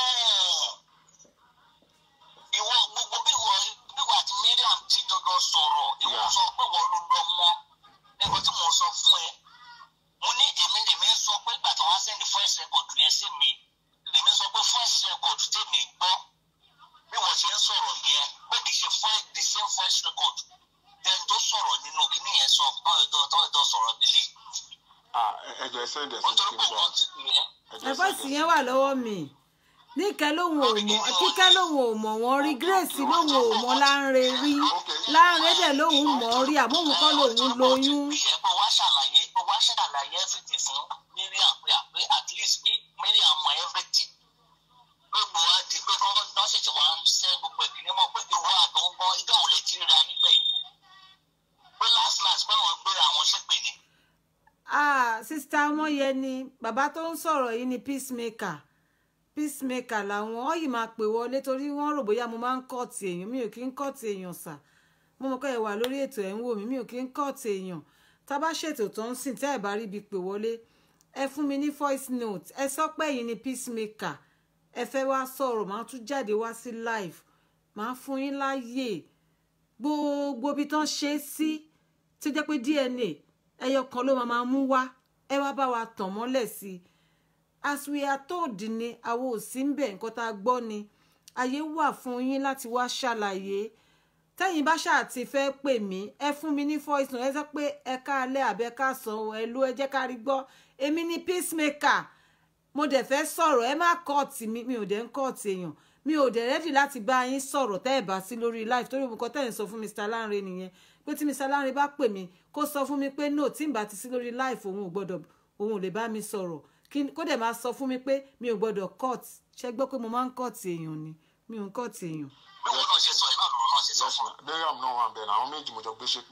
ìwọ gbogbo bí ìwọ bí ìwọ àti Mariam ti jọjọ sọ̀rọ̀ ìwọ Yeah. sọ pé wọ́n ló lọ mọ́ ẹ̀kọ́ tí mo sọ fún ẹ mo ní èmi lèmi sọ pé ìgbà tí wọ́n sẹ́ni first record yẹn sí mi lèmi sọ pé first record tèmi gbọ́ bí wọ́n ṣe ń sọ̀rọ̀ yẹn pé kì í ṣe first the same first record then tó sọ̀rọ̀ nínú kíní yẹn sọ tọ́jọ́ tọ́jọ́ sọ̀rọ̀ nílé ah ẹ- ẹ jọ ẹ send ẹ sí mi nítorí kí n pé gbọ́ wọ́n ti pè é. ẹ jọ ẹ ẹ̀fọ́ send sì ẹ yẹn wà lọ́wọ́ mi níkẹ́ lòun ò mọ̀ kíkẹ́ lòun ò mọ̀ wọ́n rí grace lòun ò mọ̀ láńre rí láńre dẹ̀ lòun mọ̀ rí àmóhun kọ́ lòun lóyún. ẹ pé wá ṣàlàyé pé wá ṣàlàyé everything fún Mariam pé àpé at least pé Mariam mọ everything pé gbogbo wa di pé kọ́ lọ́ ṣẹ̀ṣẹ̀ wá ń ṣẹ́ gbogbo ìkíní mọ́ pé ìwọ àtọ̀gbọ́n ìgbà wo lè ti ríra nílẹ̀ yìí pé last last pé àwọn gbéra àwọn ṣépè ni. ah sista ọmọyẹni bàbá tó ń sọ̀rọ̀ yìí ni peacemaker peacemaker làwọn ọ yìí máa pè wọlé torí wọ́n rò bóyá mo máa ń kọ́ọ̀tì èèyàn mi ò kí ń kọ́ọ̀tì èèyàn sà mo mọ̀ pé ẹ wà lórí ètò ẹ̀ ń wò mí mi ò kí ń kọ́ọ̀tì èèyàn tá a bá ṣètò tó ń sìn tẹ́ ẹ̀ bá rí ibi pè wọlé ẹ fún mi ní voice note ẹ sọ pé ẹ̀yin ni peacemaker ẹ fẹ́ wá sọ̀rọ̀ máa tún jáde wá sí live máa fún yín láàyè gbogbo ibi tán ṣe é sí tí ó jẹ́ pé DNA ẹyọ kan ló máa máa mú wá ẹ wá bá wa tàn mọ́lẹ̀ sí i as we are told ni àwọn ò sí ń bẹ̀ nǹkan tá a gbọ́ ni àyè wà fún yín láti wá ṣàlàyé tẹ́yìn bá ṣáà ti fẹ́ pè mí ẹ fún mi ní voice note ẹ sọ pé ẹ káalẹ́ àbẹ́ ká san o ẹ ló ẹ jẹ́ ká rí gbọ́ èmi ni peacemaker mo dẹ̀ fẹ́ sọ̀rọ̀ ẹ má kọ́ọ̀tì mi mi ò dẹ̀ ń kọ́ọ̀tì èèyàn mi ò dẹ̀ rẹ́dì láti bá yín sọ̀rọ̀ tẹ́ ẹ̀ bá sí lórí live torí nǹkan tẹ́ ẹ̀ ń sọ fún Mr. Lanre nìyẹn pé tí Mr. Lanre bá pè mí kó sọ fún mi pé no tí n bá ti sí lórí live òun ò gbọ́dọ̀ òun ò lè bá mi sọ̀rọ̀ kí- kó dẹ̀ máa sọ fún mi pé mi ò gbọ́dọ̀ court ṣe gbọ́ pé mo máa ń kọ́ọ̀tì èèyàn ni mi ò ń kọ́ọ̀tì èèyàn. bí wọn náà ṣe sọ ẹ náà lọ́rọ̀ náà ṣe sọ yes fún ma Mariam náà wà bẹ́ẹ̀ àwọn méjì mo jọ gbé ṣépè.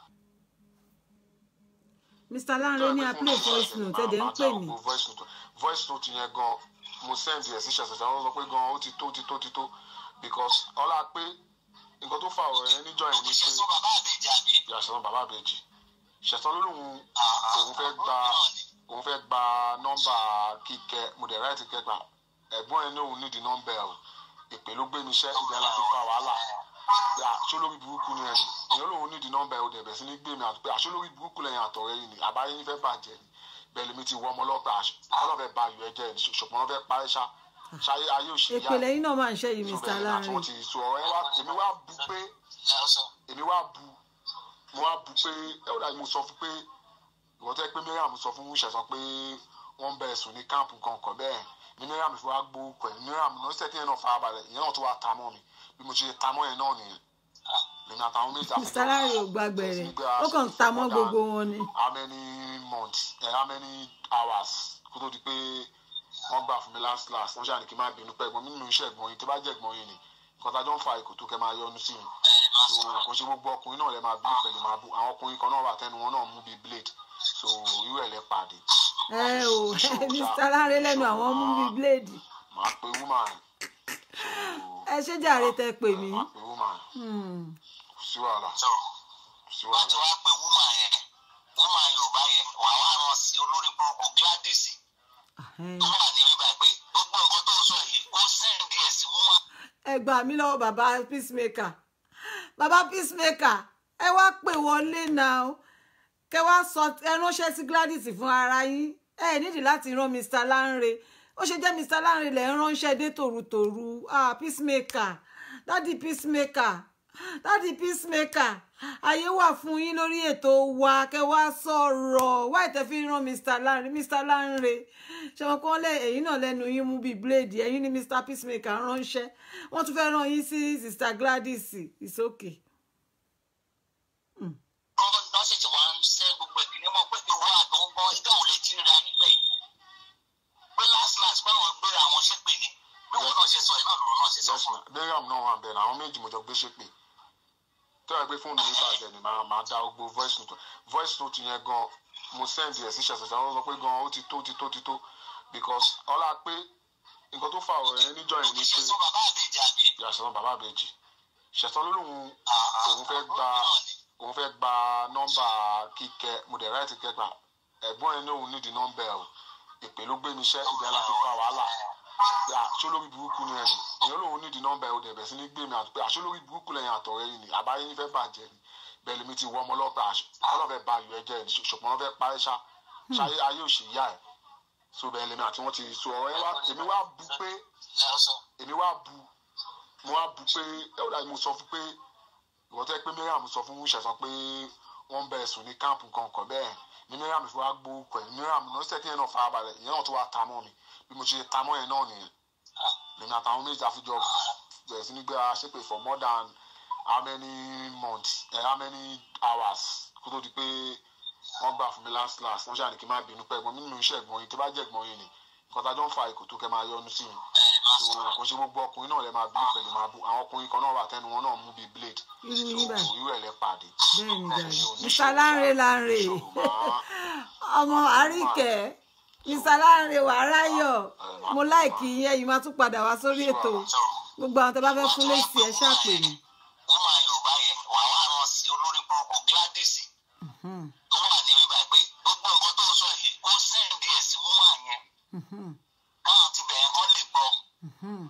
Mr. Lanre ní a play voice note ẹ̀ dẹ̀ ń pè mí. voice note voice note yẹn gan mo send ẹ̀ sí ṣẹ̀ṣẹ̀ àwọn sọ pé gan ó ti tó ti tó ti tó because ọlá pé nǹkan tó fa ọ̀rọ̀ yẹn níjọ́ yẹn un. ni ṣe pé sọ bàbá àbèjì àbí. yàtọ̀ bàbá àbèjì ṣẹ̀tàn ló lóun òun fẹ́ gba òun fẹ́ gba nọ́mbà kíkẹ́ mo dẹ̀ ráìtì kẹgbà ẹ̀gbọ́n ẹ̀ ní òun nídìí nọ́mbà ẹ̀ o ìpè ló gbé mi iṣẹ́ ìgbà láti fa wàhálà yà ṣó lórí burúkú ni ẹni èèyàn lòun nídìí nọ́mbà ẹ̀ o dẹ̀ bẹ̀ sí ní gbé mi àti pé àṣó lórí burúkú lẹ́yìn àtọ̀rẹ́ yìí ni àbáyé yín fẹ́ bàjẹ́ ni bẹ́ẹ̀ lèmi ti wọ ọmọ ọlọ́pàá ọlọ́fẹ́ ba ayọ̀ ẹ̀jẹ̀ ni ṣùgbọ́n wọ́n fẹ́ parí ṣá ṣáyé ayé òṣèlú ìpele yín náà máa ń ṣe yìí Mr. Lanre. wọ́n ti sọ ọ̀rọ̀ yẹn wá èmi wá bu pé ẹ ọ sọ. èmi wá bu mo wá bu pé ẹ ó dàbí mo sọ fún pé ìwọ tẹ́ pé Mariam sọ fún ṣẹ̀sán pé wọ́n ń bẹ ẹ̀sùn ní káàmpù kankan bẹ́ẹ̀ ni Mariam fi wá gbó pẹ̀lú Mariam náà ṣe kí yẹn náà farabalẹ̀ ìyẹn náà tó wá ta mọ́ mi bí mo ṣe ta mọ́ yẹn náà nìyẹn lèmi àtàwọn méjì àfi Mr. Lanre ò gbàgbẹ̀rẹ̀ ó kàn ń ta mọ́ gbogbo wọn ni. how many months eh, how many hours kó tó di pé wọ́n gbà fún mi last last wọ́n ṣàní kí n má bínú pẹ́ ẹ̀gbọ́n mi nínú iṣẹ́ ẹ̀gbọ́n yìí tó bá jẹ́ ẹ̀gbọ́n yìí ni nǹkan tá a jọ ń fa ìkò tó kẹ́ máa yọnu sí mi so kò ṣe gbogbo ọkùnrin náà lè máa bínú pẹ̀lú máa bú àwọn ọkùnrin kan náà wà tẹnu wọn náà mú bíi blade so irú ẹ̀ lẹ pàdé ẹ o Mr. Lanre lẹ́nu àwọn mú bíi bíléèdì màá pe woman ẹ ṣé jàre tẹ pè mí. màá pe woman Hmm. kò sí wàhálà sọ kò sí wọ́n ti wàhálà wá pe woman yẹn woman yorùbá yẹn wà wá rán sí olórí burúkú Gladys Ahẹ́n. tó wà ní bíbá pé gbogbo nǹkan tó ń sọ yìí ó sẹ́ǹdì ẹ̀ sí woman ẹ gbà mí lọ́wọ́ bàbá peacemaker bàbá peacemaker ẹ wá pè wọlé náà kẹ wá sọ ẹ ránṣẹ́ sí Gladys fún ara yín ẹ nídìí láti rán Mr. Lanre ó ṣe jẹ́ Mr. Lanre lẹ̀ ń ránṣẹ́ dé tòrutòru ah peacemaker dádì peacemaker dádì peacemaker àyè wà fún yín lórí ètò wa kẹ wá sọ̀rọ̀ wá ìtẹ́ fi rán Mr. Lanre Mr. Lanre ṣọwọ́n kọ́ lẹ́ ẹ̀yìn náà lẹ́nu yín mú bíi bíléèdì ẹ̀yìn ní Mr. peacemaker ránṣẹ́ wọ́n tún fẹ́ rán yín sí Sister Gladys it's okay. kọ́ nọ́ọ̀sì wá ń ṣẹ́ gbogbo ìkíní mọ́ pé ìwọ àtọ̀gbọ́n ìgbà wo lè ti ríra nílẹ̀ yìí pé last last pé àwọn gbéra àwọn ṣépè ni bí wọn náà ṣe sọ ẹ náà lọ́rọ̀ náà ṣe sọ yes fún ma Mariam náà wà bẹ́ẹ̀ àwọn méjì mo jọ gbé ṣépè tó yẹ pé fóònù mi bàjẹ́ ni màá máa dá gbogbo voice note voice note yẹn gan mo send ẹ̀ sí ṣẹ̀ṣẹ̀ àwọn sọ pé gan ó ti tó ti tó ti tó because ọlá pé nǹkan tó fa ọ̀rọ̀ yẹn níjọ́ yẹn ni ṣe pé sọ bàbá àbèjì àbí. yàtọ̀ bàbá àbèjì ṣẹ̀tàn ló lóun òun fẹ́ gba òun fẹ́ gba nọ́mbà kíkẹ́ mo dẹ̀ ráìtì kẹgbà ẹ̀gbọ́n ẹ̀ ní òun nídìí nọ́mbà ẹ̀ o èpè ló gbé mi iṣẹ́ ibẹ̀ la fi fa wàhálà pé àṣọ lórí burúkú ni ẹni èèyàn lòun nídìí nọ́mbà ẹ̀ òdẹ̀bẹ̀ sí ní gbé mi àti pé àṣọ lórí burúkú lẹ́yìn àtọ̀rẹ́ yìí ni àbáyé yín fẹ́ bàjẹ́ ni bẹ́ẹ̀ lèmi ti wọ ọmọ ọlọ́pàá ọlọ́fẹ́ ba ayò ẹ̀jẹ̀ ni ṣùgbọ́n wọ́n fẹ́ parí ṣá ṣáyé ayé òṣì yá ẹ̀ so bẹ́ẹ̀ lèmi àti wọ́n ti so ọ̀rọ̀ yẹn wá èmi wá bu pé èmi wá bu mo wá bu pé ẹ ó dàbí mo sọ fún pé ìwọ́n tẹ́ pé miriam sọ fún ṣẹ̀sán pé wọ́n ń bẹ ẹ̀sùn ní káàmpù kankan bẹ́ẹ̀ ni miriam fi wá gbó pẹ̀ miriam náà ṣẹ̀ kí yẹn náà farabalẹ̀ ìyẹn náà tó wá ta mọ́ mi bí mo ṣe ta mọ́ yẹn náà nìyẹn lèmi àtàwọn méjì àfijọ́ bẹ̀rẹ̀ sí ní gbé ara ṣépè for more than how many months eh, how many hours kó tó di pé wọ́n gbà fún mi last last wọ́n ṣàní kí n má bínú pẹ́ ẹ̀gbọ́n mi nínú iṣẹ́ ẹ̀gbọ́n yìí tó bá jẹ́ ẹ̀gbọ́n yìí ni nǹkan tá a jọ ń fa ìkò tó kẹ́ máa yọnu sí mi so kò ṣe gbogbo ọkùnrin náà lè máa bínú pẹ̀lú máa bú àwọn ọkùnrin kan náà wà tẹnu wọn náà mú bíi blade irú so yín báyìí irú ẹ̀ lẹ pàdé bẹ́ẹ̀ ni jàre Ẹ̀yin ò ní mr ṣòro lanre ṣá, lanre ní ṣòro máa- ọmọ àríkẹ́ mr lanre wàráyọ̀ mo láìkì yín ẹ̀yin máa tún padà wá sórí ètò gbogbo àwọn tó bá fẹ́ fún lẹ́sì ẹ̀ ṣàpè mí. woman yorùbá yẹn wà wá rán sí olórí burúkú gladys Mhm, tó wà ní bíbá pé gbogbo nǹkan tó ń sọ yìí kó sẹ́ǹdì ẹ̀ sí woman yẹn mhm, káwọn ti bẹ̀rẹ̀ kán lè gbọ́ mhm,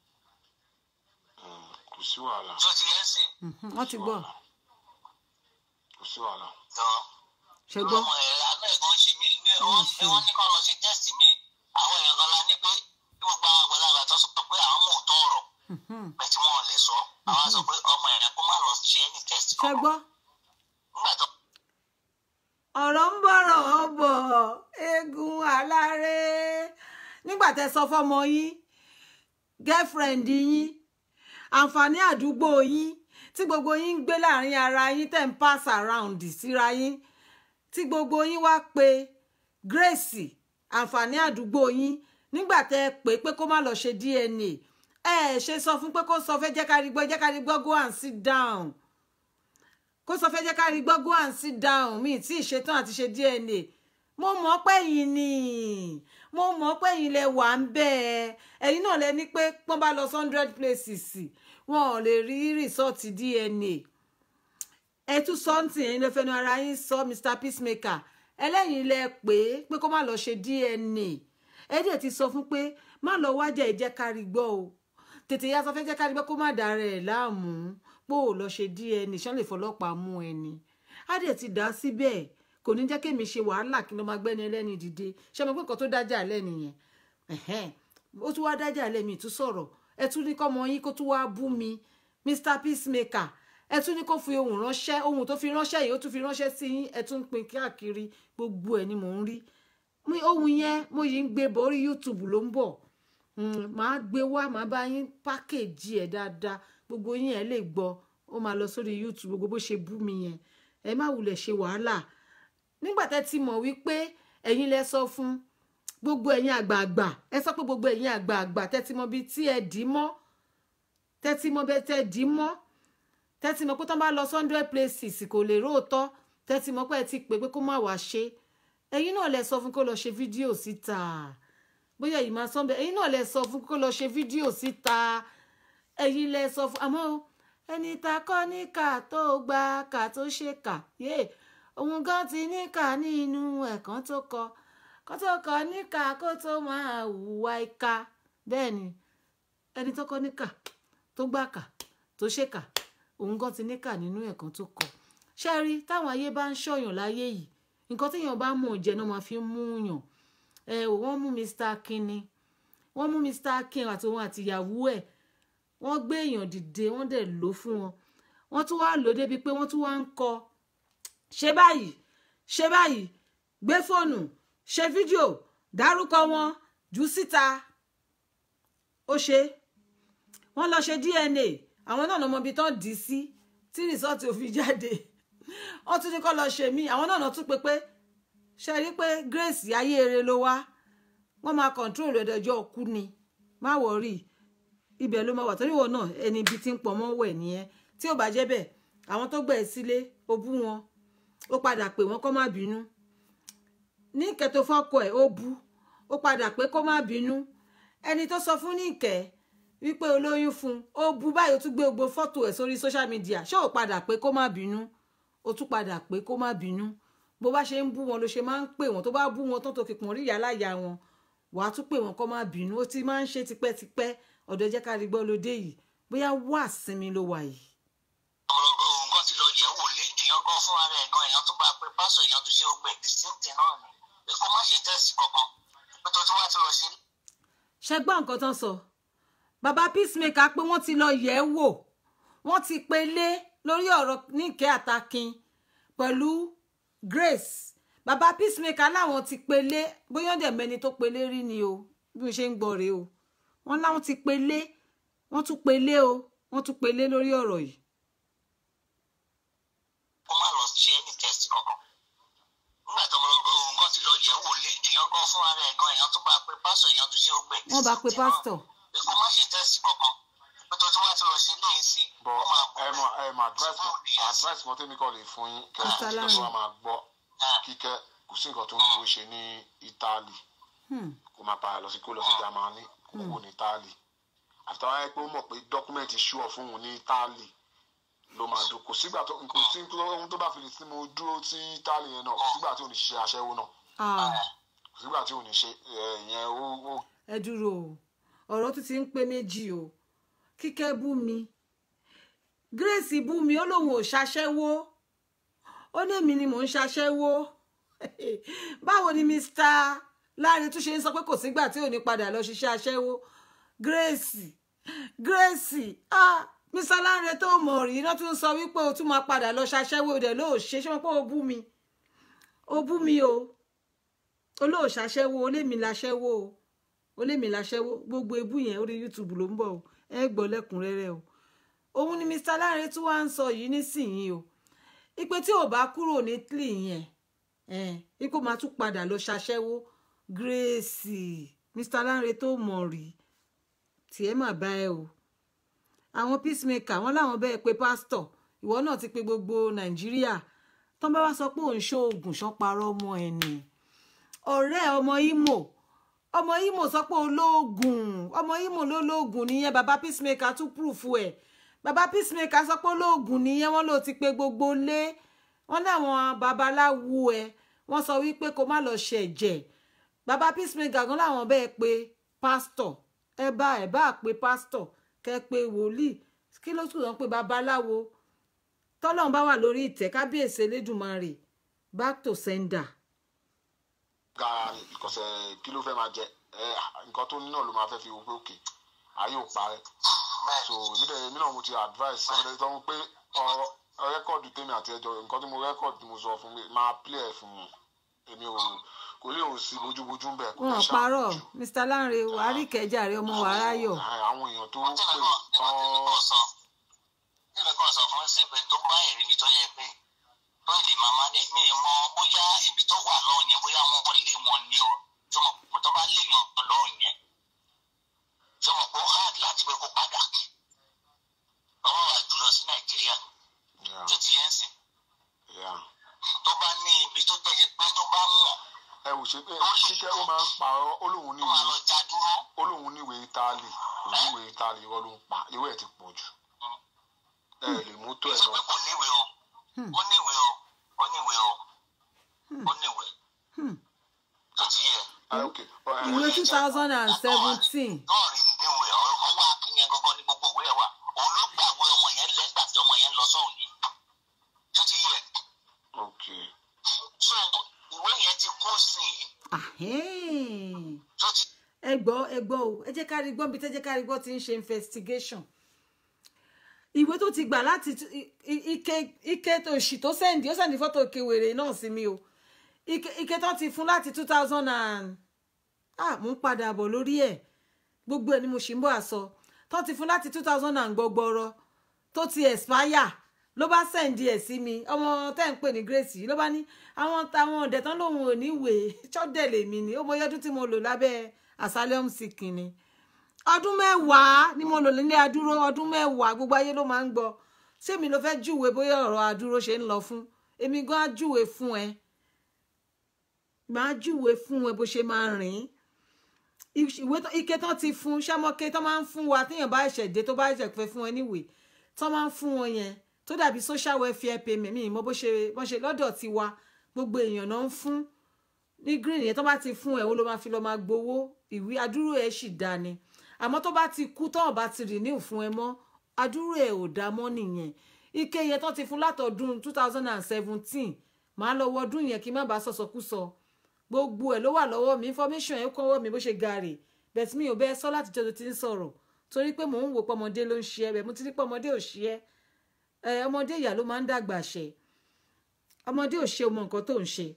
Mm, kò sí wàhálà tó ti yẹn sìn mhm. wọ́n ti gbọ́ kò sí wàhálà jọ. ṣe gbọ́ ọmọ ẹ̀ àánú ẹ̀ gan ṣe mí ní wọ́n ní wọ́n ní kán lọ ṣe tẹ́sì mi àwọn èèyàn gan la ní pé bí gbogbo àwọn àgbàlagbà tó sọ pé àwọn mọ̀ òótọ́ ọ̀rọ̀ Mhm. bẹ̀ tí wọ́n lè sọ àwọn á sọ pé ọmọ ẹ̀ kó má lọ ṣe any test ṣe gbọ́ nígbà tó ọ̀rọ̀ ń bọ̀rọ̀ bọ̀ eégún aláré nígbà tẹ sọ fọ́mọ yín girlfriend yín àǹfààní àdúgbò yín tí gbogbo yín ń gbé láàrin ara yín tẹ̀ ń pass around síra yín tí gbogbo yín wá pe Grace àǹfààní àdúgbò yín nígbà tẹ pé pé kó má lọ ṣe DNA ẹ ṣe sọ fún pé kó sọ fẹ́ jẹ́ ká rí gbọ́ jẹ́ ká rí gbọ́ go and sit down kó sọ fẹ́ jẹ́ ká rí gbọ́ go and sit down mi tí ì ṣetán àti ṣe DNA mo mọ̀ pé yín ni mo mọ̀ pé yín lẹ wà ń bẹ́ ẹ ẹ̀yin náà lẹ ní pé pọ́n bá lọ sí hundred places wọn ò lè rí rìsọ́ọ̀tì DNA ẹ tún sọ́ǹtì ẹ̀yin lè fẹnu ara yín sọ Mr Peacemaker ẹlẹ́yin lẹ pé pé kó má lọ ṣe DNA ẹ dẹ̀ ti sọ fún pé má lọ wájà ìjẹ́ kárí gbọ́ o tètè yá sọ fẹ́ jẹ́ kárí gbọ́ kó má dára ẹ̀ láàmú pé ò lọ ṣe DNA ṣán lè fọlọ́pàá mú ẹni á dẹ̀ ti dá síbẹ̀ kò ní jẹ́ kémi ṣe wàhálà kí ló máa gbẹ́ni ẹlẹ́ni dìde ṣé mo pé nǹkan tó dájà lẹ́nu yẹn ẹ̀hẹ́n ó tún wá dájà lẹ́mi tún sọ̀rọ̀ ẹ tún ní kọ́mọ yín kó tún wá bú mi Mr Peacemaker ẹ tún ní kó fi ohun ránṣẹ́ ohun tó fi ránṣẹ́ yìí ó tún fi ránṣẹ́ sí yín ẹ tún ń pín káàkiri gbogbo ẹ̀ ni mò ń rí Mi- ohun yẹn mo yìí ń gbé bọ̀ orí YouTube ló ń bọ̀ Mm, màá gbé wá màá bá yín pákéjì ẹ̀ dáadáa gbogbo yín ẹ̀ lè gbọ́ ó máa lọ sórí YouTube gbogbo bó ṣe bú mi yẹn ẹ má wulẹ̀ ṣe wàhálà nígbà tẹ́ ti mọ̀ wípé ẹ̀yin lẹ sọ fún gbogbo ẹ̀yin àgbààgbà ẹ sọ pé gbogbo ẹ̀yin àgbààgbà tẹ́ ti mọ̀ bíi tí ẹ dì í mọ́ tẹ́ ti mọ̀ bẹ́ẹ̀ tẹ́ dì í mọ́ tẹ́ ti mọ̀ pé tó bá lọ hundred places kò lè róòtọ́ tẹ́ ti mọ̀ pé ẹ ti pè pé kó má wàá ṣe ẹ̀yin náà lẹ sọ fún kó lọ ṣe fídíò síta bóyá yìí máa sọ́nbẹ̀ ẹ̀yin náà lẹ sọ fún kó lọ ṣe fídíò síta ẹ̀yin lẹ sọ fún àmọ́ o, ẹni ta kọ́ ní kà tó gba kà tó ṣe kà yé òun gan ti ní kà nínú ẹ̀kan tó kọ kó tó kọ ní kà kó tó máa hùwà ìka bẹ́ẹ̀ ni ẹni tó kọ́ ní kà tó gbà kà tó ṣe kà òun gan ti ní kà nínú ẹ̀kan tó kọ ṣe rí táwọn ayé bá ń ṣọ̀yàn láyé yìí nǹkan téèyàn bá mọ̀ jẹ́ náà máa fi ń mú yàn ẹ ò wọ́n mú Mr. Akin ni wọ́n mú Mr. Akin àti òun àti ìyàwó ẹ̀ wọ́n gbé èèyàn dìde wọ́n dẹ̀ lò fún wọn wọ́n tún wá lò débi pé wọ́n tún wá ń kọ ṣe báyìí ṣe báyìí gbé fóònù ṣe fídíò dárúkọ wọn jù síta ó ṣe wọ́n lọ ṣe DNA àwọn náà lọmọ ibi tán dì í sí tí rìsọ́ọ̀tì ò fi jáde wọ́n tún ní kọ́ lọ ṣe mí àwọn náà tún pé pé ṣe rí pé Grace ayé eré ló wá wọ́n máa control ẹ̀dọ̀jọ́ ọkú ni má wọ̀rí ibẹ̀ ló máa wà torí wọn náà ẹni ibi tí ń pọ̀ mọ́ wẹ̀ nìyẹn tí ò bá jẹ́ bẹ́ẹ̀ àwọn tó gbẹ̀ ẹ́ sílé ó bú wọn ó padà pè wọ́n kó má bínú ní ìkẹ́ tó fọ́kọ ẹ̀ ó bú ó padà pé kó má bínú ẹni tó sọ fún ní ìkẹ́ wípé olóyún fún un ó bú báyìí ó tún gbé gbogbo fọ́tò ẹ̀ sórí social media ṣé ò padà pé kó má bínú ó tún padà pé kó má bínú bó bá ṣe ń bú wọn ló ṣe máa ń pè wọn tó bá bú wọn tán tó fi pọ̀n rí ìyá láyà wọn wàá tún pè wọn kó má bínú ó ti máa ń ṣe tipẹ́tipẹ́ ọ̀dọ̀ jẹ́ ká rí gbọ́ lóde yìí bóyá wà sinmi ló wà yìí. òun kan ti lọ yẹ̀ wò lé èèyàn gan fúnra rẹ̀ gan èèyàn tó bá pé pásọ èèyàn tó ṣe gbẹ distinct náà ni pé kó má ṣe tẹ́sì kankan pé tó tó wá ti lọ sí. ṣe gbọ́ nǹkan tán sọ bàbá peacemaker pé wọ́n ti lọ yẹ̀ ẹ́ wò wọ́n ti pelé lórí ọ̀rọ̀ níkẹ́ àtàkìn pẹ̀lú grace bàbá peacemaker láwọn ti pelé bóyá dẹ̀ mẹ́ni tó pelé rí ni o bí mo ṣe ń gbọ́ rèé o wọ́n láwọn ti pelé wọ́n tún pelé o wọ́n tún pelé lórí ọ̀rọ̀ yìí. kó má lọ ṣe any test kankan nígbà tó òun kan ti lọ yẹ̀ wò lé èèyàn gan fúnra rẹ̀ gan èèyàn tó bá pé pásọ èèyàn tó ṣe gbẹ wọ́n bá pe pásítọ̀ pé kó má ṣe tẹ́sì kankan pé tó tó wá ti lọ sí ilé ìsìn bọ ó máa ẹ mọ ẹ mọ advice Báwo ni ẹ ṣe? advice kan tẹ́mi kọ́ lè fún yín kẹ́ ẹ Mr. kí Lanre. ló máa gbọ́ kíkẹ́ kò sí nǹkan tó ń dúró ṣe ní Italy Hmm. kó máa padà lọ sí kó lọ sí Germany kó kò ní Italy àtàwọn ẹ pé ó mọ̀ pé dọ́kúmẹ̀ntì ṣúọ̀ fún òun ní Italy ló máa dùn kò sígbà tó kò sí ohun tó bá fi lè sí mo dúró sí Italy yẹn náà kò sígbà tí ò ní ṣiṣẹ́ aṣẹ́wó náà Ah, kò sígbà tí ò ní ṣe ẹ, ìyẹn ó ó ẹ dúró o ọ̀rọ̀ tún ti ń pé méjì o kíkẹ́ bú mi grace bú mi ó lóun ò ṣaṣẹ́wó ó ní èmi ni mò ń ṣaṣẹ́wó báwo ni mr láre tún ṣe ń sọ pé kò sígbà tí ò ní padà lọ ṣiṣẹ́ aṣẹ́wó grace grace ah mr láre tó mọ̀ rí iná tún sọ wípé o tún máa padà lọ ṣaṣẹ́wó dẹ̀ ló ṣe ṣé wọn pé o bú mi o bú mi o olóòṣàṣẹ́wó olémi láṣẹ́wó o olémi láṣẹ́wó gbogbo ebú yẹn orí youtube ló ń bọ̀ o ẹ gbọ́ lẹ́kùnrẹ́rẹ́ o òun ni mr láre tí wàá ń sọ yìí nísìnyí o ipe tí ò bá kúrò ní italy yẹn ipò máa tún padà lọ ṣaṣẹ́wó grace mr láre tó mọ̀ rí tiẹ̀ mà bá ẹ o àwọn peacemaker wọn láwọn bẹ́ẹ̀ pé pásítọ̀ ìwọ náà ti pe gbogbo nàìjíríà tán bá wá sọ pé òun ṣoògùn ṣán parọ́ ọmọ ẹ̀ nì ọ̀rẹ́ ọmọ Imo ọmọ Imo sọ pé olóògùn ọmọ Imo ló lóògùn nìyẹn bàbá peacemaker tún proof ẹ̀ bàbá peacemaker sọ pé olóògùn nìyẹn wọ́n ló ti pe gbogbo lé wọ́n láwọn babaláwo ẹ̀ wọ́n sọ wípé kó má lọ ṣẹ̀jẹ̀ bàbá peacemaker gan láwọn bẹ́ẹ̀ pé pásítọ̀ ẹ bá ẹ bá pé pásítọ̀ kẹ́ pé wòlíì kí ló tún lọ pé babaláwo tọ́lọ́run bá wà lórí ìtẹ́ kábíyèsí elédùnmarè back to sender. ga ìkọsẹ̀ kí ló fẹ́ máa jẹ ẹ nǹkan tó ní náà ló máa fẹ́ fi wo pé òkè ayé ò parẹ́ so èmi dẹ̀ èmi náà mo ti advice èmi dẹ̀ sọ fún pé ọ̀rọ̀ rẹ́kọ̀dù tèmi àti ẹjọ́ nǹkan tí mo rẹ́kọ̀dù tí mo sọ fún mi máa play ẹ̀ fún un èmi ò kò lè ò sí bójúbójú ń bẹ̀ kò wọn lè ò ṣàmójú. parọ́ mr lanre wàhálì kẹjà rẹ ọmọ wàrà yọ Àwọn- àwọn èèyàn tó wọ́n pè tẹ̀lé kan tán tẹ̀lé kan sọ tẹ̀lé kan sọ fún ìsìn pé tó bá èrè ibi tó yẹ pé tó lè máa má dé mi mọ bóyá ibi tó wà lọ́ọ̀ yẹn bóyá wọ́n lé wọn ni o tó mọ̀ pé tó bá léèyàn lọ́ọ̀ yẹn tó mọ̀ pé ó hard láti pé kó padà ọwọ́ wa jùlọ sí nàìjíríà Yeah, tó ti yẹn sìn yeah. tó bá ní ibi tó jẹ́ pé tó bá mọ̀ ẹ wò ṣe pé kíkẹ́ ó máa ń parọ́ ó lóun tó máa lọ níwèé já dúró ó lóun níwèé Ítálì kò níwèé Ítálì irọ́ ló ń pa irọ́ ẹ̀ ti pọ̀ jù ẹ lè mú tó ẹ̀ sọ pé náà kò níwèé o ó níwèé o ó níwèé o ó níwèé tó ti yẹ. Ah, ok Ọ, ẹ, ìwé two thousand and seventeen náà rí níwèé ọwọ́ akínyẹn gangan ní gbogbo ìwé ẹ̀ wà òun ló gbàgbé ọmọ yẹn lẹ́gbàá tí ọmọ yẹn lọ sọ́hùn ni tó ti yẹ. ok so ìwé yẹn ti kó sí i tó ti ẹ gbọ́ ẹ gbọ́ o ẹ jẹ́ ká rí gbọ́ bí tẹ́ jẹ́ ká rí gbọ́ ti ń ṣe investigation ìwé tó ti gbà láti tú- i- i- ike ike tó ṣì tó sẹ́ndì ó sẹ́ndì fọ́tò kewèrè náà sí mi o ike ike tó ti fún láti two thousand and ah mo ń padà bọ̀ lórí ẹ̀ gbogbo ẹ̀ ni mo ṣì ń bọ̀ àsọ tó ti fún láti two thousand and gbọgbọrọ tó ti expire ló bá sẹ́ndì ẹ̀ sí mi ọmọ tẹ́ ń pè ní Grace yìí ló bá ní àwọn táwọn ọ̀dẹ̀ tán lòun ò ní wèé ṣọ́dẹ̀ lèmi ni ó mọ ọyọ́dún tí mo lò lábẹ́ asylum seeking ni ọdún mẹ́wàá ni mo lò nílé adúró ọdún mẹ́wàá gbogbo ayé ló máa ń gbọ́ sẹ́mi ló fẹ́ júwe bóyá ọ̀rọ̀ adúró ṣe ń lọ fún èmi gan á júwe fún ẹ màá júwe fún ẹ bó ṣe máa rìn ìwé tó- ike tán ti fún sámọ́ké tán máa ń fún wa téèyàn bá ẹ̀ṣẹ̀ dé tó bá ẹ̀ṣẹ̀ fẹ́ fún ẹ níwèé tán máa ń fún wọn yẹn tó dàbí social welfare payment mi ìmọ̀ bó ṣe bó ṣe lọ́dọ̀ ti wa gbogbo èèyàn náà ń fún ní green yẹn tó bá ti fún ẹ ó ló máa fi lọ máa gbowó ìwé adúrú ẹ sì dá ni àmọ́ tó bá ti kú tọ́wọ́n bá ti renew fún ẹ mọ́ adúrú ẹ ò dá mọ́ nìyẹn ike yẹn tó ti fún látọdún two thousand and seventeen màá lọ wọdún yẹn kí n má bàa sọsọkúsọ gbogbo ẹ ló wà lọ́wọ́ mi information ẹ kọ́wọ́ mi bó ṣe gàrè bẹ́ẹ̀ mi ò bẹ́ẹ̀ sọ láti jẹ́ tó ti ń sọ̀rọ̀ torí pé mò ń wò pọ́mọdé ló ń ṣe ẹ bẹ́ẹ̀ mo ti rí pọ́mọdé ò ṣe ẹ ẹ ọmọdé ìyá ló máa ń dàgbà ṣe ọmọdé ò ṣe ọmọ nǹkan tó ń ṣe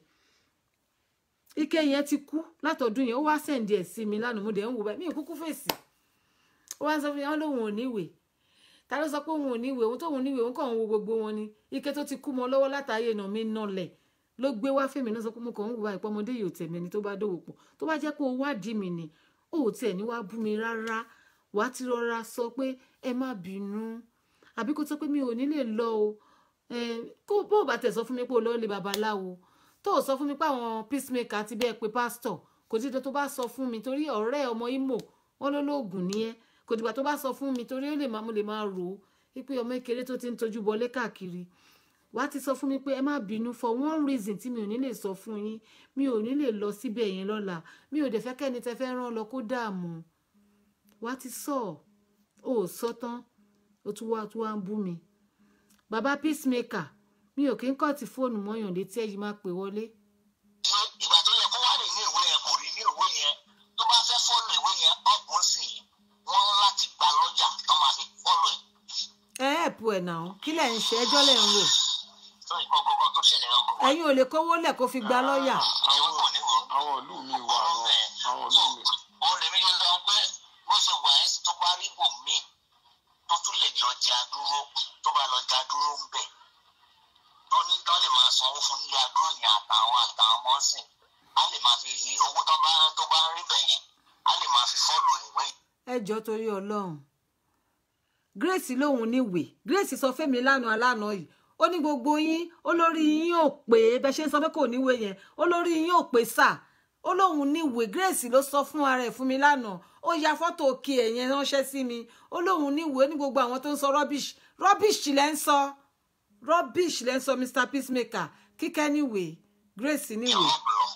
ike yẹn ti kú látọdún yẹn ó wá sẹ̀ǹdì ẹ̀ sí mi lánàá mo dẹ̀ ń wò bẹ́ẹ̀ mi ò kúkú fèsì ó wá sọ fún mi wọn lóun ò níwèé ta ló sọ pé òun ò níwèé òun tóun níwèé òun kàn ń wo gbogbo wọn ni ike tó ti kú mọ́ lọ́wọ́ látàáyé náà mi nọlẹ̀ ló gbé wá fèmí náà sọ pé mo kàn ń wò báyìí pé ọmọdé yìí ò tẹ̀mí ẹni tó bá dòwò pọ̀ tó bá jẹ́ pé o wádìí mi ni ó ò tiẹ̀ ní wá bú mi rárá wàá ti rọra sọ pé ẹ má bínú àbí kó tó pé mi ò ní lè lọ o kó bó o bá tẹ̀ sọ fún mi pé o lọ́ọ́ lè babaláwo tó o sọ fún mi pé àwọn peacemaker ti bẹ́ẹ̀ pé pásítọ̀ kò dídọ̀ tó bá sọ fún mi torí ọ̀rẹ́ ọmọ Imo wọn ló lóògùn ní ẹ kò dìgbà tó bá sọ fún mi torí ó lè máa mo lè máa rò ó wípé ọmọ kékeré tó ti ń tojú bọlé káàkiri wàá ti sọ fún mi pé ẹ má bínú for one reason tí mi ò ní lè sọ fún yín mi ò ní lè lọ síbẹ̀ yẹn lọ́la mi ò dẹ̀ fẹ́ kẹ́ni tẹ fẹ́ rán lọ kó dààmú wàá ti sọ ò sọ tán ó tún wá tún wá ń bú mi bàbá peacemaker mi ò kí ń kọ́ ti fóònù mọ́yàn létí ẹ̀yìn máa pè wọlé. ìgbà tó yẹ kó wá rí ní ìwé yẹn kò rí ní ìwé yẹn tó bá fẹ́ fọ́lù ìwé yẹn ọ̀gbọ́n sì wọ́n láti gba lọ́jà tó máa fi fọ́lù ẹ̀. ẹ ẹ̀pù ẹ̀ náà kí lẹ̀ ń ṣe ẹjọ́ lẹ̀ ń rò tó ìkọ́ gbogbo tó ṣẹlẹ̀ ọkọ̀. ẹ̀yin ò lè kówó lẹ̀ kó fi gba lọ́ọ̀yà àwọn kò ní wò ó. àwọn ìlú mi wà náà àwọn ìlú mi. òun lèmi yẹn lọ pé bó ṣe wà ẹ́ tó bá rí bò míì tó tún lè lọ jà dúró tó bá lọ jà dúró ń bẹ̀ tó ní tán lè máa sanwó fún ilé adúró yẹn àtàwọn àtàwọn ọmọ sìn á lè máa fi owó tó bá tó bá rí bẹ̀ yẹn á lè máa fi fọ́lù ìwé ẹjọ́ torí Ọlọ́run Grace lòun níwèé Grace sọ fẹ́mi lánàá lánàá yìí ó ní gbogbo yín olórí yín ò pé bẹ ṣe ń sọ pé kò níwèé yẹn olórí yín ò pé sà ó lóun níwèé Grace ló sọ fún ara ẹ̀ fún mi lánàá ó ya fọ́tò òkè ẹ̀ yẹn ránṣẹ́ sí mi ó lóun níwèé ní gbogbo àwọn tó ń sọ rubbish rubbish lẹ́ ń sọ rubbish lẹ́ ń sọ Mr Peacemaker kíkẹ́ níwèé Grace níwèé. ìwọ̀n lọ.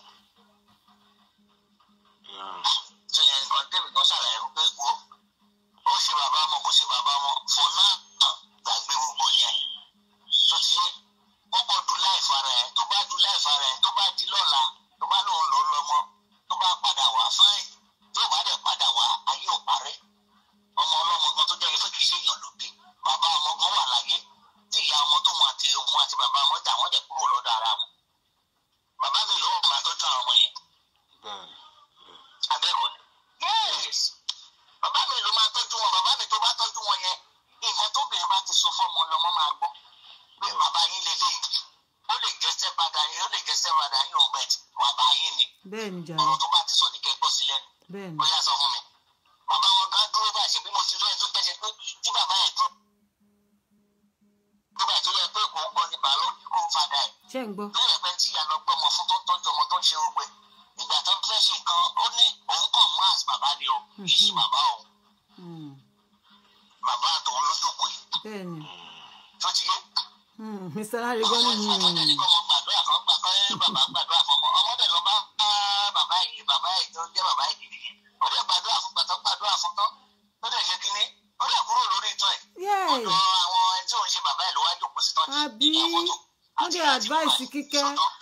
tó yẹn nǹkan débi kan ṣàlàyé fún pé wo ó ṣe bàbá ọmọ kò ṣe bàbá ọmọ for now gbàgbé gbogbo yẹn tó ti yé kọ́kọ́ du láìfa rẹ̀ tó bá du láìfa rẹ̀ tó bá di lọ́la tó bá lóun lọ lọ́mọ tó bá padà wá fáìn tó bá dẹ̀ padà wá ayé ò parẹ́ ọmọ ọlọ́mọ gan tó jẹ́ ife kìí ṣe èèyàn ló bí bàbá ọmọ gan wà láyé tí ìyá ọmọ tóun àti òun àti bàbá ọmọ dà wọ́n dẹ̀ kúrò lọ́dọ̀ ara wọn bàbá mi ló wà máa tọ́jú àwọn ọmọ yẹn bẹ́ẹ̀ni abẹ́kọ̀ ni. yes bàbá mi ló máa tọ́jú wọn bàbá mi tó bá tọ́jú wọn yẹn nǹkan tóbìnrin bá ti sọ fọ́mọ lọ́mọ máa gbọ́ pé bàbá yín lélẹ̀ ó lè jẹ́sẹ́ padà yín ó lè jẹ́sẹ́ padà yín ò bẹ̀t bàbá yín ni bẹ́ẹ̀ ni jàre ọ̀rọ̀ tó bá ti sọ ní kẹ́gbọ́ sílẹ̀ ni bẹ́ẹ̀ ni ó yá sọ fún mi bàbá wọn gan dúró bá ṣe bí mo ti rí ẹni tó jẹ́ ṣe pé tí bàbá yẹn dúró nígbà tó yẹ pé kò ń gbọ́ ni bàálù kó fàdà ẹ̀ ṣé ń gbọ́ lórí ẹgbẹ́ tí ìyá lọ gbọ́ ọmọ fún tó ń tọ́jú ọmọ tó ń ṣe ogbè ìgbà tó ń fẹ́ ṣe nǹkan ó ní òun kàn mú às bàbá ni o kì í ṣe bàbá òun Hmm, bàbá àtòun ló jókòó yìí bẹ́ẹ̀ ni tó ti yé. Hmm, Mr Larigan ọmọ ní ìfọwọ́ tẹ̀lé kọ́ ọmọ gbàdúrà kan gbà kọ́ ẹ́ bàbá gbàdúrà fọmọ ọmọdé lọ bá bá bàbá yìí bàbá yìí tó jẹ́ bàbá yìí gidi yìí ó dẹ̀ gbàdúrà fún gbàtọ́ gbàdúrà fún tán ó dẹ̀ ṣe kínní ó dẹ̀ kúrò lórí ìtọ́ ẹ̀ Yay! ọ̀dọ̀ àwọn ẹni tí òun ṣe bàbá ẹ̀ ló wá jókòó sí tán Àbí? Wọ́n dẹ̀ advice kíkẹ́.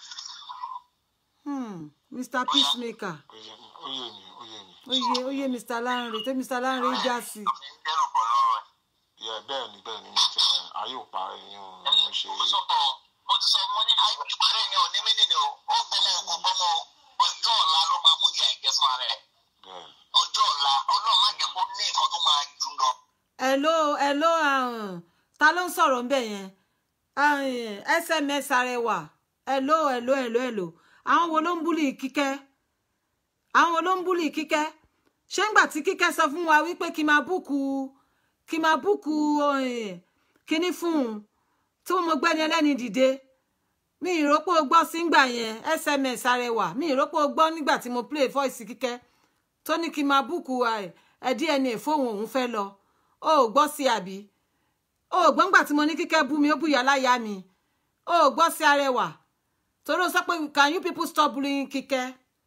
Hmm, Mr Peacemaker ó yé mi ó yé mi ó yé mi. ó yé ó yé Mr Lanre tó Mr Lanre já sí ń dẹ́rù bọ̀ lọ́rọ̀ ẹ̀. yẹ bẹ́ẹ̀ ni bẹ́ẹ̀ ni mo tẹ ayé ò parẹ́ yín o ni mo ṣe mo sọ fún ọ mo ti sọ mo ní ayé ìparẹ́ yẹn ò ní mí nìyẹn o ó gbọmọ kò gbọmọ ọjọ́ ọ̀la ló máa mú ìyá ìjẹ́ fún ara ẹ̀ bẹ́ẹ̀ ọjọ́ ọ̀la ọlọ́run má jẹ́ kó ní nǹkan tó máa jù lọ. hello hello um, ta ló ń sọ̀rọ̀ ń bẹ̀ yẹn Um, sms arẹwà hello hello hello hello àwọn wo ló ń búlì kíkẹ́ àwọn wo ló ń búlì kíkẹ́ ṣé ńgbà tí kíkẹ́ sọ fún wa wípé kí n máa búùkù kí n máa búùkù um, kíní fún un tí mo gbẹ́ni ẹlẹ́ni dìde mi ìrópò gbọ́ sígbà yẹn sms arẹwà mi ìrópò gbọ́ nígbà tí mo play voice kíkẹ́ tó ní kí n máa búùkù ẹ dna fóun òun fẹ́ lọ ó ò gbọ́ sí àbí ó ò gbọ́ngbà tí mo ní kíkẹ́ bú mi ó búyà láyà mi ó ò gbọ́ sí arẹwà torí ó sọ pé can you people stop bullying kíkẹ́.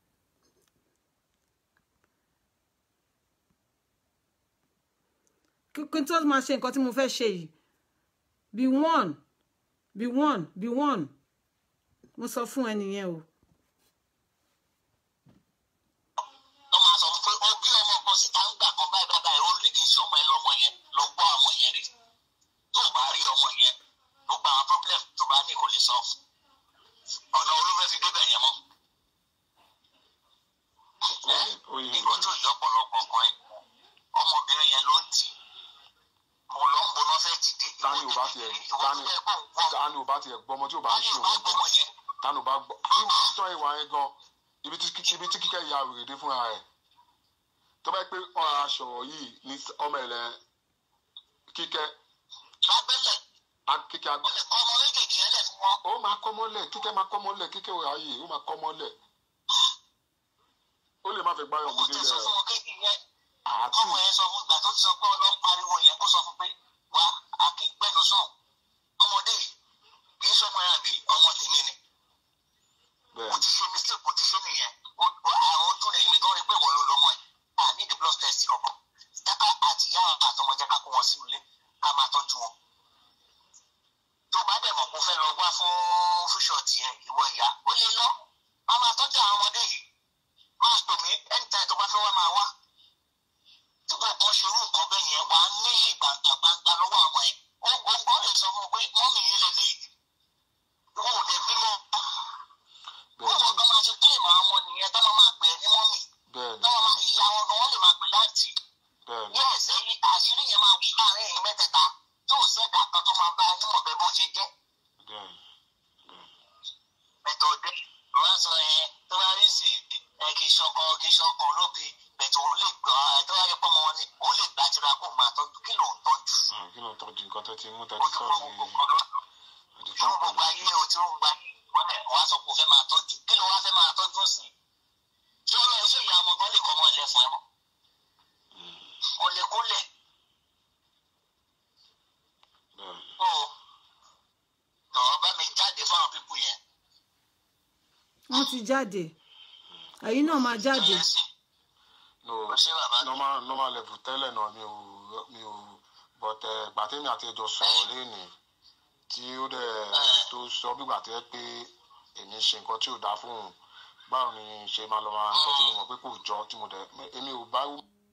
kí tó máa ṣe nǹkan tí mo fẹ́ ṣe yìí be one be one be one mo sọ fún ẹnìyẹn o. wọ́n máa sọ fún pé ó bí ọmọ kan síta ń gbà kan báyìí báyìí báyìí ó ní kì í ṣe ọmọ ẹ lọ́mọ yẹn lọ gbọ́ ọmọ yẹn rí tó o bá rí ọmọ yẹn ló gba àwọn problem tó bá ní kò lè sọ ọ̀nà olófẹ́ fi débẹ̀ yẹn mọ́ ó yẹ nǹkan tó yọ ọ̀pọ̀lọpọ̀ kan ẹ̀ ọmọbìnrin yẹn ló ń tì mo lọ ń boná fẹ́ ti dé tani ò bá tiẹ̀ tani tani ò bá tiẹ̀ gbọ́ ọmọ tí ò bá ń ṣe òun gan tani ò bá gbọ́ tí tọ́ ìwà yẹn gan ibi tí ibi tí kíkẹ́ ya wèrè dé fúnra rẹ̀ tó bá yẹ pé ọ̀rọ̀ aṣọ yìí ní ọmọ ẹ̀lẹ́ kíkẹ́ lábẹ́lẹ̀ á- kíkẹ́ á- ó lè kọ́ ọmọ méjèèjì yẹn lẹ̀ fún wọn ó máa kọ́ mọ́lẹ̀ kíkẹ́ máa kọ́ mọ́lẹ̀ kíkẹ́ ò ráyè ó máa kọ́ mọ́lẹ̀ ó lè má fẹ́ gbáyọ̀ owó gbòdì tẹ sọ rẹ̀ fún wọn kéèkì yẹn àti ọmọ yẹn sọ fún ìgbà tó ti sọ pé ọlọ́run pariwo yẹn kó sọ fún pé wá àkíngbẹ́nu sàn ọmọdé yìí kì í sọmọ yẹn àbí ọmọ tèmi ni bẹ́ẹ̀ ó ti ṣe mistake ó ti ṣe nìyẹn Ó- ó- àwọn ojú rẹ̀ mi gan rí pé wọ́n ló lọ́mọ ẹ̀ à ní the blood test kankan jáká àti ìyá àtọmọ jẹ́ ká kó wọn sínú ilé ká máa tọ́jú wọn tó bá dẹ̀ mọ̀ kó fẹ́ lọ wá fún fúṣọ̀tì yẹn ìwọ ìyá ó lè lọ má máa tọ́jú àwọn ọmọdé yìí máa pè mí anytime tó bá fẹ́ wá máa wá tí kò kàn ṣe irú nǹkan bẹ́ẹ̀ yẹn wàá ní ìgbàgbà gbangba lọ́wọ́ àwọn ẹ̀ ó gbọ́ngàn lè sọ fún un pé mọ́mì yín lè léyìí wọn ò lè bímọ bẹ́ẹ̀ wọn kàn máa ṣe kílèmù àwọn ọmọ nìyẹn tó máa máa pè é ní mọ́mì bẹ́ẹ̀ tó máa máa ìyá wọn gan wọn lè máa pè láǹtì bẹ́ẹ̀ yẹ́s ẹ̀yin àṣírí yẹn máa wù láàrin ẹ̀yin mẹ́tẹ̀ẹ̀ta tó ò sẹ́dá kan tó máa bá ẹni mọ̀ bẹ́ẹ̀ bó ṣe jẹ́ bẹ́ẹ̀ bẹ̀tọ̀ ọdẹ wọn sọ yẹn tó bá rí sí ẹ kì í ṣọkọ kì í ṣọkọ lóbi bẹ̀tọ̀ òun lè gbọ́ ẹ tó bá yẹ pọ́nmọ wọn ni òun lè gbàjúra kó máa tọ́jú kí lòun tọ́jú Ah, kí ló ń tọ́jú nǹkan tó ti mú tẹ́tí ojú sọ́ọ̀tì kọ́ gbogbo kan lọ́dún ẹ̀dí tí tán ó gbogbo ayé o tí ó gba ìmọ̀lẹ̀ wàá sọ pé o fẹ́ máa tọ́jú kí ló wá fẹ́ máa tọ́jú sí i tí ó lọ iṣẹ́ ìyá ọmọ gan lè kọ́ ọmọ ilé fún ẹ mọ́ kò lè kólẹ̀ bẹ́ẹ̀ o lọ́ọ́ bá mi jáde fáwọn pípù yẹn wọ́n ti jáde ẹ̀yin náà máa jáde no Ó ṣe bàbá. normal normal level tẹ́lẹ̀ náà mi ò mi ò but ẹ̀ gbàtẹ́mi àti ẹjọ́ sọ̀rọ̀ lẹ́nìí tí ó dẹ̀ tó sọ bí gbàtẹ́ pé èmi ṣe nǹkan tí ò dáa fún òun báwo ni ṣe máa lọ máa nǹkan tí mo mọ̀ pé kò jọ tí mo dẹ̀ èmi ò bá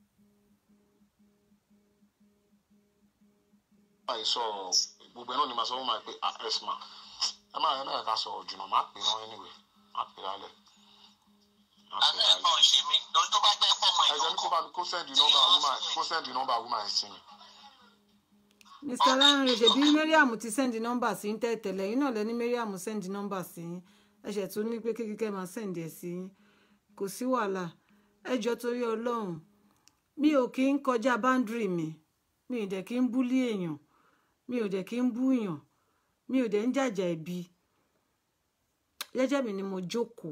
báyìí sọ̀rọ̀ gbogbo ẹ̀ náà ni màá sọ fún màá pé ah ẹ̀sìn mà ẹ má ẹ má ká sọ̀rọ̀ jùlọ má pè wọ́n anyway má pè lálẹ́ má pè àná ẹ̀ lálẹ́ náà ṣe mí lórí tó bá jẹ́ pọ́nmọ ẹ jẹ́ ní kó bá mi kó send number woman kó send number woman sí mi. mr lanre ṣebí mariam ti send nọ́mbà sí ń tẹ̀tẹ̀lẹ̀ yín náà lẹ́ni mariam send nọ́mbà sí yín ẹ̀ṣẹ̀ tó ní pé kíkẹ́ máa send ẹ̀ sí yín kò sí wàhálà ẹjọ́ torí ọlọ́run mi ò kí ń kọjá boundary mi mi ò dẹ̀ kí ń búlí èèyàn mi ò dẹ̀ kí ń búyàn mi ò dẹ̀ ń jàjà ẹ̀bi jẹ́jẹ́ mi ni mo jókòó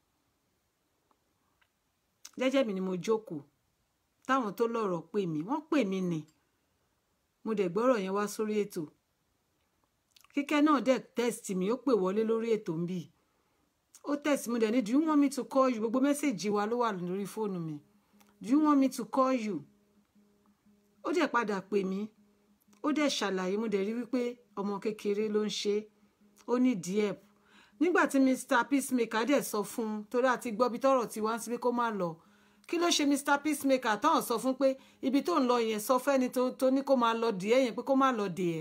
jẹ́jẹ́ mi ni mo jókòó táwọn tó lọ́rọ̀ pè mí wọ́n pè mí ni mo dẹ̀ gbọ́rọ̀ yẹn wá sórí ètò kíkẹ́ náà dẹ̀ text mi ó pè wọlé lórí ètò ń bì ó text mi dẹ̀ ní do you want me to call you gbogbo mẹ́sẹ̀gì wa ló wà lórí fóònù mi do you want me to call you ó dẹ̀ padà pè mí ó dẹ̀ ṣàlàyé mo dẹ̀ rí wípé ọmọ kékeré ló ń ṣe ó ní díẹ̀ nígbà tí mr peacemaker dẹ̀ sọ fún un torí àti gbọ́ bí tọ́rọ̀ ti wá ń síbi kó má lọ kí ló ṣe mr peacemaker táwọn sọ fún pé ibi tó ń lọ yẹn sọ fẹ́ni tó tó ní kó máa lọ dìé yẹn pé kó má lọ dìé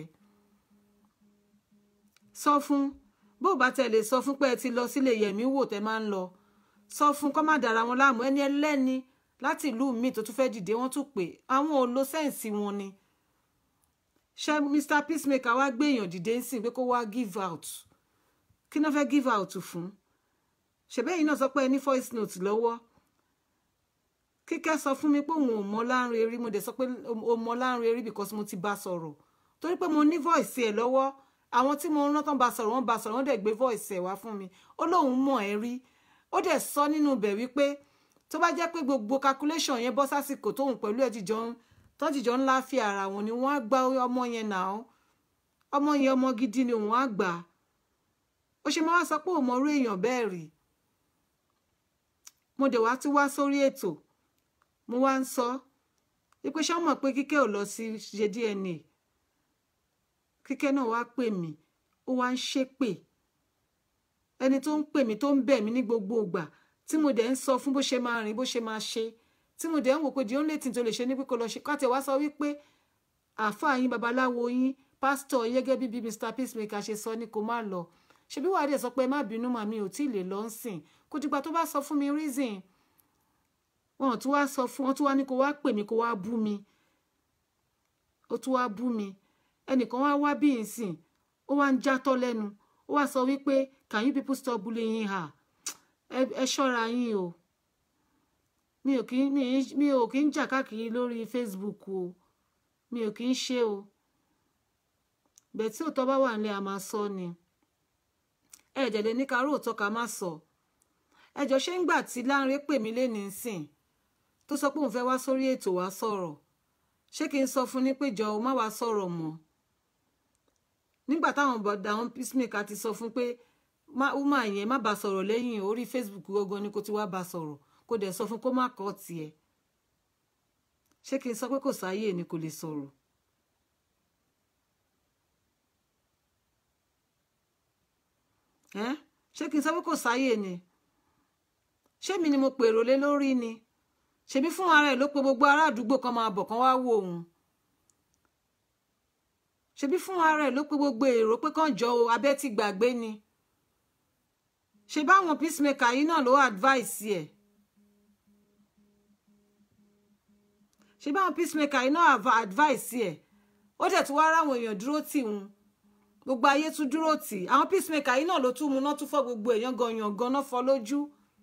sọ fún bó bá tẹ̀lé sọ fún pé ẹ ti lọ sílé yẹ̀mí wò tẹ́ máa ń lọ sọ fún kó má dára wọn láàmú ẹni ẹlẹ́ni láti ìlú míì tó tún fẹ́ dìde wọ́n tún pè àwọn ò lo sẹ́ǹsì wọn ni ṣé mr peacemaker wá gbé èèyàn dìde ń sìn pé kó wá give out kí ló fẹ́ give out fún ṣèbẹ́yìn náà sọ pé ẹ ní voice note lọ́wọ́ kíkẹ́ sọ fún mi pé òun ò mọ láńre rí mo dẹ̀ sọ pé o mọ láńre rí because mo ti bá sọ̀rọ̀ torí pé mo ní voice ẹ̀ lọ́wọ́ àwọn tí mo rán tán bá sọ̀rọ̀ wọ́n bá sọ̀rọ̀ wọ́n dẹ̀ gbé voice ẹ̀ wá fún mi ó lóun mọ̀ ẹ́ rí ó dẹ̀ sọ nínú ibẹ̀ wípé tó bá jẹ́ pé gbogbo calculation yẹn bọ́ sásìkò tóun pẹ̀lú ẹ̀ jíjọ ń tán jíjọ ń láfi ara wọn ni wọ́n á gba ọmọ yẹn nà ó ọmọ yẹn ọmọ gidi ni òun á gbà ó ṣe máa wá sọ pé ò mọrú èèyàn bẹ́ẹ̀ rí mo dẹ̀ wá tún wá sórí ètò mo wá ń sọ wípé ṣé wọ́n mọ̀ pé kíkẹ́ ò lọ sí ṣe DNA kíkẹ́ náà wá pè mí ó wá ń ṣépè ẹni tó ń pè mí tó ń bẹ̀ mí ní gbogbo ìgbà tí mo dẹ̀ ń sọ fún bó ṣe máa rìn bó ṣe máa ṣe tí mo dẹ̀ ń wò pé the only thing tó lè ṣe ní pé kó lọ ṣe káàtì wá sọ wípé àáfàá yín babaláwo yín pásítọ̀ yẹ́gẹ́ bíbí Mr Peacemaker ṣe sọ ní kó má lọ ṣebí wàá dẹ̀ sọ pé má bínú màmí ò tí ì lè lọ ń sìn kó dìgbà tó bá sọ fún mi reason wọn ò tún wá sọ fún wọn tún wá ní kó wá pè mí kó wá bú mi ó tún wá bú mi ẹnìkan wá wá bí ìsìn ó wá ń játọ́ lẹ́nu ó wá sọ wípé can you people stop bullying her ẹ ṣọ́ra yín o mi ò kí mi ò kí ń jà káàkiri lórí Facebook o mi ò kí ń ṣe o bẹ́ẹ̀ tí òótọ́ bá wà nílé a máa sọ ni ẹ dẹ̀ lè ní ká róòtọ́ ká má sọ ẹjọ́ ṣé ń gbà tí Lánrè pè mí lé nísìn tó sọ pé òun fẹ́ wá sórí ètò wá sọ̀rọ̀ ṣé kí n sọ fún ní pé jọ má wá sọ̀rọ̀ mọ́ nígbà táwọn bọ̀dà àwọn Peacemaker ti sọ fún pé má yẹn má bá sọ̀rọ̀ lẹ́yìn orí Facebook gangan ni kò ti wá bá sọ̀rọ̀ kò dẹ̀ sọ fún kó má kọ́ tiẹ̀ ṣé kí n sọ pé kò sáyè ni kò lè sọ̀rọ̀ ṣé kí n sọ pé kò sáyè ni ṣé mi ni mo pèrò lé lórí ni ṣebí fún ara ẹ̀ ló pe gbogbo ará àdúgbò kan máa bọ̀ kan wá wò òun ṣebí fún ara ẹ̀ ló pe gbogbo èrò pé kàn jọ o abẹ́ ti gbàgbé ni ṣe báwọn peacemaker yìí náà ló advice ẹ̀ ṣe báwọn peacemaker yìí náà advice ẹ̀ ó dẹ̀ tún wá ráwọn èèyàn dúró tì wọn gbogbo ayé tún dúró tì àwọn peacemaker yìí náà ló tún mu náà tún fọ́ gbogbo èèyàn gan yàn gan náà fọ́ lójú.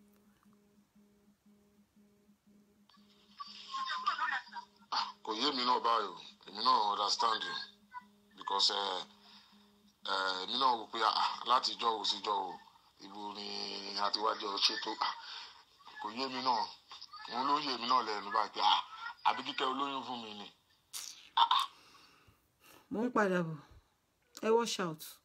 kò yé mi náà báyìí èmi náà understand you because èmi náà wò pé láti ìjọ wo sí ìjọ wo ibo ni àtiwájú ṣètò kò yé mi náà òun ló yé mi náà lẹ́nu báyìí pé àbí kíkẹ́ olóyún fún mi ni. mo ń padà bọ̀ ẹ wash out.